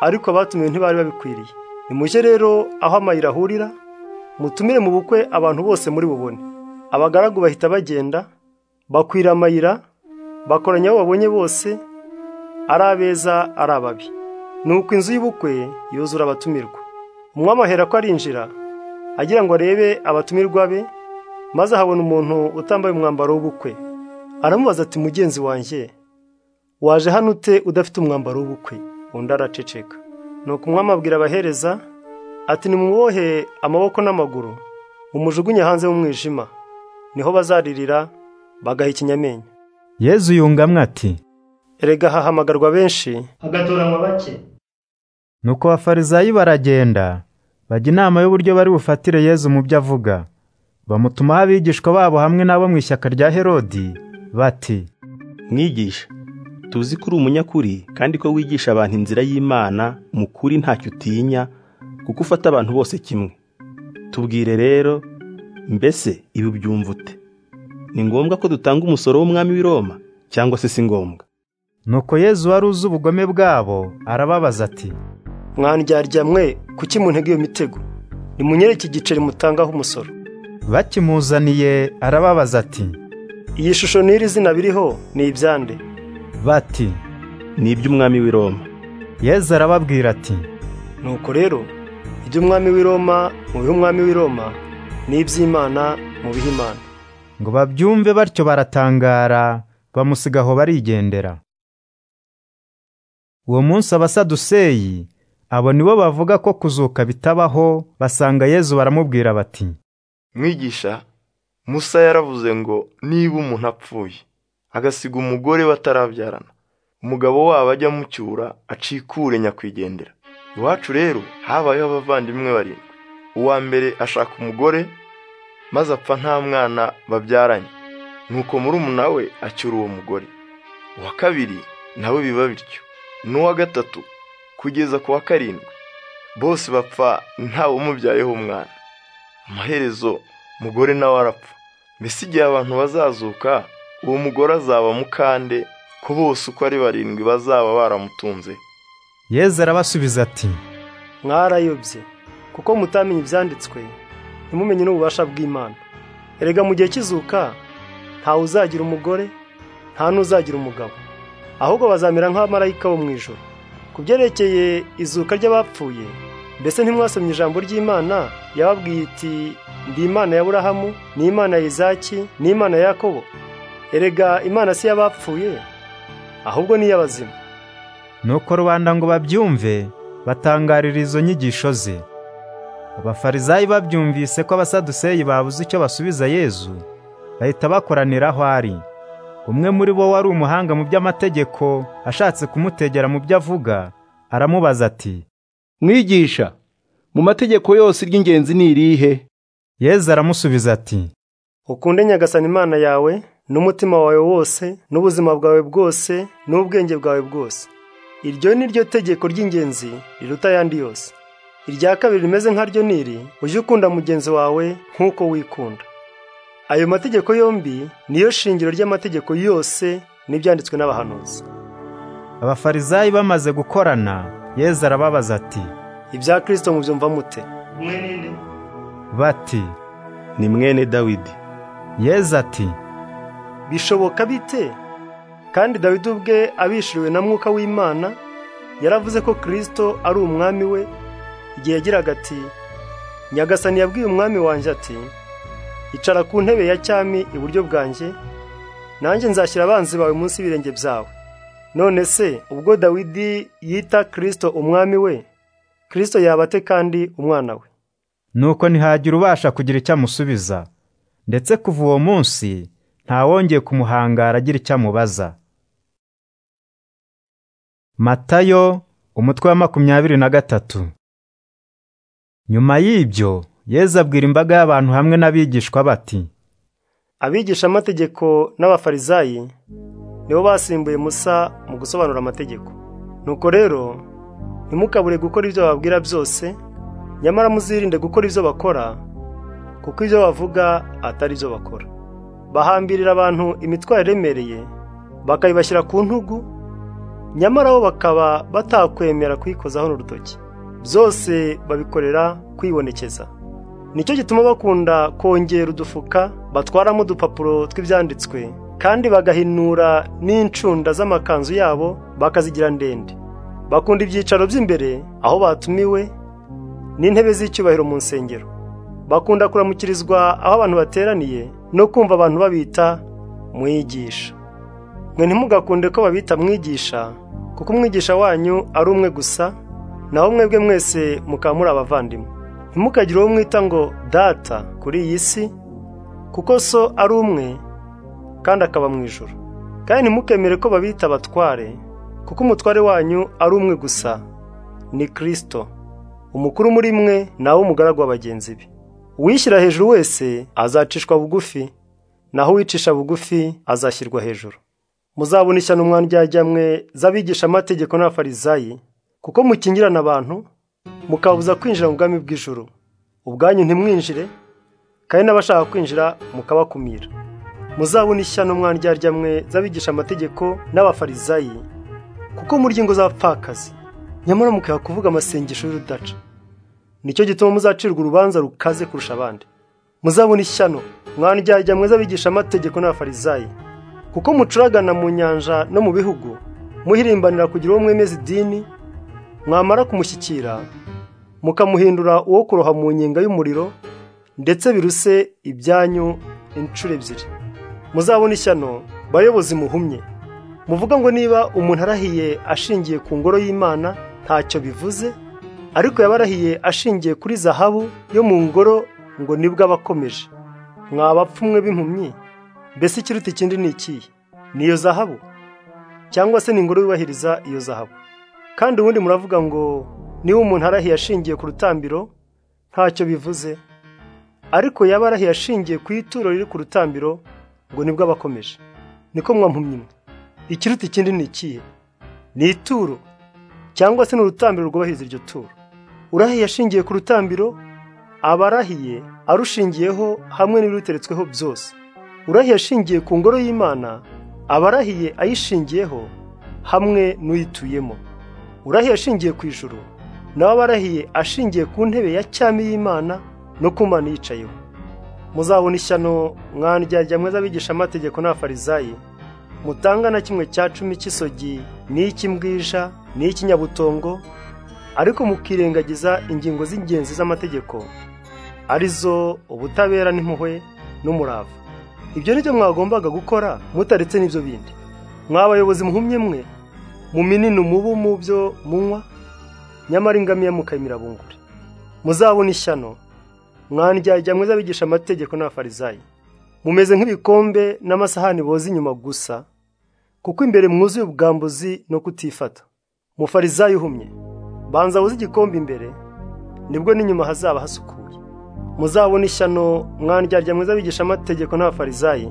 ariko abatumiwe ntibari babikwiriye nimujye rero aho amayira ahurira mutumire mu bukwe abantu bose muri bubone abagaragu bahita bagenda bakwira amayira bakoranya abo babonye bose ari abeza ari ababi nuko inzu y'ubukwe yuzura abatumirwa umwami ahera ko arinjira agira ngo arebe abatumirwa be maze ahabona umuntu utambaye umwambaro w'ubukwe aramubaza ati mugenzi wanjye waje hano ute udafite umwambaro w'ubukwe undi araceceka ni ukumwami abwira abahereza ati nimumubohe amaboko n'amaguru umujugunye hanze y'umwijima niho bazaririra bagaha ikinyamenyo yezu yungamwe ati erega hahamagarwa benshi hagatoranywa bake nuko abafarisayi baragenda bajya inama y'uburyo bari bufatire yezu mu byo avuga bamutumaho abigishwa babo hamwe n'abo mu ishyaka rya herodi bati mwigisha tuzi ko uri umunyakuri kandi ko wigisha abantu inzira y'imana mu kuri ntacyo utinya kuko ufata abantu bose kimwe tubwire rero mbese ibi ubyumva ute ni ngombwa ko dutanga umusoro w'umwami w'i Roma cyangwa se si ngombwa nuko yezu wari uzi ubugome bwabo arababaza ati mwandyarya mwe kuki muntega iyo mitego nimunyereke igiceri mutangaho umusoro bakimuzaniye arababaza ati iyi shusho n'iri zina biriho ni ibyande bati ni iby'umwami w'i Roma yezu arababwira ati nuko rero iby'umwami w'i Roma mu bihe umwami w'i Roma n'iby'imana mu bihe imana ngo babyumve batyo baratangara bamusiga aho barigendera uwo munsi abasaduseyi abo nibo bavuga ko kuzuka bitabaho basanga yezu baramubwira bati mwigisha musa yaravuze ngo niba umuntu apfuye agasiga umugore batarabyarana umugabo wabo ajya amucyura acikure nyakwigendera iwacu rero habayeho abavandimwe barindwi uwa mbere ashaka umugore maze apfa nta mwana babyaranye nuko murumuna we acyura uwo mugore uwa kabiri nawe biba bityo n'uwa gatatu kugeza ku wa karindwi bose bapfa ntawumubyayeho umwana amaherezo mugore nawe arapfa mbese igihe abantu bazazuka uwo mugore azaba mukande ko bose uko ari barindwi bazaba baramutunze yezu arabasubiza ati mwarayobye kuko mutamenye ibyanditswe ntimumenye n'ububasha bw'imana erega mu gihe cy'izuka ntawe uzagira umugore nta n'uzagira umugabo ahubwo bazamera nk'abamarayika bo mu ijoro ku byerekeye izuka ry'abapfuye mbese ntimwasomye ijambo ry'imana yababwiye iti ndi imana ya burahamu ni imana ya izaki ni imana ya yakobo erega imana si y'abapfuye ahubwo ni iy'abazima nuko rubanda ngo babyumve batangarira izo nyigisho ze abafarisayi babyumvise ko abasaduseyi babuze icyo basubiza yezu bahita bakoranira aho ari umwe muri bo wari umuhanga mu by'amategeko ashatse kumutegera mu byo avuga aramubaza ati mwigisha mu mategeko yose iry'ingenzi ni irihe yezu aramusubiza ati ukunde nyagasana imana yawe n'umutima wawe wose n'ubuzima bwawe bwose n'ubwenge bwawe bwose iryo ni ryo tegeko ry'ingenzi riruta ayandi yose irya kabiri rimeze nkaryo niri ujye ukunda mugenzi wawe nk'uko wikunda ayo mategeko yombi niyo shingiro ry'amategeko yose n'ibyanditswe n'abahanuzi abafarisayi bamaze gukorana yezu arababaza ati ibya kirisito mubyumva mute bati ni mwene dawidi yezu ati bishoboka bite kandi dawidi ubwe abishiriwe na mwuka w'imana yaravuze ko kirisito ari umwami we igihe yagiraga ati nyagasani yabwiye umwami wanjye ati icara ku ntebe ya cyami iburyo bwanjye nanjye nzashyira abanzi bawe munsi y'ibirenge byawe none se ubwo dawidi yita kirisito umwami we kirisito yaba ate kandi umwana we nuko ntihagira ubasha kugira icyo amusubiza ndetse kuva uwo munsi ntawongeye kumuhangara agira icyo amubaza matayo umutwe wa makumyabiri na gatatu nyuma y'ibyo yezu abwira imbaga y'abantu hamwe n'abigishwa bati abigisha amategeko n'abafarisayi nibo basimbuye musa mu gusobanura amategeko nuko rero ntimukabure gukora ibyo bababwira byose nyamara muzirinde gukora ibyo bakora kuko ibyo bavuga atari byo bakora bahambirira abantu imitwaro iremereye bakayibashyira ku ntugu nyamara bo bakaba batakwemera kuyikozaho n'urutoki byose babikorera kwibonekeza nicyo gituma bakunda kongera udufuka batwaramo udupapuro tw'ibyanditswe kandi bagahinura n'incunda z'amakanzu yabo bakazigira ndende bakunda ibyicaro by'imbere aho batumiwe n'intebe z'icyubahiro mu nsengero bakunda kuramukirizwa aho abantu bateraniye no kumva abantu babita mwigisha mwe ntimugakunde ko babita mwigisha kuko umwigisha wanyu ari umwe gusa naho mwebwe mwese mukaba muri abavandimwe ntimukagire uwo mwita ngo data kuri iyi si kuko so ari umwe kandi akaba mu ijoro kandi ntimukemere ko babita abatware kuko umutware wanyu ari umwe gusa ni kirisito umukuru muri mwe nawe umugaragu wa bagenzi be uwishyira hejuru wese azacishwa bugufi naho uwicisha bugufi azashyirwa hejuru muzabona ishyano umwandyajyamwe z'abigishamategeko n'abafarizayi kuko mukingirana abantu mukabuza kwinjira mu bwami bw'ijoro ubwanyu ntimwinjire kandi n'abashaka kwinjira mukabakumira muzabona ishyano umwandyajyamwe z'abigishamategeko n'abafarizayi kuko murya ingo z'abapfakazi nyamara mukwiye kuvuga amasengesho y'urudaca nicyo gituma muzacirwa urubanza rukaze kurusha abandi muzabona ishyano mwandyajya mwiza abigisha amategeko n'abafarizayi kuko mucuragana mu nyanja no mu bihugu muhirimbanira kugira uwo mwemeza idini mwamara kumushyikira mukamuhindura uwo kuroha mu nyenga y'umuriro ndetse biruse ibyanyu inshuro ebyiri muzabona ishyano bayobozi muhumye muvuga ngo niba umuntu arahiye ashingiye ku ngoro y'imana ntacyo bivuze ariko yabarahiye ashingiye kuri zahabu yo mu ngoro ngo nibwo aba akomeje mwabapfumwe b'impumyi mbese ikiruta ikindi ni ikihe ni iyo zahabu cyangwa se ni ingoro yubahiriza iyo zahabu kandi ubundi muravuga ngo niba umuntu arahiye ashingiye ku rutambiro ntacyo bivuze ariko yaba arahiye ashingiye ku ituro riri ku rutambiro ngo nibwo aba akomeje niko mwampumye imwe ikiruta ikindi ni ikihe ni ituro cyangwa se ni urutambiro rwubahiriza iryo turo urahiye ashingiye ku rutambiro aba arahiye arushingiyeho hamwe n'ibiruteretsweho byose urahiye ashingiye ku ngoro y'imana aba arahiye ayishingiyeho hamwe n'uyituyemo urahiye ashingiye ku ijuru nawe aba arahiye ashingiye ku ntebe ya cyami y'imana no ku mana yicayeho muzabona ishyano mwandyarya mwiza abigisha amategeko n'abafarizayi mutanga na kimwe cya cumi cy'isogi n'icy'imbwija n'icy'inyabutongo ariko mukirengagiza ingingo z'ingenzi z'amategeko arizo ubutabera n'impuhwe n'umurava ibyo ni byo mwagombaga gukora mutaretse n'ibyo bindi mwabayobozi muhumye mwe muminini umubu mu byo munywa nyamara ingamiya mukayimira bunguri muzabona ishyano mwandyajya mwiza abigisha amategeko n'abafarizayi mumeze nk'ibikombe n'amasahani boza inyuma gusa kuko imbere mwuzuye ubwambuzi no kutifata mufarizayo uhumye banza wuze igikombe imbere nibwo n'inyuma hazaba hasukuye muzabona ishyano mwandyarya mwiza abigisha amategeko n'abafarizayi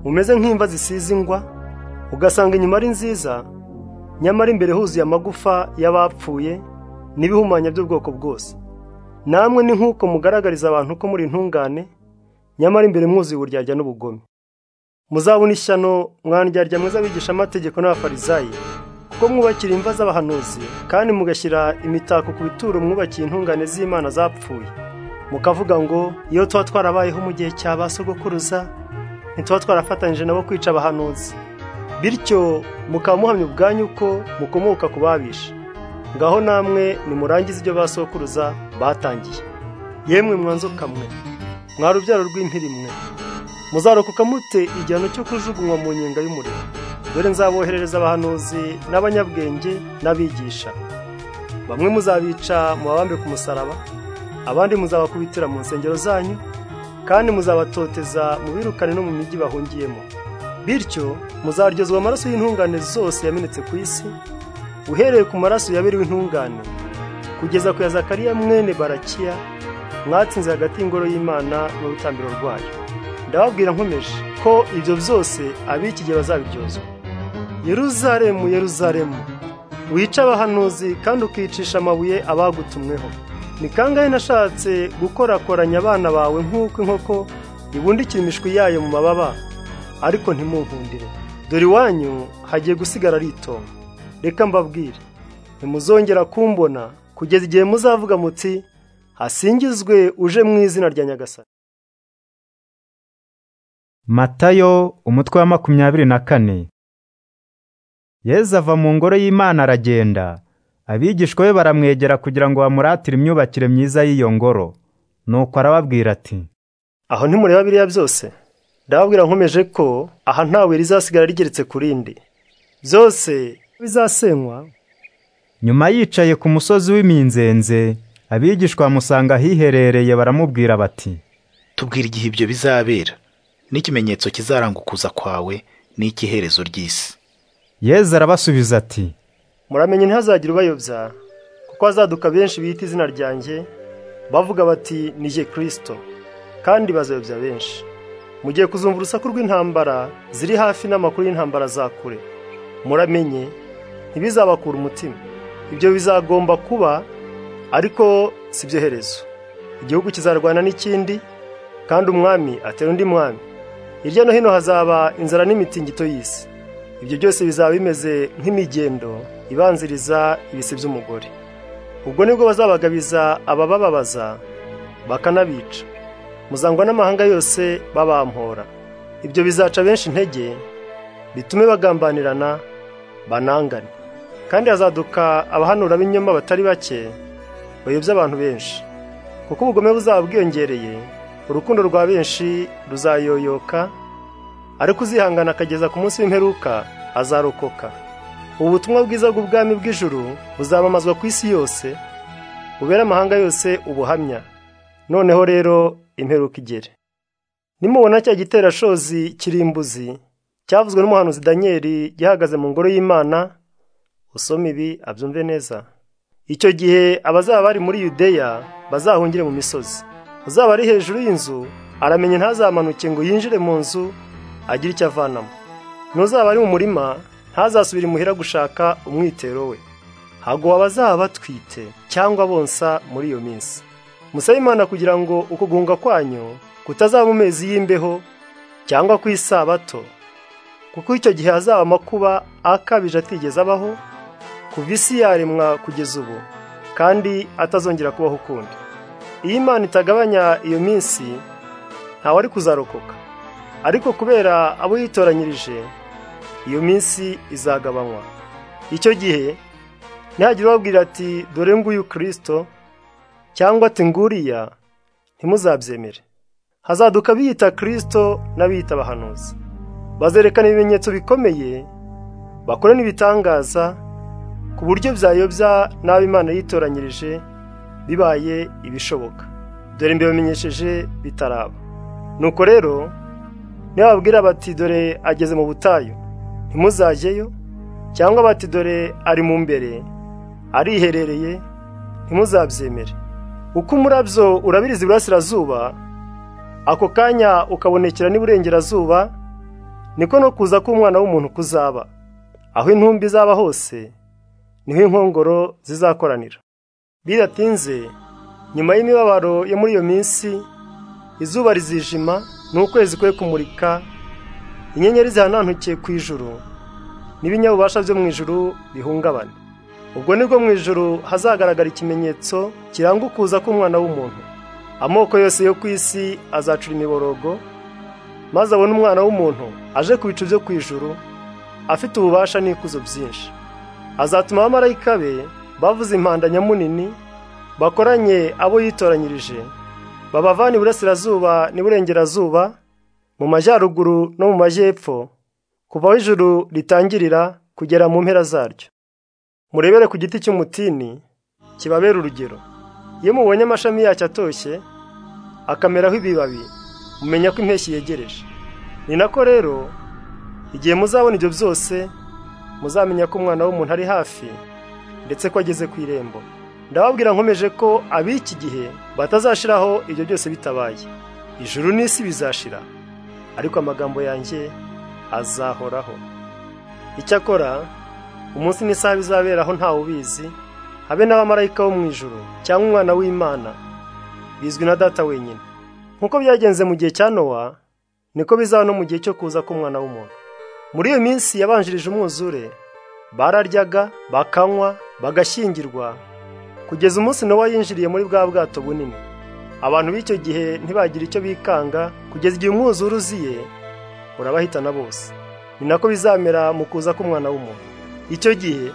mumeze nk'imva zisize ingwa ugasanga inyuma ari nziza nyamara imbere huzuye amagufa y'abapfuye n'ibihumanya by'ubwoko bwose namwe ni nk'uko mugaragariza abantu ko muri intungane nyamara imbere mwuzuye uburyarya n'ubugome muzabona ishyano mwandyarya mwiza abigisha amategeko n'abafarizayi kuko mwubakira imva z'abahanuzi kandi mugashyira imitako ku bituro mwubakiye intungane z'imana zapfuye mukavuga ngo iyo tuba twarabayeho mu gihe cya ba sogokuruza ntituba twarafatanyije nabo kwica abahanuzi bityo mukaba muhamya ubwanyu ko mukomoka ku babisha ngaho namwe nimurangize ibyo ba sogokuruza batangiye yemwe mwanzo kamwe mwa rubyaro rw'impirimwe muzarokoka mute igihano cyo kujugunywa mu nyenga y'umuriro dore nzaboherereza abahanuzi n'abanyabwenge n'abigisha bamwe muzabica mubabambe ku musaraba abandi muzabakubitira mu nsengero zanyu kandi muzabatoteza mu birukane no mu mijyi bahungiyemo bityo muzaryozwa amaraso y'intungane zose yamenetse ku isi uhereye ku maraso yabiriwe intungane kugeza ku ya zakariya mwene barakiya mwatsinze hagati y'ingoro y'imana n'urutambiro rwayo ndababwira nkomeje ko ibyo byose ab'iki gihe bazabiryozwa yeruzaremu yeruzaremu wica abahanuzi kandi ukicisha amabuye abagutumweho ni kangahe nashatse gukorakoranya abana bawe nk'uko inkoko ibundikira imishwi yayo mu mababa ariko ntimunkundire dore iwanyu hagiye gusigara ari itongo reka mbabwire ntimuzongera kumbona kugeza igihe muzavuga muti hasingizwe uje mu izina rya nyagasani matayo umutwe wa makumyabiri na kane yezu ava mu ngoro y'imana aragenda abigishwa be baramwegera kugira ngo bamuratire imyubakire myiza y'iyo ngoro nuko arababwira ati aho ntimureba biriya byose ndababwira nkomeje ko aha ntawe rizasigara rigeretse ku rindi byose bizasenywa nyuma yicaye ku musozi w'iminzenze abigishwa musanga ahiherereye baramubwira bati tubwira igihe ibyo bizabera n'ikimenyetso kizaranga ukuza kwawe n'ikiherezo ry'isi yezu arabasubiza ati muramenye ntihazagira ubayobya kuko hazaduka benshi bita izina ryanjye bavuga bati ni je kirisito kandi bazayobya benshi mugiye kuzumva urusaku rw'intambara ziri hafi n'amakuru y'intambara za kure muramenye ntibizabakura umutima ibyo bizagomba kuba ariko si byo herezo igihugu kizarwana n'ikindi kandi umwami atera undi mwami hirya no hino hazaba inzara n'imitingito y'isi ibyo byose bizaba bimeze nk'imigendo ibanziriza ibise by'umugore ubwo nibwo bazabagabiza ababababaza bakanabica muzangwa n'amahanga yose babampora ibyo bizaca benshi intege bitume bagambanirana banangane kandi hazaduka abahanura b'inyoma batari bake bayobya abantu benshi kuko ubugome buzaba bwiyongereye urukundo rwa benshi ruzayoyoka ariko uzihangana akageza ku munsi w'imperuka azarokoka ubu butumwa bwiza bw'ubwami bw'ijuru buzamamazwa ku isi yose bubere amahanga yose ubuhamya noneho rero imperuka igere nimubona cya giterashozi kirimbuzi cyavuzwe n'umuhanuzi daniyeli gihagaze mu ngoro y'imana usome ibi abyumve neza icyo gihe abazaba bari muri yudeya bazahungire mu misozi uzaba ari hejuru y'inzu aramenye ntazamanuke ngo yinjire mu nzu agire icyo avanamo n'uzaba ari mu murima ntazasubire imuhira gushaka umwitero we haguwe abazaba batwite cyangwa bonsa muri iyo minsi musabe imana kugira ngo uko guhunga kwanyu kutazaba mu mezi y'imbeho cyangwa ku isabato kuko icyo gihe hazaba amakuba akabije atigeze abaho kuva isi yaremwa kugeza ubu kandi atazongera kubaho ukundi iyo imana itagabanya iyo minsi ntawari kuzarokoka ariko kubera abo yitoranyirije iyo minsi izagabanywa icyo gihe ntihagire ubabwira ati dore nguyu kirisito cyangwa ati nguriya ntimuzabyemere hazaduka biyita kirisito n'abiyita abahanuzi bazerekana ibimenyetso bikomeye bakora n'ibitangaza ku buryo byayobya n'abo imana yitoranyirije bibaye ibishoboka dore mbibamenyesheje bitaraba nuko rero niba babwira bati dore ageze mu butayu ntimuzajyeyo cyangwa bati dore ari mu mbere ariherereye ntimuzabyemere uko umurabyo urabiriza iburasirazuba ako kanya ukabonekera n'iburengerazuba niko no kuza k'umwana w'umuntu kuzaba aho intumbi izaba hose niho inkongoro zizakoranira bidatinze nyuma y'imibabaro yo muri iyo minsi izuba rizijima n'ukwezi kwe kumurika inyenyeri zihanantukiye ku ijuru n'ibinyabubasha byo mu ijuru bihungabana ubwo nibwo mu ijuru hazagaragara ikimenyetso kiranga ukuza k'umwana w'umuntu amoko yose yo ku isi azacura imiborogo maze abone umwana w'umuntu aje ku bicu byo ku ijuru afite ububasha n'ikuzo byinshi azatuma abamarayika be bavuza impanda nyamunini bakoranye abo yitoranyirije babavana iburasirazuba n'iburengerazuba mu majyaruguru no mu majyepfo kuva aho ijuru ritangirira kugera mu mpera zaryo murebere ku giti cy'umutini kibabera urugero iyo mubonye amashami yacyo atoshye akameraho ibibabi mumenya ko impeshyi yegereje ni nako rero igihe muzabona ibyo byose muzamenya ko umwana w'umuntu ari hafi ndetse ko ageze ku irembo ndababwira nkomeje ko ab'iki gihe batazashiraho ibyo byose bitabaye ijuru n'isi bizashira ariko amagambo yanjye azahoraho icyakora umunsi n'isaha bizaberaho ntawe ubizi habe n'abamarayika bo mu ijuru cyangwa umwana w'imana bizwi na data wenyine nk'uko byagenze mu gihe cya nowa niko bizaba no mu gihe cyo kuza k'umwana w'umuntu muri iyo minsi yabanjirije umwuzure bararyaga bakanywa bagashyingirwa kugeza umunsi nowa yinjiriye muri bwa bwato bunini abantu b'icyo gihe ntibagira icyo bikanga kugeza igihe umwuzure uziye urabahitana bose ni nako bizamera mu kuza k'umwana w'umuntu icyo gihe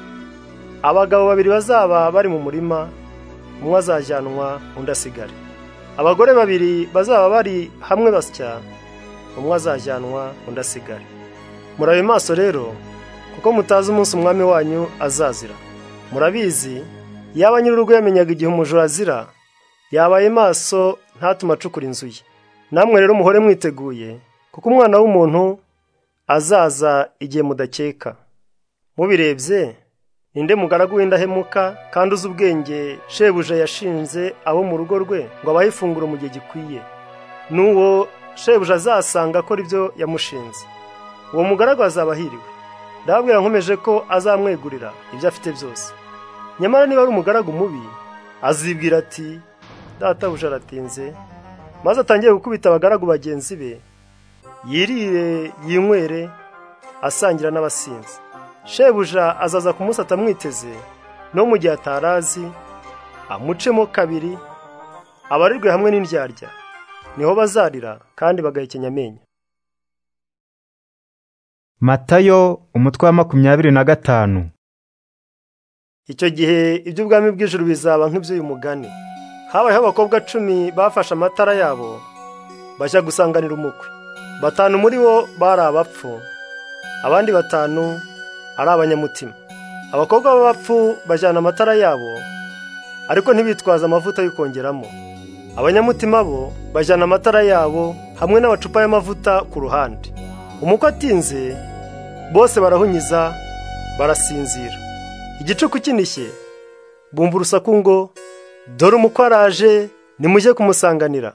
abagabo babiri bazaba bari mu murima umwe azajyanwa undi asigare abagore babiri bazaba bari hamwe basya umwe azajyanwa undi asigara murabe maso rero kuko mutazi umunsi umwami wanyu azazira murabizi yaba nyir'urugo yamenyaga igihe umujura azira yabaye maso ntatuma acukura inzu ye namwe rero muhore mwiteguye kuko umwana w'umuntu azaza igihe mudakeka mubirebye ninde mugaragu w'indahemuka kandi uzi ubwenge shebuja yashinze abo mu rugo rwe ngo abahe ifunguro mu gihe gikwiye n'uwo shebuja azasanga akora ibyo yamushinze uwo mugaragu azaba ahiriwe ndababwira nkomeje ko azamwegurira ibyo afite byose nyamara niba ari umugaragu mubi azibwira ati databuja aratinze maze atangiye gukubita abagaragu bagenzi be yirire yinywere asangira n'abasinzi shebuja azaza ku munsi atamwiteze no mu gihe atarazi amucemo kabiri abarirwe hamwe n'indyarya niho bazarira kandi bagahekenya amenyo matayo umutwe wa makumyabiri na gatanu icyo gihe iby'ubwami bw'ijuru bizaba nk'iby'uyu mugani habayeho abakobwa cumi bafashe amatara yabo bajya gusanganira umukwe batanu muri bo bari abapfu abandi batanu ari abanyamutima abakobwa b'abapfu bajyana amatara yabo ariko ntibitwaze amavuta yo kongeramo abanyamutima bo bajyana amatara yabo hamwe n'amacupa y'amavuta ku ruhande umukwe atinze bose barahunyiza barasinzira igicuku kinishye bumva urusaku ngo dore umukwe araje nimujye kumusanganira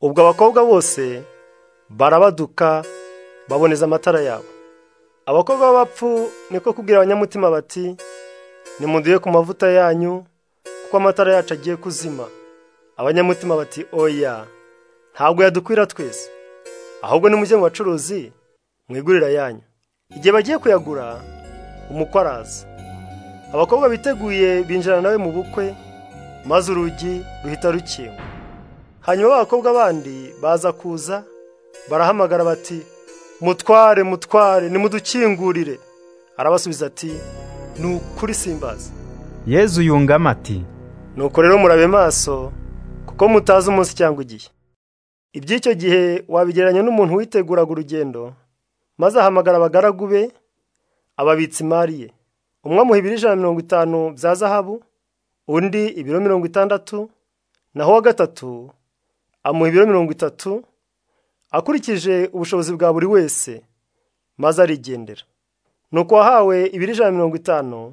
ubwo abakobwa bose barabaduka baboneza amatara yabo abakobwa b'abapfu niko kubwira abanyamutima bati nimuduye ku mavuta yanyu kuko amatara yacu agiye kuzima abanyamutima bati oya ntabwo yadukwira twese ahubwo nimujye mu bacuruzi mwigurira yanyu igihe bagiye kuyagura umukwe araza abakobwa biteguye binjirana nawe mu bukwe maze urugi ruhita rukinga hanyuma abakobwa bandi baza kuza barahamagara bati mutware mutware nimudukingurire arabasubiza ati ni ukuri simbaza yezu yungamo ati nuko rero murabe maso kuko mutazi umunsi cyangwa igihe iby'icyo gihe wabigereranya n'umuntu witeguraga urugendo maze ahamagara abagaragu be ababitsa imari ye umwe amuha ibiro ijana na mirongo itanu bya zahabu undi ibiro mirongo itandatu naho uwa gatatu amuha ibiro mirongo itatu akurikije ubushobozi bwa buri wese maze arigendera nuko uwahawe ibiri ijana na mirongo itanu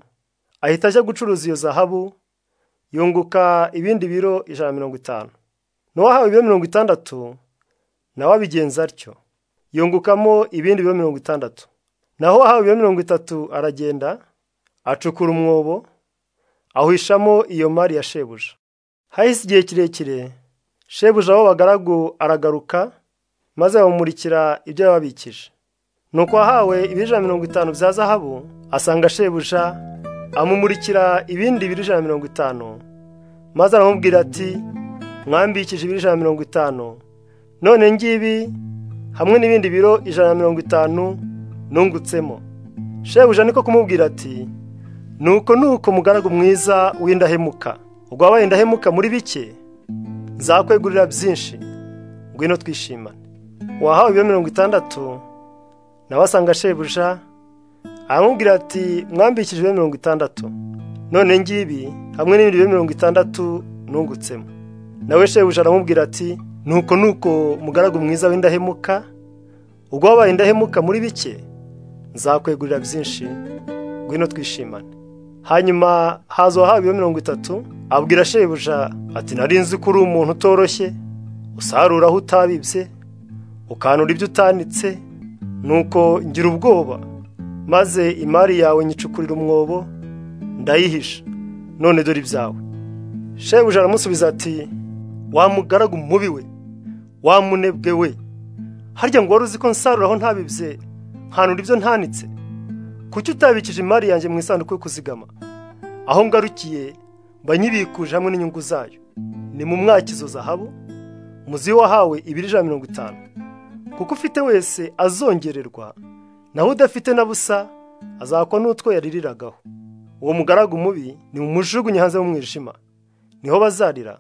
ahita ajya gucuruza iyo zahabu yunguka ibindi biro ijana na mirongo itanu n'uwahawe ibiro mirongo itandatu nawe abigenza atyo yungukamo ibindi biro mirongo itandatu naho uwahawe ibiro mirongo itatu aragenda acukura umwobo ahwishamo iyo mari ya shebuja hahise igihe kirekire shebuja aho bagaragu aragaruka maze bamumurikira ibyo yababikije nuko wahawe ibijana mirongo itanu bya zahabu asanga shebuja amumurikira ibindi biri ijana mirongo itanu maze aramubwira ati mwambikije ibiri ijana mirongo itanu none ngibi hamwe n'ibindi biro ijana na mirongo itanu nungutsemo shebuja niko kumubwira ati nuko nuko mugaragu mwiza w'indahemuka ubwo wabaye indahemuka muri bike nzakwegurira byinshi ngwino twishimane wahawe ibiro mirongo itandatu nawe asanga shebuja aramubwira ati mwambikije ibiro mirongo itandatu none ngibi hamwe n'ibindi biro mirongo itandatu nungutsemo nawe shebuja aramubwira ati nuko nuko mugaragu mwiza w'indahemuka ubwo wabaye indahemuka muri bike nzakwegurira byinshi ngwino twishimane hanyuma haza uwahawe ibiro mirongo itatu abwira shebuja ati nari nzi ko uri umuntu utoroshye usarura aho utabibye ukanura ibyo utanitse nuko ngira ubwoba maze imari yawe nyicukurira umwobo ndayihisha none dore ibyawe shebuja aramusubiza ati wamugaragu mubi we wamunebwe we harya ngo wari uzi ko nsarura aho ntabibye nkanura ibyo ntanitse kuki utabikije imari yanjye mu isanduku yo kuzigama aho ngarukiye banyibikuje hamwe n'inyungu zayo ni mu mwakizo zahabu muzi wahawe ibiri ijana mirongo itanu kuko ufite wese azongererwa naho udafite na busa azakwa n'utwo yaririragaho uwo mugaragu mubi ni mu mujugunye hanze mu mwijima niho bazarira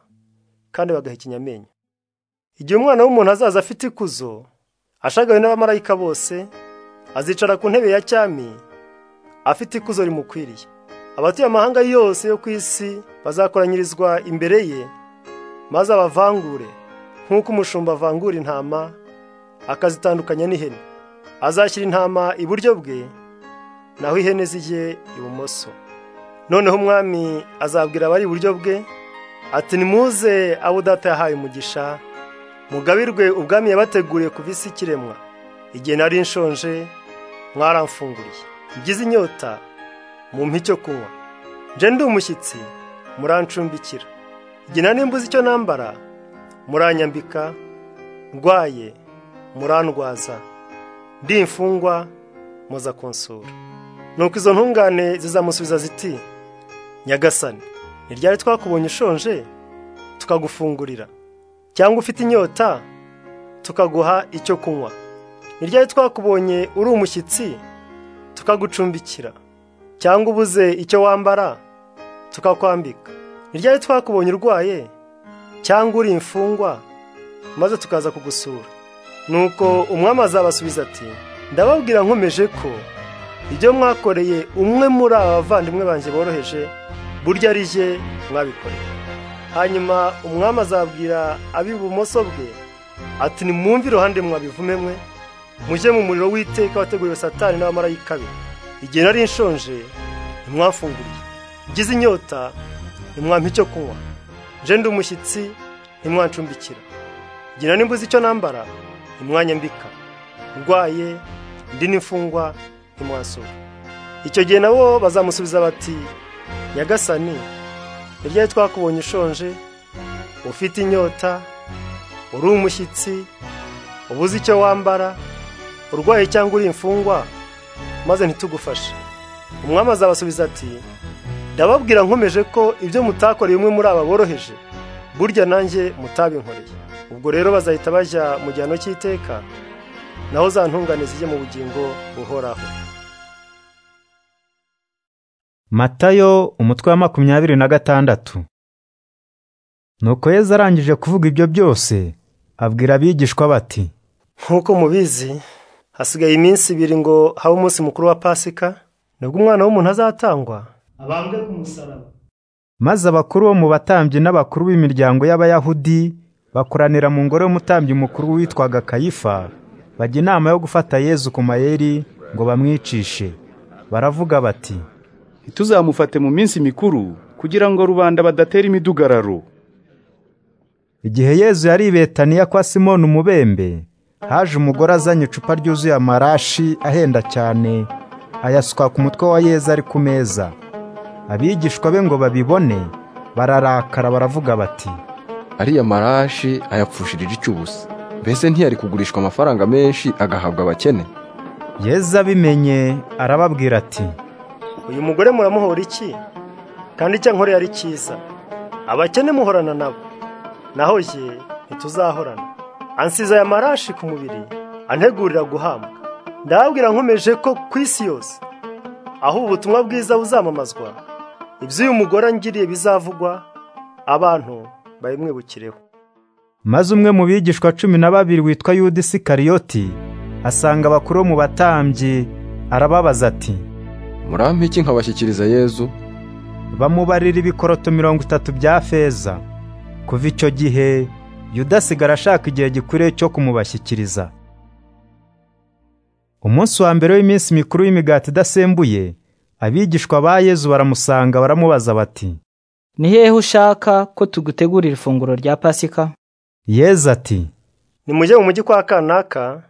kandi bagahekenya amenyo igihe umwana w'umuntu azaza afite ikuzo ashagawe n'abamarayika bose azicara ku ntebe ya cyami afite ikuzo rimukwiriye abatuye amahanga yose yo ku isi bazakoranyirizwa imbere ye maze abavangure nk'uko umushumba avangura intama akazitandukanya n'ihene azashyira intama iburyo bwe naho ihene zijye ibumoso noneho umwami azabwira abari iburyo bwe ati nimuze abo data yahaye umugisha mugabirwe ubwami yabateguriye ku visi ikiremwa igihe nari nshonje mwaramfunguriye ngize inyota mumpa icyo kunywa nje ndi umushyitsi murancumbikira igihe nari mbuze icyo nambara muranyambika ndwaye murandwaza ndi imfungwa muza kunsura nuko izo ntungane zizamusubiza ziti nyagasani ni ryari twakubonye ushonje tukagufungurira cyangwa ufite inyota tukaguha icyo kunywa ni ryari twakubonye uri umushyitsi tukagucumbikira cyangwa ubuze icyo wambara tukakwambika ni ryari twakubonye urwaye cyangwa uri imfungwa maze tukaza kugusura nuko umwami azabasubiza ati ndababwira nkomeje ko ibyo mwakoreye umwe muri aba bavandimwe banjye boroheje burya ari jye mwabikoreye hanyuma umwami azabwira ab'ibumoso bwe ati nimwumve iruhande mwabivume mwe mujye mu muriro w'iteka wateguriwe satani n'abamarayika be igihe nari nshonje ntimwafunguriye ugize inyota ntimwampa icyo kunywa nje ndi umushyitsi ntimwancumbikira igihe nari mbuze icyo nambara ntimwanyambika ndwaye ndi n'imfungwa ntimwasura icyo gihe nabo bazamusubiza bati nyagasani ryari twakubonye ushonje ufite inyota uri umushyitsi ubuze icyo wambara urwaye cyangwa uri imfungwa maze ntitugufashe umwami azabasubiza ati ndababwira nkomeje ko ibyo mutakoreye umwe muri aba boroheje burya nanjye mutabinkoreye ubwo rero bazahita bajya mu gihano cy'iteka naho za ntungane zijye mu bugingo buhoraho matayo umutwe wa makumyabiri na gatandatu nuko yezu arangije kuvuga ibyo byose abwira abigishwa bati nk'uko mubizi hasigaye iminsi ibiri ngo habe umunsi mukuru wa pasika nibwo umwana w'umuntu azatangwa abambwe ku musaraba maze abakuru bo mu batambyi n'abakuru b'imiryango y'abayahudi bakoranira mu ngoro y'umutambyi mukuru witwaga kayifa bajya inama yo gufata yezu ku mayeri ngo bamwicishe baravuga bati ntituzamufate mu minsi mikuru kugira ngo rubanda badatera imidugararo igihe yezu yari ibetaniya kwa simoni umubembe haje umugore azanye icupa ryuzuye amarashi ahenda cyane ayasuka ku mutwe wa yezu ari ku meza abigishwa be ngo babibone bararakara baravuga bati ariya marashi ayapfushirije icy'ubusa mbese ntiyari kugurishwa amafaranga menshi agahabwa abakene yezu abimenye arababwira ati uyu mugore muramuhora iki kandi icyo nkoreye ari cyiza abakene muhorana nabo naho ye ntituzahorana ansize aya marashi ku mubiri antegurira guhambwa ndababwira nkomeje ko ku isi yose aho ubu butumwa bwiza buzamamazwa iby'uyu mugore angiriye bizavugwa abantu babimwibukireho maze umwe mu bigishwa cumi na babiri witwa yuda isikariyoti asanga abakuru mu batambyi arababaza ati murampa iki nkabashyikiriza yezu bamubarira ibikoroto mirongo itatu bya feza kuva icyo gihe yuda asigara ashaka igihe gikwiriye cyo kumubashyikiriza umunsi wa mbere w'iminsi mikuru y'imigati idasembuye abigishwa ba yezu baramusanga baramubaza bati ni hehe ushaka ko tugutegurira ifunguro rya pasika yezu ati nimujye mu mujyi kwa kanaka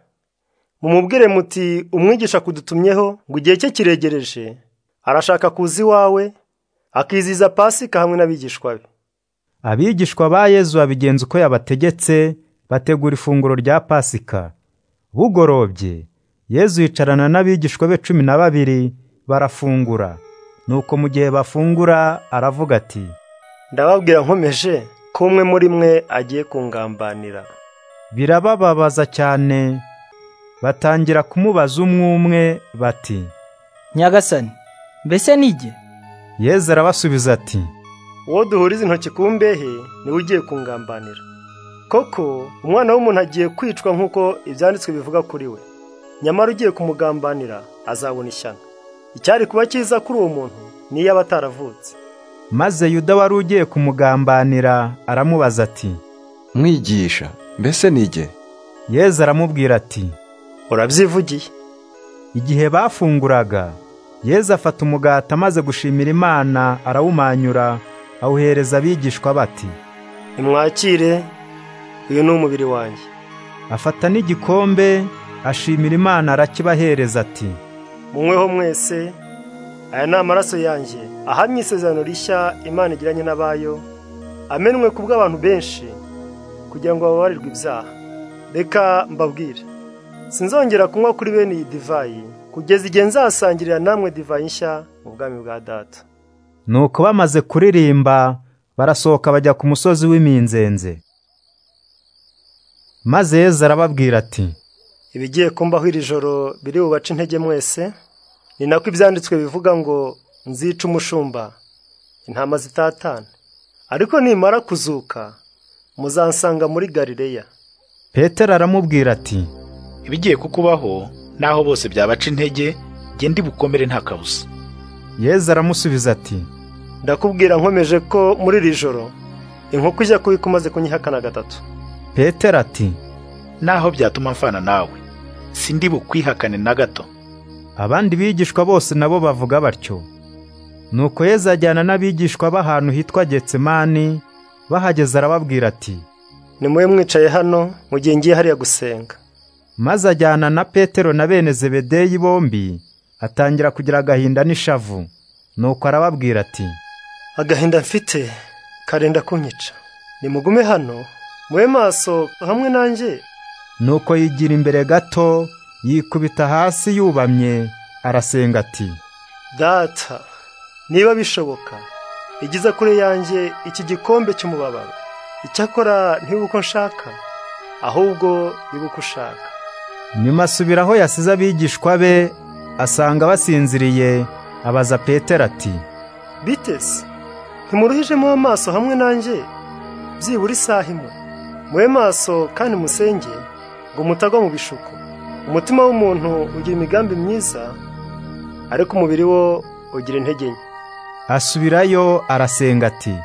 mumubwire muti umwigisha kudutumyeho ngo igihe cye kiregereje arashaka kuza iwawe akiziza pasika hamwe n'abigishwa be abigishwa ba yezu babigenza uko yabategetse bategura ifunguro rya pasika bugorobye yezu yicarana n'abigishwa be cumi na babiri barafungura nuko mu gihe bafungura aravuga ati ndababwira nkomeje ko umwe muri mwe agiye kungambanira birabababaza cyane batangira kumubaza umwe umwe bati nyagasani mbese nige yezu arabasubiza ati uwo duhuriza intoki ku mbehe niwe ugiye kungambanira koko umwana w'umuntu agiye kwicwa nk'uko ibyanditswe bivuga kuri we nyamara ugiye kumugambanira azabona ishyano icyari kuba cyiza kuri uwo muntu niyo aba ataravutse maze yuda wari ugiye kumugambanira aramubaza ati mwigisha mbese nige yezu aramubwira ati urabyivugiye igihe bafunguraga yezu afata umugati amaze gushimira imana arawumanyura awuhereza abigishwa bati nimwakire uyu ni umubiri wanjye afata n'igikombe ashimira imana arakibahereza ati munyweho mwese aya ni amaraso yanjye ahamye isezerano rishya imana igiranye n'abayo amenwe ku bw'abantu benshi kugira ngo bababarirwe ibyaha reka mbabwire sinzongera kunywa kuri bene iyi divayi kugeza igihe nzasangirira namwe divayi nshya mu bwami bwa data nuko bamaze kuririmba barasohoka bajya ku musozi w'iminzenze maze yezu arababwira ati ibigiye kumbaho iri joro biri bubace intege mwese ni nako ibyanditswe bivuga ngo nzica umushumba intama zitatana ariko nimara kuzuka muzansanga muri garireya petero aramubwira ati ibigiye kukubaho naho bose byabaca intege ndi bukomere nta kabuza yezu aramusubiza ati ndakubwira nkomeje ko muri iri joro inkoko ijya kubika umaze kunyihakana gatatu petero ati naho byatuma mfana nawe sindi bukwihakane na gato abandi bigishwa bose nabo bavuga batyo nuko yezu ajyana n'abigishwa b'ahantu hitwa getsemani bahageze arababwira ati nimube mwicaye hano mu gihe ngiye hariya gusenga maze ajyana na petero na bene zebedeyi bombi atangira kugira agahinda n'ishavu nuko arababwira ati agahinda mfite karenda kunyica nimugume hano mube maso hamwe nanjye nuko yigira imbere gato yikubita hasi yubamye arasenga ati data niba bishoboka igiza kure yanjye iki gikombe cy'umubabaro icyakora uko nshaka ahubwo uko ushaka nyuma asubiraho yasize abigishwa be asanga basinziriye abaza petero ati bitese ntimuruhijemo amaso hamwe nanjye byibura isaha imwe mube maso kandi musenge ngo mutagwa mu bishuko umutima w'umuntu ugira imigambi myiza ariko umubiri wo ugira intege nke asubirayo arasenga ati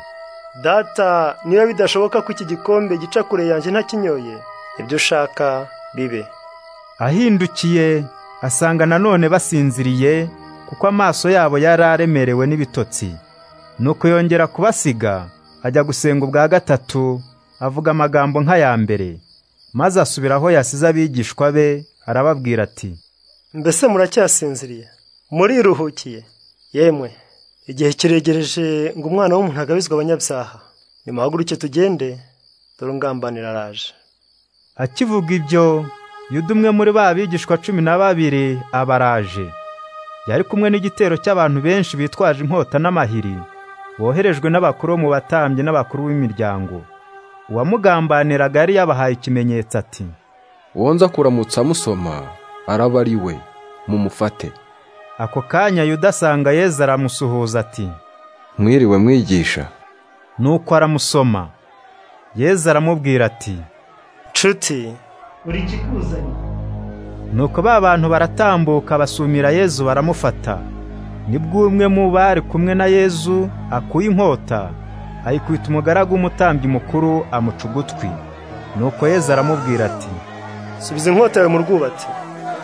data niba bidashoboka ko iki gikombe gica kure yanjye ntakinyoye ibyo ushaka bibe ahindukiye asanga nanone basinziriye kuko amaso yabo yari aremerewe n'ibitotsi nuko yongera kubasiga ajya gusenga ubwa gatatu avuga amagambo nk'aya mbere maze asubiraho yasize abigishwa be arababwira ati mbese muracyasinziriye muriruhukiye yemwe igihe kiregereje ngo umwana w'umuntu agabizwe abanyabyaha nimuhaguruke tugende dore ungambanira araje akivuga ibyo yuda umwe muri ba bigishwa cumi na babiri abaraje yari kumwe n'igitero cy'abantu benshi bitwaje inkota n'amahiri boherejwe n'abakuru bo mu batambyi n'abakuru b'imiryango uwamugambaniraga yari yabahaye ikimenyetso ati wonza kuramutsa amusoma araba ari we mumufate ako kanya yuda asanga yezu aramusuhuza ati mwiriwe mwigisha nuko aramusoma yezu aramubwira ati nshuti uri ikikuzanye nuko ba bantu baratambuka basumira yezu baramufata nibwo umwe mu bari kumwe na yezu akuye inkota ayikwita umugaragu w'umutambyi mukuru amuca ugutwi nuko yezu aramubwira ati subiza inkota yawe mu rwubati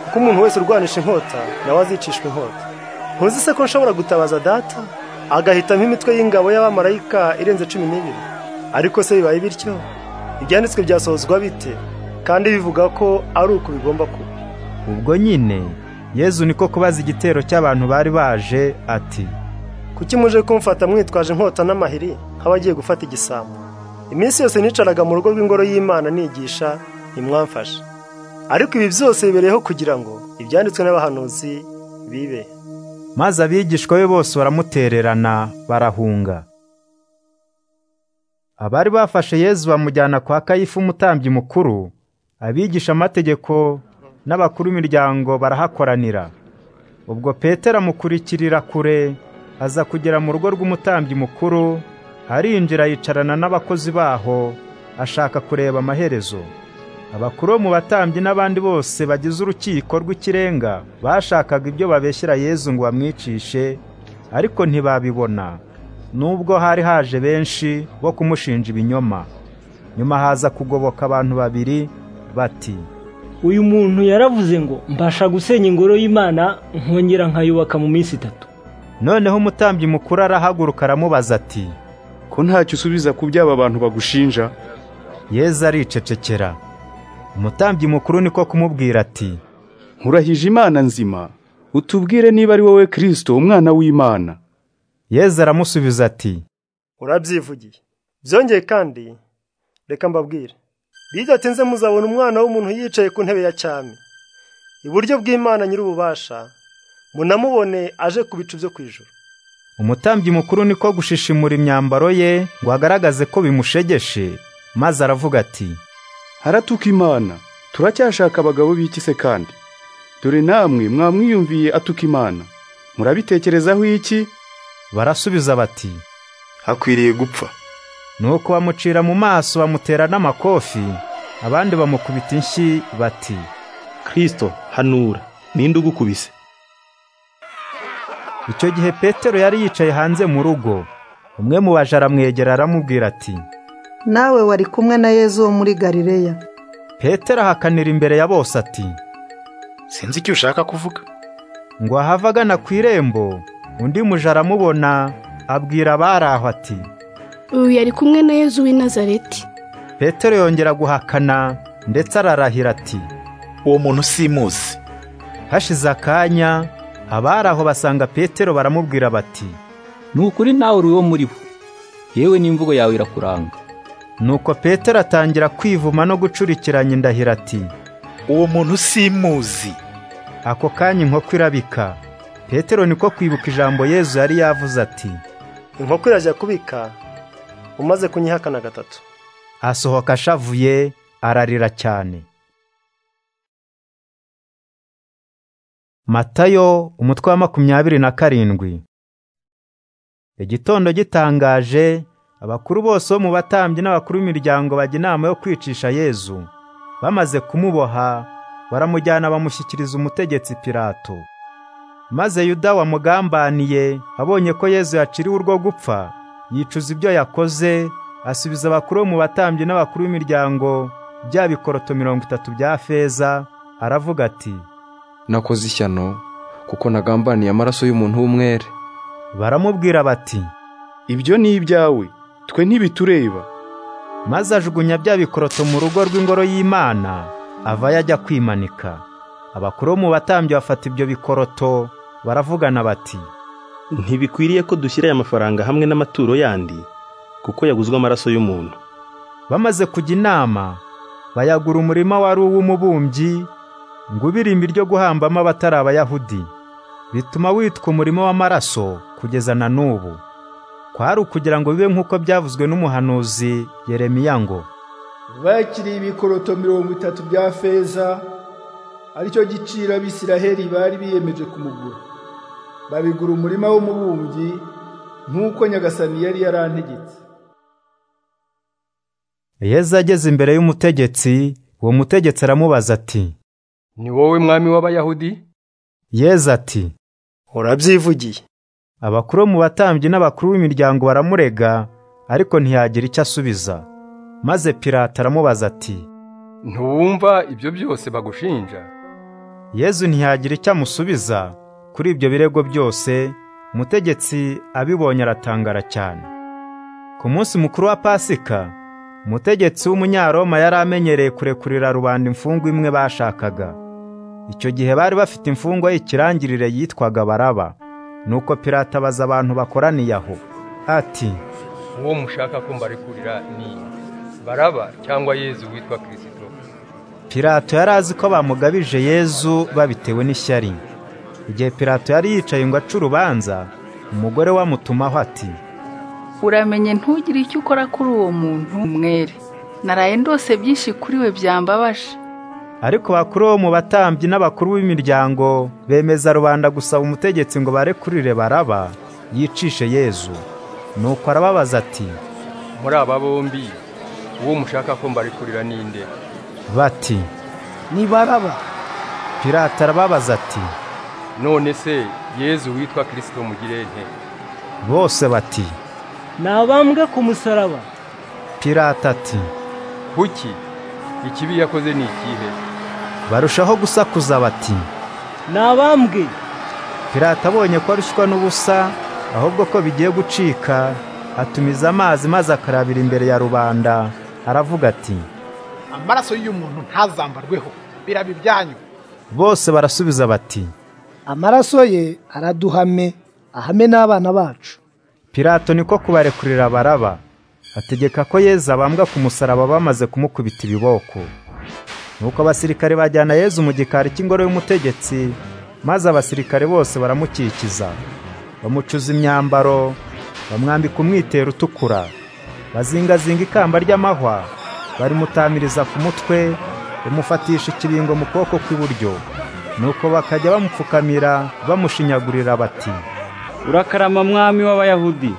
kuko umuntu wese urwanisha inkota nawe azicishwa inkota ntuzi se ko nshobora gutabaza data agahitamo imitwe y'ingabo y'abamarayika irenze cumi n'ibiri ariko se bibaye bityo ibyanditswe byasohozwa bite kandi bivuga ko ari uku bigomba kuba ubwo nyine yezu niko kubaza igitero cy'abantu bari baje ati kuki muje kumfata mwitwaje inkota n'amahiri nk'abagiye gufata igisambo iminsi yose nicaraga mu rugo rw'ingoro y'imana nigisha ntimwamfashe ariko ibi byose bibereyeho kugira ngo ibyanditswe n'abahanuzi bibe maze abigishwa be bose baramutererana barahunga abari bafashe yezu bamujyana kwa kayifu umutambyi mukuru abigisha amategeko n'abakuru b'imiryango barahakoranira ubwo petero amukurikirira kure aza kugera mu rugo rw'umutambyi mukuru arinjira yicarana n'abakozi baho ashaka kureba amaherezo abakuru bo mu batambyi n'abandi bose bagize urukiko rw'ikirenga bashakaga ibyo babeshyira yezu ngo bamwicishe ariko ntibabibona nubwo hari haje benshi bo kumushinja ibinyoma nyuma haza kugoboka abantu babiri bati uyu muntu yaravuze ngo mbasha gusenya ingoro y'imana nkongera nkayubaka mu minsi itatu noneho umutambyi mukuru arahaguruka aramubaza ati ko ntacyo usubiza ku by'aba bantu bagushinja yezu aricecekera umutambyi mukuru niko kumubwira ati nkurahije imana nzima utubwire niba ari wowe kirisito umwana w'imana yezu aramusubiza ati urabyivugiye byongeye kandi reka mbabwire bidatinze muzabona umwana w'umuntu yicaye ku ntebe ya cyami iburyo bw'imana nyir'ububasha munamubone aje ku bicu byo ku ijoro umutambyi mukuru niko gushishimura imyambaro ye ngo agaragaze ko bimushegeshe maze aravuga ati haratuka imana turacyashaka abagabo b'iki se kandi dore namwe mwamwiyumviye atuka imana murabitekerezaho iki barasubiza bati hakwiriye gupfa nuko bamucira mu maso bamutera n'amakofi abandi bamukubita inshyi bati kirisito hanura ninde ugukubise icyo gihe petero yari yicaye hanze mu rugo umwe mu baje aramwegera aramubwira ati nawe wari kumwe na yezu wo muri galileya petero ahakanira imbere ya bose ati sinzi icyo ushaka kuvuga ngo ahave agana ku irembo undi muja aramubona abwira abari aho ati uyu yari kumwe na yezu w'i nazareti petero yongera guhakana ndetse ararahira ati uwo muntu simuzi hashize akanya abari aho basanga petero baramubwira bati ni ukuri nawe uri uwo muri bo yewe n'imvugo yawe irakuranga nuko petero atangira kwivuma no gucurikiranya indahira ati uwo muntu simuzi ako kanya inkoko irabika petero niko kwibuka ijambo yezu yari yavuze ati inkoko irajya kubika umaze kunyihakana gatatu asohoka ashavuye ararira cyane matayo umutwe wa makumyabiri na karindwi igitondo gitangaje abakuru bose bo mu batambyi n'abakuru b'imiryango bajya inama yo kwicisha yezu bamaze kumuboha baramujyana bamushyikiriza umutegetsi pirato maze yuda wamugambaniye abonye ko yezu yaciriwe urwo gupfa yicuza ibyo yakoze asubiza abakuru bo mu batambyi n'abakuru b'imiryango bya bikoroto mirongo itatu bya feza aravuga ati nakoze ishyano kuko nagambaniye amaraso y'umuntu w'umwere baramubwira bati ibyo ni ibyawe twe ntibitureba maze ajugunya bya bikoroto mu rugo rw'ingoro y'imana ava yajya kwimanika abakuru bo mu batambyi bafata ibyo bikoroto baravugana bati ntibikwiriye ko dushyira aya mafaranga hamwe n'amaturo yandi kuko yaguzwe amaraso y'umuntu bamaze kujya inama bayagura umurima wari uw'umubumbyi ngo ubirimbi ryo guhambamo abatari abayahudi bituma witwa umurimo w'amaraso kugeza na n'ubu kwari ukugira ngo bibe nk'uko byavuzwe n'umuhanuzi yeremiya ngo bakiriye ibikoroto mirongo itatu bya feza aricyo giciro abisiraheli bari biyemeje kumugura babigura umurima w'umubumbyi nk'uko nyagasani yari yarantegetse yezu ageze imbere y'umutegetsi uwo mutegetsi aramubaza ati ni wowe mwami w'abayahudi yezu ati urabyivugiye abakuru mu batambyi n'abakuru b'imiryango baramurega ariko ntiyagira icyo asubiza maze pirata aramubaza ati ntiwumva ibyo byose bagushinja yezu ntiyagira icyo amusubiza kuri ibyo birego byose umutegetsi abibonye aratangara cyane ku munsi mukuru wa pasika umutegetsi w'umunyaroma yari amenyereye kurekurira rubanda imfungwa imwe bashakaga icyo gihe bari bafite imfungwa y'ikirangirire yitwaga baraba nuko pirata abaza abantu bakoraniye aho ati uwo mushaka ko mbarekurira ni baraba cyangwa yezu witwa kirisito pirato yari azi ko bamugabije yezu babitewe n'ishyari igihe pirato yari yicaye ngo ace urubanza umugore we amutumaho ati uramenye ntugire icyo ukora kuri uwo muntu umwere naraye ndose byinshi kuri we byambabaje ariko bakuru bo mu batambyi n'abakuru b'imiryango bemeza rubanda gusaba umutegetsi ngo barekurire baraba yicishe yezu nuko arababaza ati muri aba bombi uwo mushaka ko mbarikurira ninde bati ni baraba Pirata arababaza ati none se yezu witwa kirisito mugire nte bose bati nabambwe ku musaraba Pirata ati kuki ikibi yakoze ni ikihe barushaho gusakuza bati nabambwe Pirata abonye ko arushywa n'ubusa ahubwo ko bigiye gucika atumiza amazi maze akarabira imbere ya rubanda aravuga ati amaraso y'uyu muntu ntazambarweho birabe ibyanyu bose barasubiza bati amaraso ye araduhame ahame n'abana bacu pirato niko kubarekurira baraba ategeka ko yezu abambwa ku musaraba bamaze kumukubita ibiboko nuko abasirikare bajyana yezu mu gikari cy'ingoro y'umutegetsi maze abasirikare bose baramukikiza bamucuza imyambaro bamwambika umwitero utukura bazingazinga ikamba ry'amahwa barimutamiriza ku mutwe bamufatisha ikibingo mu kuboko kw'iburyo nuko bakajya bamupfukamira bamushinyagurira bati urakarama mwami w'abayahudi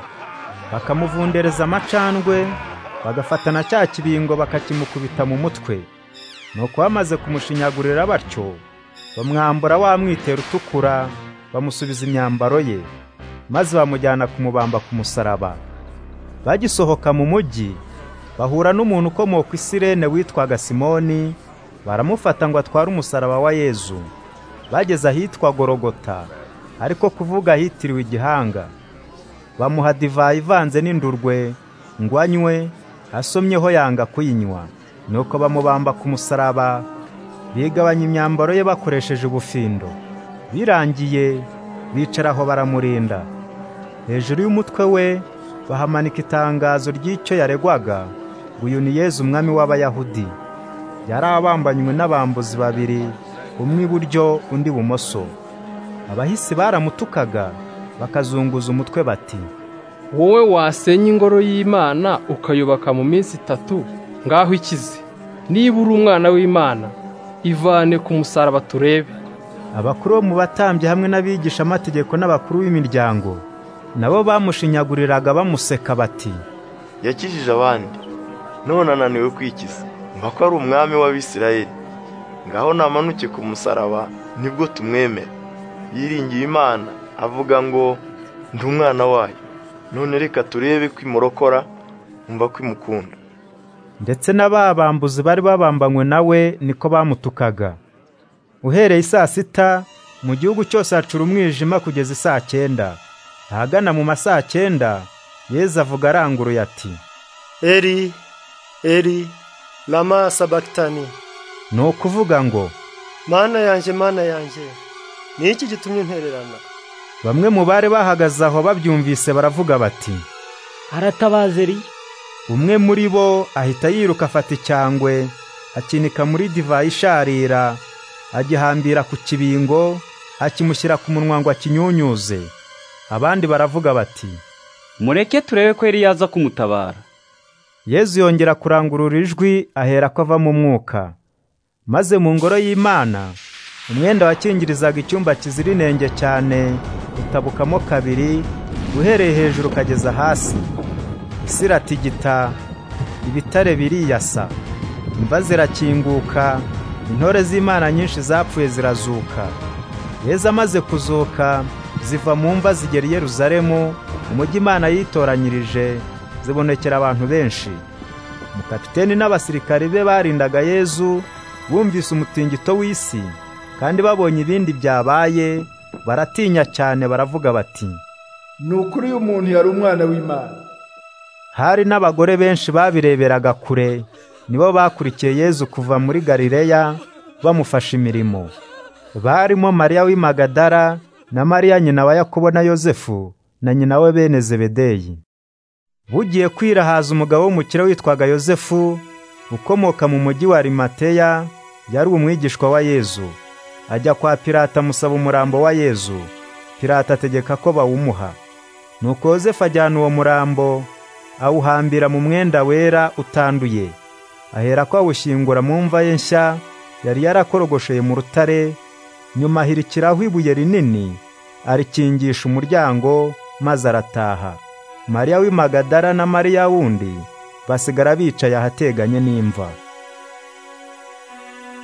bakamuvundereza amacandwe bagafatana cya kibingo bakakimukubita mu mutwe nuko bamaze kumushinyagurira batyo bamwambura wa mwitero utukura bamusubiza imyambaro ye maze bamujyana kumubamba ku musaraba bagisohoka mu mujyi bahura n'umuntu ukomoka isirene witwaga simoni baramufata ngo atware umusaraba wa yezu bageze ahitwa gorogota ariko kuvuga ahitiriwe igihanga bamuha divayi ivanze n'indurwe ngo anywe asomyeho yanga kuyinywa nuko bamubamba ku musaraba bigabanya imyambaro ye bakoresheje ubufindo birangiye bicaraho baramurinda hejuru y'umutwe we bahamanika itangazo ry'icyo yaregwaga ngo uyu ni yezu umwami w'abayahudi yari abambanywe n'abambuzi babiri umwe iburyo undi ibumoso abahisi baramutukaga bakazunguza umutwe bati wowe wasenya ingoro y'imana ukayubaka mu minsi itatu ngaho ikize niba uri umwana w'imana ivane ku musaraba turebe abakuru bo mu batambyi hamwe n'abigisha amategeko n'abakuru b'imiryango nabo bamushinyaguriraga bamuseka bati yakijije abandi none ananiwe kwikiza mba ko ari umwami w'abisirayeli ngaho namanuke ku musaraba nibwo tumwemera yiringiye imana avuga ngo ndi umwana wayo none reka turebe ko imurokora mba ko imukunda ndetse na ba bambuzi bari babambanywe nawe niko bamutukaga uhereye saa sita mu gihugu cyose hacura umwijima kugeza isaa cyenda ahagana mu masaa cyenda yezu avuga aranguruye ati eri eri rama sabakitani ni ukuvuga ngo mana yanjye mana yanjye ni iki gitumye untererana bamwe mu bari bahagaze aho babyumvise baravuga bati aratabaza eri umwe muri bo ahita yiruka afata icyangwe akinika muri divayi isharira agihambira ku kibingo akimushyira ku munwa ngo akinyunyuze abandi baravuga bati mureke turebe ko yari yaza kumutabara yezu yongera kurangurura ijwi ahera ko ava mu mwuka maze mu ngoro y'imana umwenda wakingirizaga icyumba kizira inenge cyane utabukamo kabiri uhereye hejuru ukageza hasi isiratigita ibitare biriyasa imva zirakinguka intore z'imana nyinshi zapfuye zirazuka yezu amaze kuzuka ziva mu mva zigera i yeruzalemu umujyi imana yitoranyirije zibonekera abantu benshi umukapiteni n'abasirikari be barindaga yezu bumvise umutingito w'isi kandi babonye ibindi byabaye baratinya cyane baravuga bati ni ukuri uyu muntu yari umwana w'imana hari n'abagore benshi babireberaga kure nibo bakurikiye yezu kuva muri galileya bamufasha imirimo barimo mariya w'imagadara na mariya nyina wa yakobo na yosefu na nyina we bene zebedeyi bugiye kwirahaza umugabo w'umukire witwaga yosefu ukomoka mu mujyi wa rimateya yari umwigishwa wa yezu ajya kwa pirata amusaba umurambo wa yezu pirata ategeka ko bawumuha nuko yosefu ajyana uwo murambo awuhambira mu mwenda wera utanduye ahera ko awushyingura mu mva ye nshya yari yarakorogosheye mu rutare nyuma ahirikiraho ibuye rinini arikingisha umuryango maze arataha mariya w'imagadara na mariya wundi basigara bicaye ahateganye n'imva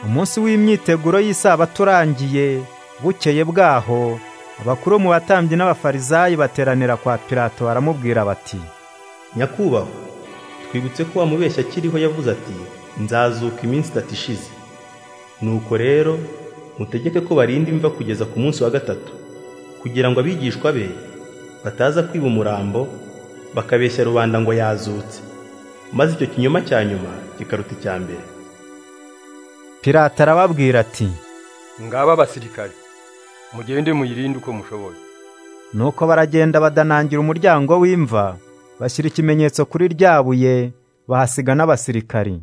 umunsi w'imyiteguro y'isabato urangiye bukeye bwaho abakuru mu batambyi n'abafarisayi bateranira kwa pilato baramubwira bati nyakubahwa twibutse ko wa mubeshyi akiriho yavuze ati nzazuka iminsi itatu ishize nuko rero mutegeke ko barinda imva kugeza ku munsi wa gatatu kugira ngo abigishwa be bataza kwiba umurambo bakabeshya rubanda ngo yazutse maze icyo kinyoma cya nyuma kikaruta icya mbere pilato arababwira ati ngaba abasirikare mugende muyirinde uko mushoboye nuko baragenda badanangira umuryango w'imva bashyira ikimenyetso kuri rya buye bahasiga n'abasirikari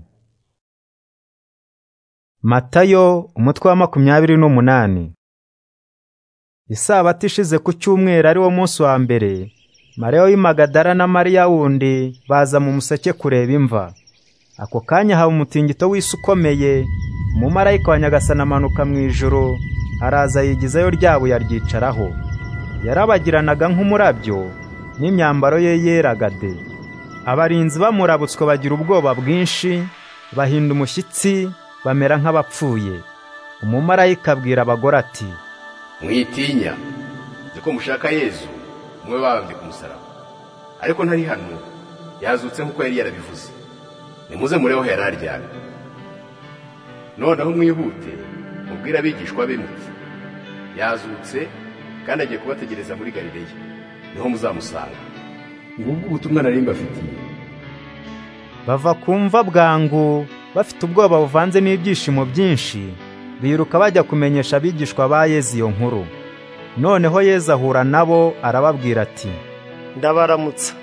matayo umutwe wa makumyabiri n'umunani isabato ishize ku cyumweru ari wo munsi wa mbere mariya w'imagadara na mariya wundi baza mu museke kureba imva ako kanya haba umutingito w'isi ukomeye umumarayika wa nyagasana amanuka mu ijoro araza yigizayo rya buye aryicaraho yarabagiranaga nk'umurabyo n'imyambaro ye yeraga de abarinzi bamurabutswe bagira ubwoba bwinshi bahinda umushyitsi bamera nk'abapfuye umumarayika abwira abagore ati mwitinya nzi ko mushaka yezu mube babambye ku musaraba ariko ntari hano yazutse nk'uko yari yarabivuze nimuze mureho yari aryamye noneho mwihute mubwire abigishwa be muti yazutse kandi agiye kubategereza muri galileya niho muzamusanga ngubwo ubutumwa nari mbafitiye bava ku mva bwangu bafite ubwoba buvanze n'ibyishimo byinshi biruka bajya kumenyesha abigishwa ba Yezu iyo nkuru noneho Yezu ahura nabo arababwira ati ndabaramutsa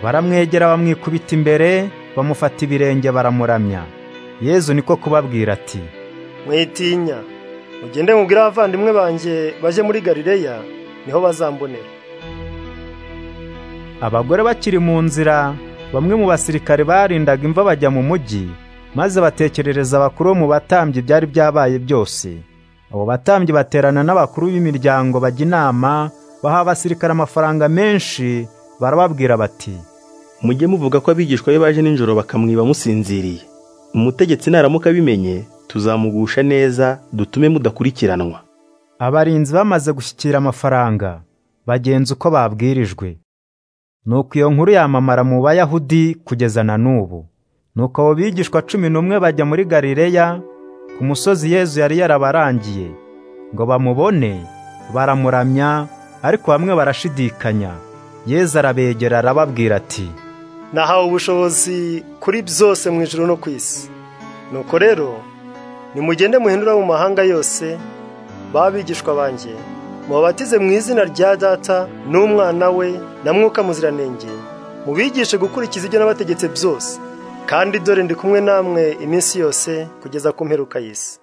baramwegera bamwikubita imbere bamufata ibirenge baramuramya Yezu niko kubabwira ati mwitinya mugende mubwire abavandimwe banjye baje muri galileya niho bazambonera abagore bakiri mu nzira bamwe mu basirikare barindaga imva bajya mu mujyi maze batekerereza abakuru bo mu batambyi byari byabaye byose abo batambyi baterana n'abakuru b'imiryango bajya inama baha abasirikare amafaranga menshi barababwira bati mujye muvuga ko abigishwa be baje nijoro bakamwiba musinziriye umutegetsi naramuka abimenye tuzamugusha neza dutume mudakurikiranwa abarinzi bamaze gushyikira amafaranga bagenza uko babwirijwe nuko iyo nkuru yamamara mu bayahudi kugeza na n'ubu nuko abo bigishwa cumi n'umwe bajya muri galileya ku musozi yezu yari yarabarangiye ngo bamubone baramuramya ariko bamwe barashidikanya yezu arabegera arababwira ati nahawe ubushobozi kuri byose mu ijoro no ku isi nuko rero nimugende muhindura mu mahanga yose b'abigishwa banjye mubabatize mu izina rya data n'umwana we na mwuka muziranenge mubigishe gukurikiza ibyo n'abategetse byose kandi dore ndi kumwe namwe iminsi yose kugeza ku mperuka y'isi